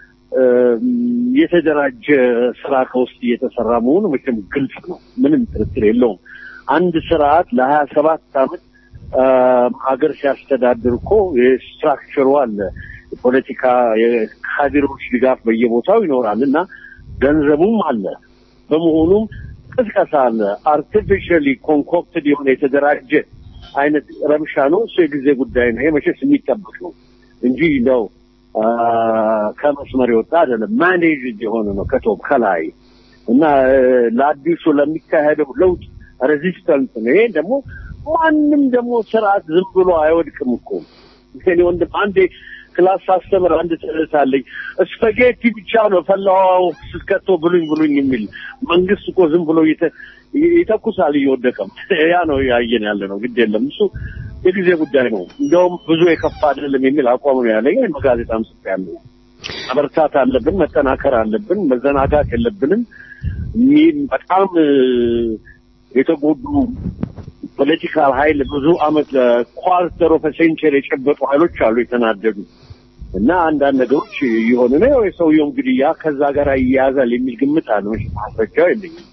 I: የተደራጀ ስራ ከውስጥ እየተሰራ መሆኑ መቼም ግልጽ ነው። ምንም ጥርጥር የለውም። አንድ ስርዓት ለሀያ ሰባት ዓመት ሀገር ሲያስተዳድር እኮ የስትራክቸሩ አለ። የፖለቲካ የካድሬዎች ድጋፍ በየቦታው ይኖራል እና ገንዘቡም አለ። በመሆኑም ቅስቀሳ አለ። አርቲፊሻሊ ኮንኮክትድ የሆነ የተደራጀ አይነት ረብሻ ነው። እሱ የጊዜ ጉዳይ ነው። ይሄ መቼስ የሚጠበቅ ነው እንጂ እንደው ከመስመር የወጣ አይደለም። ማኔጅ የሆነ ነው ከቶፕ ከላይ እና ለአዲሱ ለሚካሄደው ለውጥ ሬዚስተንት ነው። ይሄ ደግሞ ማንም ደግሞ ስርዓት ዝም ብሎ አይወድቅም እኮ እኔ ወንድም አንዴ ክላስ ሳስተምር አንድ ትምህርት አለኝ። ስፓጌቲ ብቻ ነው ፈላዋው ስትከቶ ብሉኝ ብሉኝ የሚል መንግስት እኮ ዝም ብሎ ይተኩሳል እየወደቀም። ያ ነው ያየን ያለ ነው። ግድ የለም እሱ የጊዜ ጉዳይ ነው። እንደውም ብዙ የከፋ አይደለም የሚል አቋም ነው ያለኝ። በጋዜጣም ጽፌያለሁ። መበርታት አለብን፣ መጠናከር አለብን፣ መዘናጋት የለብንም። በጣም የተጎዱ ፖለቲካል ኃይል ብዙ አመት ኳርተር ኦፍ ሴንቸሪ የጨበጡ ኃይሎች አሉ የተናደዱ እና አንዳንድ ነገሮች እየሆኑ ነው። የሰውየውም ግድያ ከዛ ጋር ይያያዛል የሚል ግምት አለ። ማስረጃው የለኝም።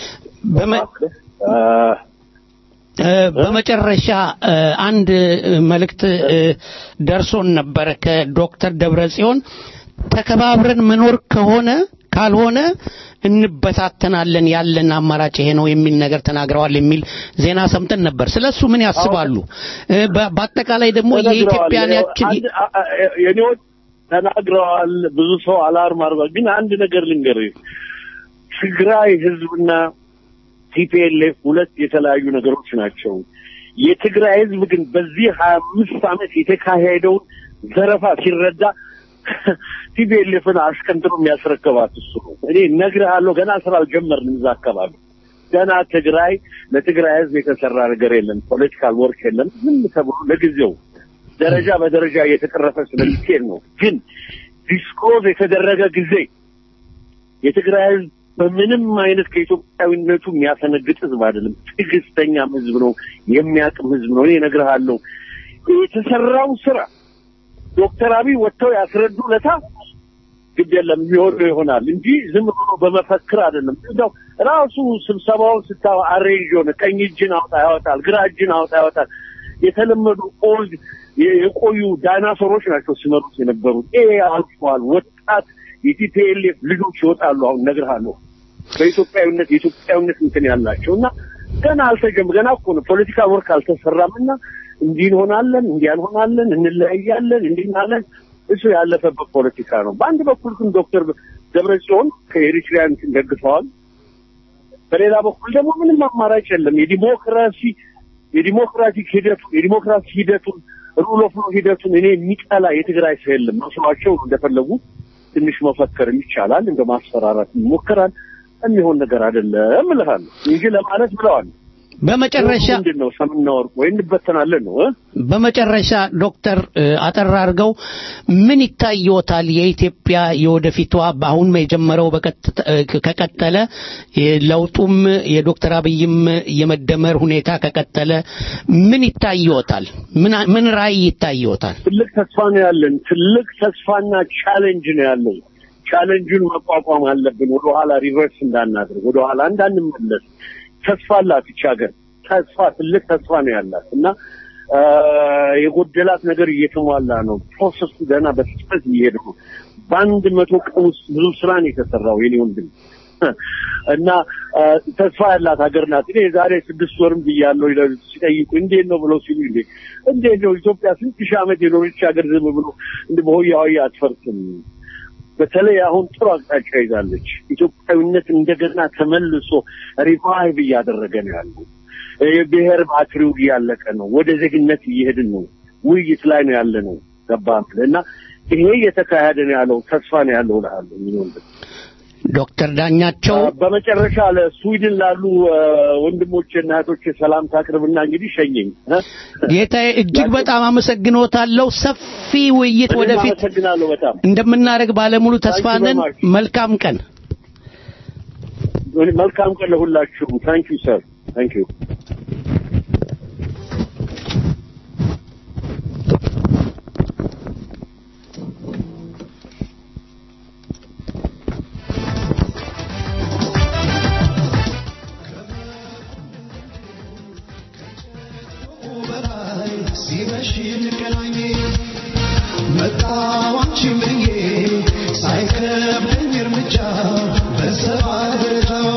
B: በመጨረሻ አንድ መልእክት ደርሶን ነበረ ከዶክተር ደብረ ጽዮን ተከባብረን መኖር ከሆነ ካልሆነ እንበታተናለን ያለን አማራጭ ይሄ ነው የሚል ነገር ተናግረዋል የሚል ዜና ሰምተን ነበር። ስለሱ ምን ያስባሉ? በአጠቃላይ ደግሞ የኢትዮጵያን ያችን
I: የኔዎች ተናግረዋል። ብዙ ሰው አላርም አርጓል። ግን አንድ ነገር ልንገርህ፣ ትግራይ ህዝብና ቲፒኤልኤፍ ሁለት የተለያዩ ነገሮች ናቸው። የትግራይ ህዝብ ግን በዚህ ሀያ አምስት ዓመት የተካሄደውን ዘረፋ ሲረዳ ቲፒኤልኤፍን አስቀንጥሮ የሚያስረከባት እሱ ነው። እኔ እነግርሃለሁ፣ ገና ስራ አልጀመርንም እዛ አካባቢ ገና ትግራይ ለትግራይ ህዝብ የተሰራ ነገር የለም፣ ፖለቲካል ወርክ የለም። ዝም ተብሎ ለጊዜው ደረጃ በደረጃ እየተቀረፈ ስለሚሄድ ነው። ግን ዲስክሎዝ የተደረገ ጊዜ የትግራይ ህዝብ በምንም አይነት ከኢትዮጵያዊነቱ የሚያሰነግጥ ህዝብ አይደለም። ትዕግስተኛም ህዝብ ነው፣ የሚያቅም ህዝብ ነው። እኔ እነግርሃለሁ የተሰራው ስራ ዶክተር አብይ ወጥተው ያስረዱ ለታ ግድ የለም የሚሆነው ይሆናል እንጂ ዝም ብሎ በመፈክር አይደለም። እንደው ራሱ ስብሰባውን ስታው አሬንጅ ሆነ ቀኝ እጅን አውጣ ያወጣል፣ ግራ እጅን አውጣ ያወጣል። የተለመዱ ኦልድ የቆዩ ዳይናሶሮች ናቸው ሲመሩት የነበሩት። ይሄ አልፏል። ወጣት የቲፒኤልኤፍ ልጆች ይወጣሉ። አሁን እነግርሃለሁ በኢትዮጵያዊነት የኢትዮጵያዊነት እንትን ያላቸው እና ገና አልተጀም ገና እኮ ነው ፖለቲካ ወርክ አልተሰራም እና እንዲህ እንሆናለን፣ እንዲህ እንሆናለን፣ እንለያያለን፣ እንዲህ እንላለን። እሱ ያለፈበት ፖለቲካ ነው። በአንድ በኩል ግን ዶክተር ደብረጽዮን ከኤሪትሪያን ደግፈዋል። በሌላ በኩል ደግሞ ምንም አማራጭ የለም። የዲሞክራሲ የዲሞክራቲክ ሂደቱን የዲሞክራሲ ሂደቱን ሩል ኦፍ ሎው ሂደቱን እኔ የሚጠላ የትግራይ ሰው የለም። መስሏቸው እንደፈለጉ ትንሽ መፈከርም ይቻላል፣ እንደ ማስፈራራት ይሞከራል። የሚሆን ነገር አይደለም እልሃለሁ እንጂ ለማለት ብለዋል።
B: በመጨረሻ
I: ምንድን ነው ሰምና ወርቅ ወይ እንበተናለን ነው እ
B: በመጨረሻ ዶክተር አጠር አድርገው ምን ይታየዎታል? የኢትዮጵያ የወደፊቷ በአሁን የጀመረው ከቀጠለ ለውጡም የዶክተር አብይም የመደመር ሁኔታ ከቀጠለ ምን ይታየዎታል? ምን ራዕይ ይታየዎታል?
I: ትልቅ ተስፋ ነው ያለን። ትልቅ ተስፋና ቻሌንጅ ነው ያለው። ቻሌንጁን መቋቋም አለብን። ወደኋላ ሪቨርስ እንዳናደርግ፣ ወደኋላ እንዳንመለስ ተስፋ አላት ይቺ ሀገር። ተስፋ ትልቅ ተስፋ ነው ያላት እና የጎደላት ነገር እየተሟላ ነው። ፕሮሰሱ ገና በፍጥነት እየሄደ ነው። በአንድ መቶ ቀን ውስጥ ብዙ ስራ ነው የተሰራው የኔ ወንድም እና ተስፋ ያላት ሀገር ናት። እኔ የዛሬ ስድስት ወርም ብያለሁ ሲጠይቁ እንዴት ነው ብለው ሲሉ እንዴ እንዴት ነው ኢትዮጵያ ስንት ሺህ ዓመት የኖረች ሀገር ዝም ብሎ እንደ በሆያ ሆያ አትፈርስም። በተለይ አሁን ጥሩ አቅጣጫ ይዛለች። ኢትዮጵያዊነት እንደገና ተመልሶ ሪቫይቭ እያደረገ ነው ያለው። የብሔር ባትሪው እያለቀ ነው። ወደ ዜግነት እየሄድን ነው። ውይይት ላይ ነው ያለ ነው። ገባህ እና ይሄ እየተካሄደ ነው ያለው። ተስፋ ነው ያለው እልሃለሁ። የሚሆን
B: ዶክተር ዳኛቸው
I: በመጨረሻ ለስዊድን ላሉ እ፣ ወንድሞችና እህቶች ሰላምታ አቅርብና እንግዲህ ሸኘኝ እ?
B: ጌታዬ እጅግ በጣም አመሰግኖታለሁ። ሰፊ ውይይት
I: እኔም
B: ወደፊት
I: አመሰግናለሁ በጣም
B: እንደምናደርግ ባለሙሉ ተስፋ
I: Thank you very
B: ነን።
I: much.
B: መልካም ቀን።
I: መልካም ቀን ለሁላችሁ ታንክ ዩ ሰር ታንክ ዩ
J: ሲመሽ እንገናኝ መጣሁ አንቺን ብዬ ሳይከብደኝ እርምጃ በሰባ ደረጃው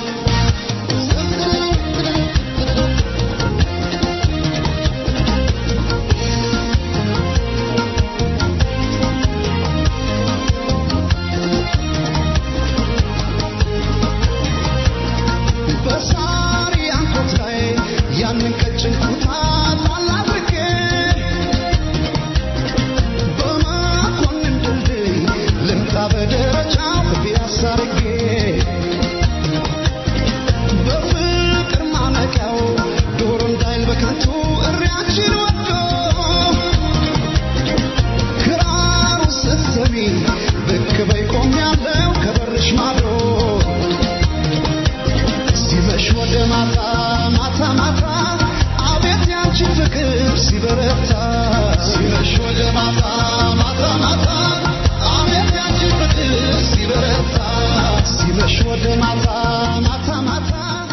J: በሳሪ አንኮት ላይ ያንን ቀጭን ኩታ ጣል አድርጌ በመኮንን ድልድይ ልምጣ በደረጃው ፒያሳ አድርጌ በፍቅር ማነቂያው ዶሮ እንዳይል በከንቱ እሪያችን ወዶ ክራሩ ስትሰሚ ብቅ በይ ቆሜያለሁ ከበርሽ ማዶ ሲመሽ ወደ ማታ ማታ ማታ አቤት ያንቺ ፍቅር ሲበረታ ሲመሽ ወደ ማታ ማታ ማታ አቤት ያንቺ ፍቅር ሲበረታ ሲመሽ ወደ ማታ ማታ ማታ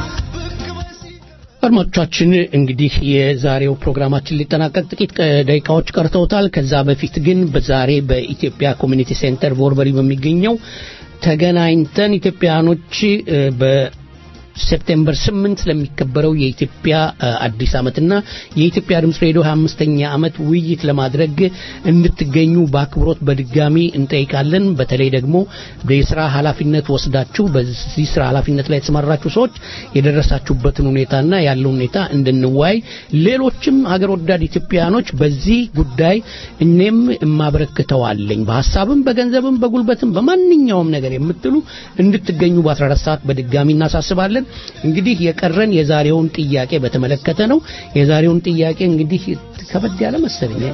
B: አድማጮቻችን እንግዲህ የዛሬው ፕሮግራማችን ሊጠናቀቅ ጥቂት ቀ- ደቂቃዎች ቀርተውታል። ከዛ በፊት ግን በዛሬ በኢትዮጵያ ኮሚኒቲ ሴንተር ቦርበሪ በሚገኘው ተገናኝተን ኢትዮጵያኖች እ፣ በሴፕቴምበር ስምንት ለሚከበረው የኢትዮጵያ እ፣ አዲስ ዓመትና የኢትዮጵያ ድምፅ ሬዲዮ 25ኛ ዓመት ውይይት ለማድረግ እንድትገኙ በአክብሮት በድጋሚ እንጠይቃለን። በተለይ ደግሞ የስራ ኃላፊነት ወስዳችሁ በዚህ ስራ ኃላፊነት ላይ የተሰማራችሁ ሰዎች የደረሳችሁበትን ሁኔታና ያለው ሁኔታ እንድንወያይ ሌሎችም ሀገር ወዳድ ኢትዮጵያኖች በዚህ ጉዳይ እኔም የማበረክተው አለኝ በሀሳብም በገንዘብም በጉልበትም በማንኛውም ነገር የምትሉ እንድትገኙ በ14 ሰዓት በድጋሚ እናሳስባለን። እንግዲህ የቀረን የዛሬውን ጥያቄ በተመለከተ ነው። የዛሬውን ጥያቄ እንግዲህ ከበድ ያለ መሰለኝ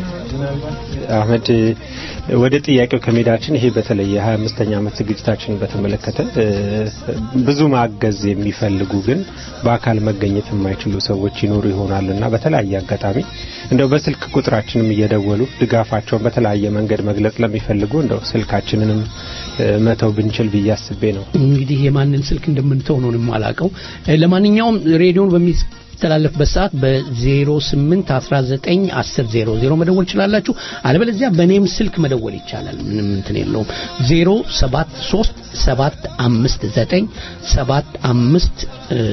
D: አህመድ ወደ ጥያቄው ከሜዳችን ይሄ በተለይ የሀያ አምስተኛ ዓመት ዝግጅታችንን በተመለከተ እ፣ ብዙ ማገዝ የሚፈልጉ ግን በአካል መገኘት የማይችሉ ሰዎች ይኖሩ ይሆናል እና በተለያየ አጋጣሚ እንደው በስልክ ቁጥራችንም እየደወሉ ድጋፋቸውን በተለያየ መንገድ መግለጽ ለሚፈልጉ እንደው ስልካችንንም እ፣ መተው ብንችል ብዬ አስቤ ነው።
B: እንግዲህ የማንን ስልክ እንደምንተው ነው የማላውቀው። እ፣ ለማንኛውም ሬዲዮን በሚተላለፍበት ሰዓት በ08 19 10 00 መደወል ትችላላችሁ። አለበለዚያ በኔም ስልክ መደወል ይቻላል። ምንም እንትን የለውም። 073 759 75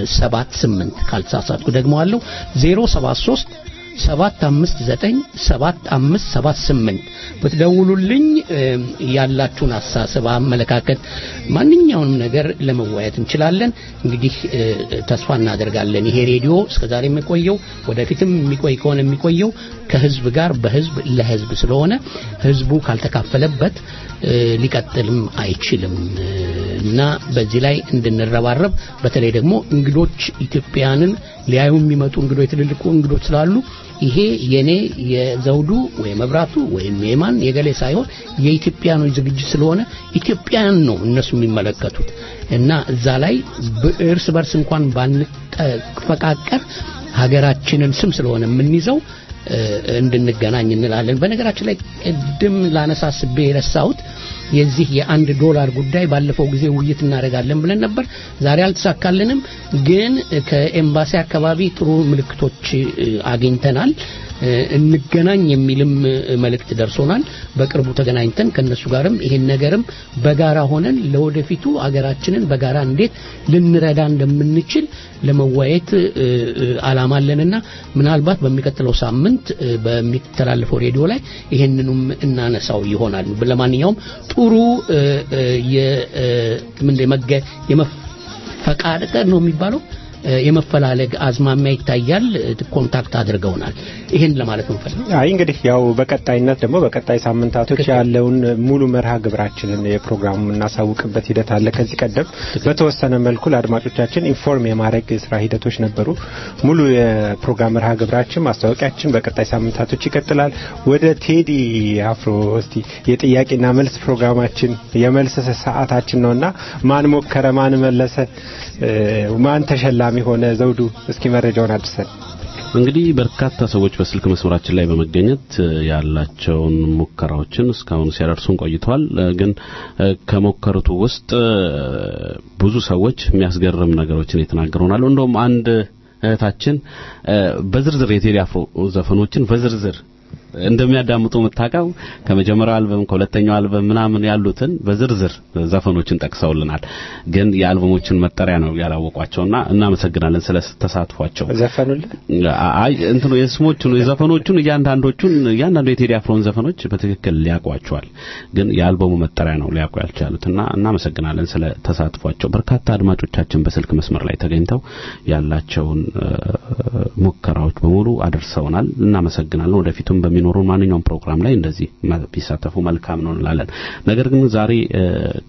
B: 78 ካልተሳሳትኩ ደግሞ አለው 073 ሰባት አምስት ዘጠኝ ሰባት አምስት ሰባት ስምንት ብትደውሉልኝ እ፣ ያላችሁን አሳሰብ፣ አመለካከት፣ ማንኛውንም ነገር ለመወያየት እንችላለን። እንግዲህ እ፣ ተስፋ እናደርጋለን ይሄ ሬዲዮ እስከዛሬ የሚቆየው ወደፊትም የሚቆይ ከሆነ የሚቆየው ከህዝብ ጋር በህዝብ ለህዝብ ስለሆነ ህዝቡ ካልተካፈለበት እ፣ ሊቀጥልም አይችልም እ፣ እና በዚህ ላይ እንድንረባረብ በተለይ ደግሞ እንግዶች ኢትዮጵያንን ሊያዩ የሚመጡ እንግዶች ትልልቁ እንግዶች ስላሉ ይሄ የኔ የዘውዱ ወይ መብራቱ ወይም የማን የገሌ ሳይሆን የኢትዮጵያኖች ዝግጅት ስለሆነ ኢትዮጵያን ነው እነሱ የሚመለከቱት እና እዛ ላይ እርስ በርስ እንኳን ባንፈቃቀር ሀገራችንን ስም ስለሆነ የምንይዘው እ፣ እንድንገናኝ እንላለን። በነገራችን ላይ ቅድም ላነሳስቤ የረሳሁት የዚህ የአንድ ዶላር ጉዳይ ባለፈው ጊዜ ውይይት እናደርጋለን ብለን ነበር። ዛሬ አልተሳካልንም፣ ግን ከኤምባሲ አካባቢ ጥሩ ምልክቶች እ፣ አግኝተናል። እ፣ እንገናኝ የሚልም እ፣ መልእክት ደርሶናል። በቅርቡ ተገናኝተን ከነሱ ጋርም ይሄን ነገርም በጋራ ሆነን ለወደፊቱ አገራችንን በጋራ እንዴት ልንረዳ እንደምንችል ለመወያየት እ፣ እ፣ አላማ አለንና ምናልባት በሚቀጥለው ሳምንት እ፣ በሚተላለፈው ሬዲዮ ላይ ይሄንኑም እናነሳው ይሆናል። ለማንኛውም ጥሩ እ፣ እ፣ የ እ፣ ምንድን የመገ- የመፈቃቀር ነው የሚባለው እ፣ የመፈላለግ አዝማሚያ ይታያል። እ፣ ኮንታክት አድርገውናል። ይህን ለማለት ነው ፈልግ
D: አይ እንግዲህ ያው በቀጣይነት ደግሞ በቀጣይ ሳምንታቶች ያለውን ሙሉ መርሃ ግብራችንን የፕሮግራሙ የምናሳውቅበት ሂደት አለ። ከዚህ ቀደም በተወሰነ መልኩ ለአድማጮቻችን ኢንፎርም የማድረግ ስራ ሂደቶች ነበሩ። ሙሉ የፕሮግራም መርሃ ግብራችን ማስታወቂያችን በቀጣይ ሳምንታቶች ይቀጥላል። ወደ ቴዲ አፍሮ እስቲ የጥያቄና መልስ ፕሮግራማችን የመልስ ሰዓታችን ነውና ማን ሞከረ፣ ማን መለሰ፣ እ፣ ማን ተሸላሚ ሆነ? ዘውዱ እስኪ መረጃውን አድርሰን።
C: እንግዲህ በርካታ ሰዎች በስልክ መስመራችን ላይ በመገኘት እ፣ ያላቸውን ሙከራዎችን እስካሁን ሲያደርሱን ቆይተዋል። እ፣ ግን እ፣ ከሞከሩት ውስጥ እ፣ ብዙ ሰዎች የሚያስገርም ነገሮችን የተናገሩናል። እንደውም አንድ እህታችን እ፣ በዝርዝር የቴዲ አፍሮ ዘፈኖችን በዝርዝር እንደሚያዳምጡ የምታውቀው ከመጀመሪያው አልበም ከሁለተኛው አልበም ምናምን ያሉትን በዝርዝር ዘፈኖችን ጠቅሰውልናል። ግን የአልበሞችን መጠሪያ ነው ያላወቋቸውና እናመሰግናለን ስለ ተሳትፏቸው።
D: ዘፈኑልን
C: አይ እንትኑ የስሞቹን የዘፈኖቹን እያንዳንዶቹን እያንዳንዱ የቴዲ አፍሮን ዘፈኖች በትክክል ሊያውቋቸዋል። ግን የአልበሙ መጠሪያ ነው ሊያውቁ ያልቻሉትና እናመሰግናለን ስለ ተሳትፏቸው። በርካታ አድማጮቻችን በስልክ መስመር ላይ ተገኝተው ያላቸውን እ፣ ሙከራዎች በሙሉ አደርሰውናል። እናመሰግናለን። ወደፊቱም በሚኖሩ ማንኛውም ፕሮግራም ላይ እንደዚህ መ- ቢሳተፉ መልካም ነው እንላለን። ነገር ግን ዛሬ እ፣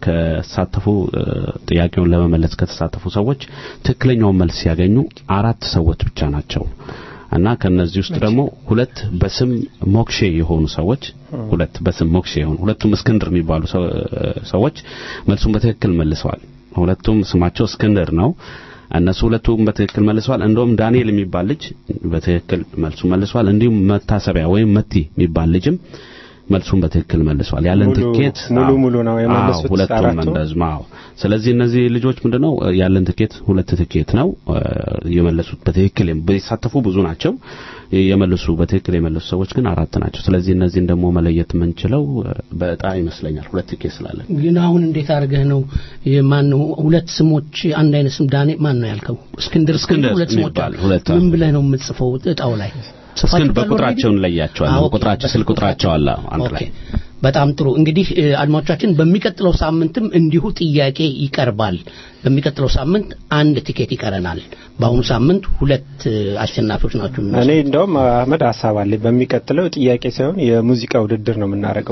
C: ከሳተፉ እ፣ ጥያቄውን ለመመለስ ከተሳተፉ ሰዎች ትክክለኛውን መልስ ሲያገኙ አራት ሰዎች ብቻ ናቸው እና ከነዚህ ውስጥ ደግሞ ሁለት በስም ሞክሼ የሆኑ ሰዎች ሁለት በስም ሞክሼ የሆኑ ሁለቱም እስክንድር የሚባሉ ሰው- ሰዎች መልሱን በትክክል መልሰዋል። ሁለቱም ስማቸው እስክንድር ነው። እነሱ ሁለቱም በትክክል መልሰዋል። እንደውም ዳንኤል የሚባል ልጅ በትክክል መልሱ መልሷል። እንዲሁም መታሰቢያ ወይም መቲ የሚባል ልጅም መልሱን በትክክል መልሷል። ያለን
D: ሙሉ-
C: ትኬት
D: ሙሉ
C: አዎ፣
D: ሙሉ ነው የመለሱት
C: አዎ፣ ሁለቱም
D: አራቱ?
C: እንደዚህም አዎ። ስለዚህ እነዚህ ልጆች ምንድነው እ፣ ያለን ትኬት ሁለት ትኬት ነው እ፣ የመለሱት በትክክል የም- ቢሳተፉ ብዙ ናቸው። የመለሱ በትክክል የመለሱ ሰዎች ግን አራት ናቸው። ስለዚህ እነዚህን ደግሞ መለየት የምንችለው እ፣ በእጣ ይመስለኛል ሁለት ትኬት ስላለን
B: ግን አሁን እንዴት አድርገህ ነው ማን ነው ሁለት ስሞች አንድ አይነት ስም ዳኔ ማን ነው ያልከው እስክንድር
C: እስክንድር
B: ሁለት ስሞች
C: የሚባል
B: አሉ
C: ሁለት
B: ምን ብለህ ነው የምትጽፈው እጣው ላይ
C: እስክንድር
B: ጽፋችሁታል
C: በቁጥራቸው
B: already?
C: እንለያቸዋለን።
B: አዎ፣ ኦኬ፣
C: ቁጥራቸው ስልክ ቁጥራቸው አለ አንድ
B: ኦኬ
C: ላይ
B: በጣም ጥሩ እንግዲህ እ፣ አድማጮቻችን በሚቀጥለው ሳምንትም እንዲሁ ጥያቄ ይቀርባል በሚቀጥለው ሳምንት አንድ ቲኬት ይቀረናል በአሁኑ ሳምንት ሁለት እ፣ አሸናፊዎች ናቸው
D: እኔ
B: የሚመስሉት።
D: እንደውም አህመድ ሀሳብ አለኝ። በሚቀጥለው ጥያቄ ሳይሆን የሙዚቃ ውድድር ነው የምናደርገው።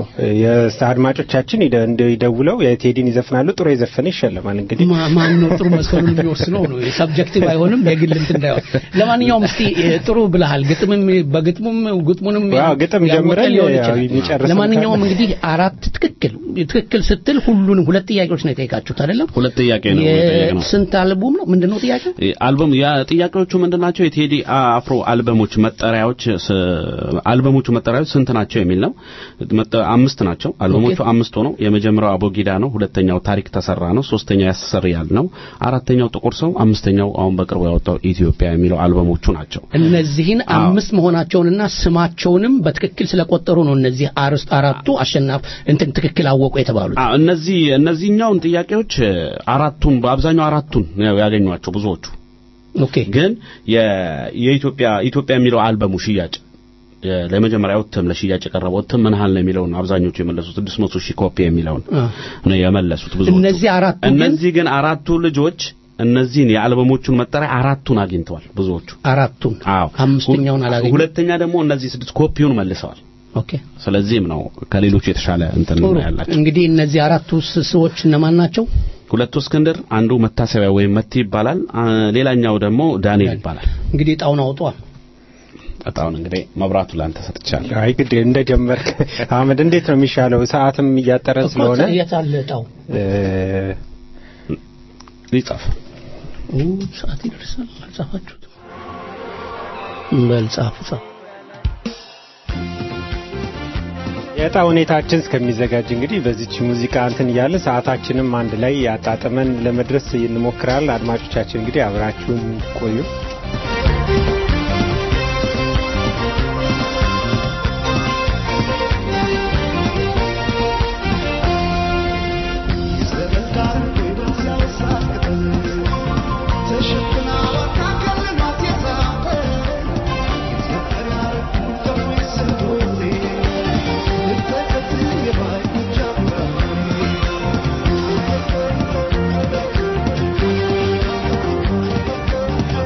D: የአድማጮቻችን ይደ- እንደ- ይደውለው የቴዲን ይዘፍናሉ። ጥሩ የዘፈነ ይሸለማል። እንግዲህ
B: ማ- ማን ነው ጥሩ መስፈኑን የሚወስነው ነው ሰብጀክቲቭ አይሆንም የግል እንትን እንዳይሆን ለማንኛውም እስቲ እ፣ ጥሩ ብለሃል ግጥምም በግጥሙም ግጥሙንም
D: ዋው፣ ግጥም
B: ያወቀ
D: ጀምረን
B: ሊሆን
D: ያው
B: ይችላል።
D: የሚጨርሰው
B: ለማንኛውም
D: ካለ-
B: እንግዲህ አራት ትክክል ትክክል ስትል ሁሉንም ሁለት ጥያቄዎች ነው የጠየቃችሁት አይደለም
C: ሁለት ጥያቄ ነው የጠየቅነው።
B: የስንት አልቡም ነው ምንድነው ጥያቄው
C: አልበም ያ ጥያቄዎቹ ምንድናቸው? የቴዲ አፍሮ አልበሞች መጠሪያዎች ስ- አልበሞቹ መጠሪያዎች ስንት ናቸው የሚል ነው። መጠ- አምስት ናቸው አልበሞቹ አምስት ሆነው የመጀመሪያው አቦጊዳ ነው፣ ሁለተኛው ታሪክ ተሰራ ነው፣ ሶስተኛው ያስሰርያል ነው፣ አራተኛው ጥቁር ሰው፣ አምስተኛው አሁን በቅርቡ ያወጣው ኢትዮጵያ የሚለው አልበሞቹ ናቸው።
B: እነዚህን
C: አዎ።
B: አምስት መሆናቸውንና ስማቸውንም በትክክል ስለቆጠሩ ነው እነዚህ አርዕስት አራቱ አሸናፍ እንትን ትክክል አወቁ የተባሉት
C: አዎ እነዚህ እነዚህኛውን ጥያቄዎች እ፣ አራቱን በአብዛኛው አራቱን ነው ያገኟቸው ብዙዎቹ
B: ኦኬ
C: ግን የ- የኢትዮጵያ ኢትዮጵያ የሚለው አልበሙ ሽያጭ የ- ለመጀመሪያው እትም ለሽያጭ የቀረበው እትም ምን ያህል ነው የሚለውን አብዛኞቹ የመለሱት 600 ሺህ ኮፒ የሚለውን
B: አ።
C: ነው የመለሱት ብዙዎቹ።
B: እነዚህ አራቱ ግን
C: እነዚህ ግን አራቱ ልጆች እነዚህን የአልበሞቹን መጠሪያ አራቱን አግኝተዋል ብዙዎቹ።
B: አራቱን
C: አዎ
B: አምስተኛውን አላገኙም።
C: ሁለተኛ ደግሞ እነዚህ ስድስት ኮፒውን መልሰዋል።
B: ኦኬ
C: ስለዚህም ነው ከሌሎቹ የተሻለ እንትን
B: ጥሩ
C: ነው ያላቸው።
B: እንግዲህ እነዚህ አራቱ ስ- ሰዎች እነማን ናቸው
C: ሁለቱ እስክንድር፣ አንዱ መታሰቢያ ወይም መቲ ይባላል። አ፣ ሌላኛው ደግሞ ዳንኤል ይባላል።
B: እንግዲህ ጣውን አውጧ
C: በጣም እንግዲህ መብራቱ ላንተ ሰጥቻለሁ።
D: አይ ግድ እንደጀመርክ አህመድ፣ እንዴት ነው የሚሻለው? ሰዓትም እያጠረን ስለሆነ
B: የት አለ ጣው
D: እ፣
C: ሊጻፍ
B: ኦ ሰዓት ይደርሳል አልጻፋችሁትም በል ጻፉ ጻፉ
D: የዕጣ ሁኔታችን እስከሚዘጋጅ እንግዲህ በዚች ሙዚቃ እንትን እያለ ሰዓታችንም አንድ ላይ ያጣጥመን ለመድረስ እንሞክራለን። አድማጮቻችን እንግዲህ አብራችሁን ቆዩ።
J: Thank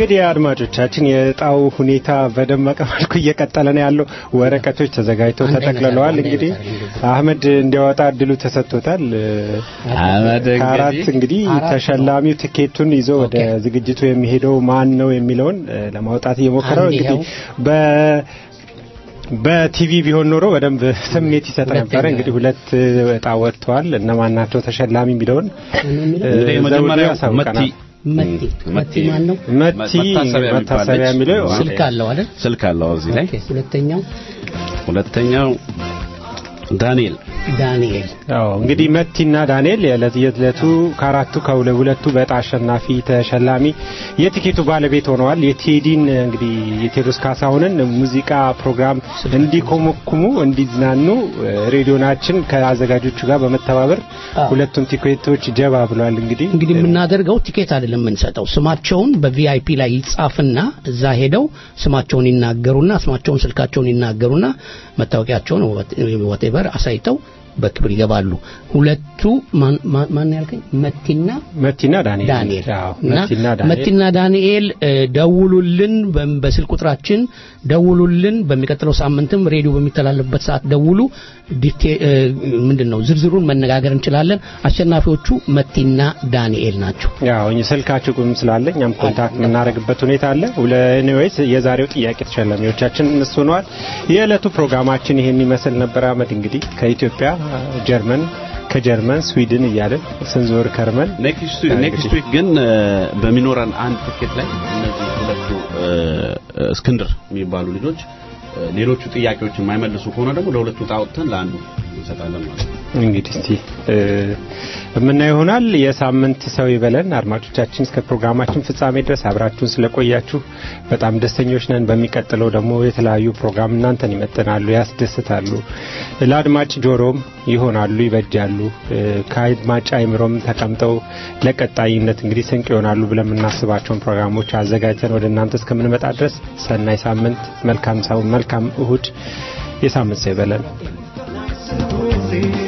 D: እንግዲህ አድማጮቻችን የእጣው ሁኔታ በደመቀ መልኩ እየቀጠለ ነው ያለው። ወረቀቶች ተዘጋጅተው
B: አንድ አይነት
D: ተጠቅልለዋል።
B: አድርገው፣
D: እንግዲህ
B: አንድ አይነት አድርገው።
D: አህመድ እንዲያወጣ እድሉ ተሰጥቶታል።
C: አህመድ
D: ከአራት
C: እንግዲህ
D: እንግዲህ
B: አራት ነው።
D: ተሸላሚው ትኬቱን ይዞ ወደ
B: ኦኬ።
D: ዝግጅቱ የሚሄደው ማን ነው የሚለውን እ፣ ለማውጣት እየሞከረ ነው።
B: አንድ
D: እንግዲህ
B: ይኸው።
D: በ በቲቪ ቢሆን ኖሮ በደንብ ስሜት ይሰጥ ነበረ።
B: ሁለተኛ።
D: እንግዲህ ሁለት እጣ ወጥተዋል። እነማን ናቸው ተሸላሚ የሚለውን
B: የሚለው?
D: እ፣
C: እንግዲህ
D: ዘውዱ
C: መጀመሪያው መቲ
D: ያሳውቀናል።
B: መቲ መቲ ማን ነው?
D: መቲ
C: መታሰቢያ
D: መታሰቢያ
C: የሚባል
D: የሚለው
C: ልጅ
B: ስልክ አለው አይደል?
C: ስልክ አለው እዚህ ላይ
B: ኦኬ። ሁለተኛው
C: ሁለተኛው ዳንኤል
B: ዳንኤል
D: አዎ እንግዲህ መቲና ዳንኤል የዕለት የዕለቱ ከአራቱ ከሁለቱ በዕጣ አሸናፊ ተሸላሚ የቲኬቱ ባለቤት ሆነዋል። የቴዲን እንግዲህ የቴዎድሮስ ካሳሁንን ሙዚቃ ፕሮግራም እንዲኮመኩሙ እንዲዝናኑ እ፣ ሬዲዮናችን ከአዘጋጆቹ ጋር በመተባበር
B: አዎ።
D: ሁለቱም ቲኬቶች ጀባ ብሏል። እንግዲህ
B: እንግዲህ የምናደርገው ቲኬት አይደለም የምንሰጠው። ስማቸውን በቪአይፒ ላይ ይጻፍና እዛ ሄደው ስማቸውን ይናገሩና ስማቸውን፣ ስልካቸውን ይናገሩና መታወቂያቸውን ወቴቨር አሳይተው በክብር ይገባሉ። ሁለቱ ማን ማን- ማን ያልከኝ? መቲና
D: መቲና ዳንኤል
B: ዳንኤል
D: አዎ
B: እና
D: መቲና ዳንኤል
B: መቲና ዳንኤል እ፣ ደውሉልን፣ በ- በስልክ ቁጥራችን ደውሉልን። በሚቀጥለው ሳምንትም ሬዲዮ በሚተላለፍበት ሰዓት ደውሉ። ዲቴ እ፣ ምንድን ነው ዝርዝሩን መነጋገር እንችላለን። አሸናፊዎቹ መቲና ዳንኤል ናቸው።
D: ያው እኛ ስልካችሁ ቁም ስላለ እኛም ኮንታክት የምናደርግበት ሁኔታ አለ። ኤኒዌይስ የዛሬው ጥያቄ ተሸላሚዎቻችን እነሱ ሆነዋል። የዕለቱ ፕሮግራማችን ይሄን ይመስል ነበር። አመድ እንግዲህ ከኢትዮጵያ ጀርመን፣ ከጀርመን ስዊድን እያለን ስንዞር ከርመን
C: ኔክስት ኔክስት ዊክ ግን እ፣ በሚኖረን አንድ ትኬት ላይ እነዚህ ሁለቱ እ፣ እስክንድር የሚባሉ ልጆች እ፣ ሌሎቹ ጥያቄዎች የማይመልሱ ከሆነ ደግሞ ለሁለቱ ዕጣ አውጥተን ለአንዱ እንሰጣለን ማለት ነው።
D: እንግዲህ እስቲ እ፣ የምናየው ይሆናል። የሳምንት ሰው ይበለን። አድማጮቻችን እስከ ፕሮግራማችን ፍጻሜ ድረስ አብራችሁን ስለቆያችሁ በጣም ደስተኞች ነን። በሚቀጥለው ደግሞ የተለያዩ ፕሮግራም እናንተን ይመጥናሉ፣ ያስደስታሉ፣ ለአድማጭ ጆሮም ይሆናሉ፣ ይበጃሉ፣ እ፣ ከአድማጭ አይምሮም ተቀምጠው ለቀጣይነት እንግዲህ ስንቅ ይሆናሉ ብለን የምናስባቸውን ፕሮግራሞች አዘጋጅተን ወደ እናንተ እስከምንመጣ ድረስ ሰናይ ሳምንት፣ መልካም ሳው መልካም እሁድ፣ የሳምንት ሰው ይበለን።
J: Thank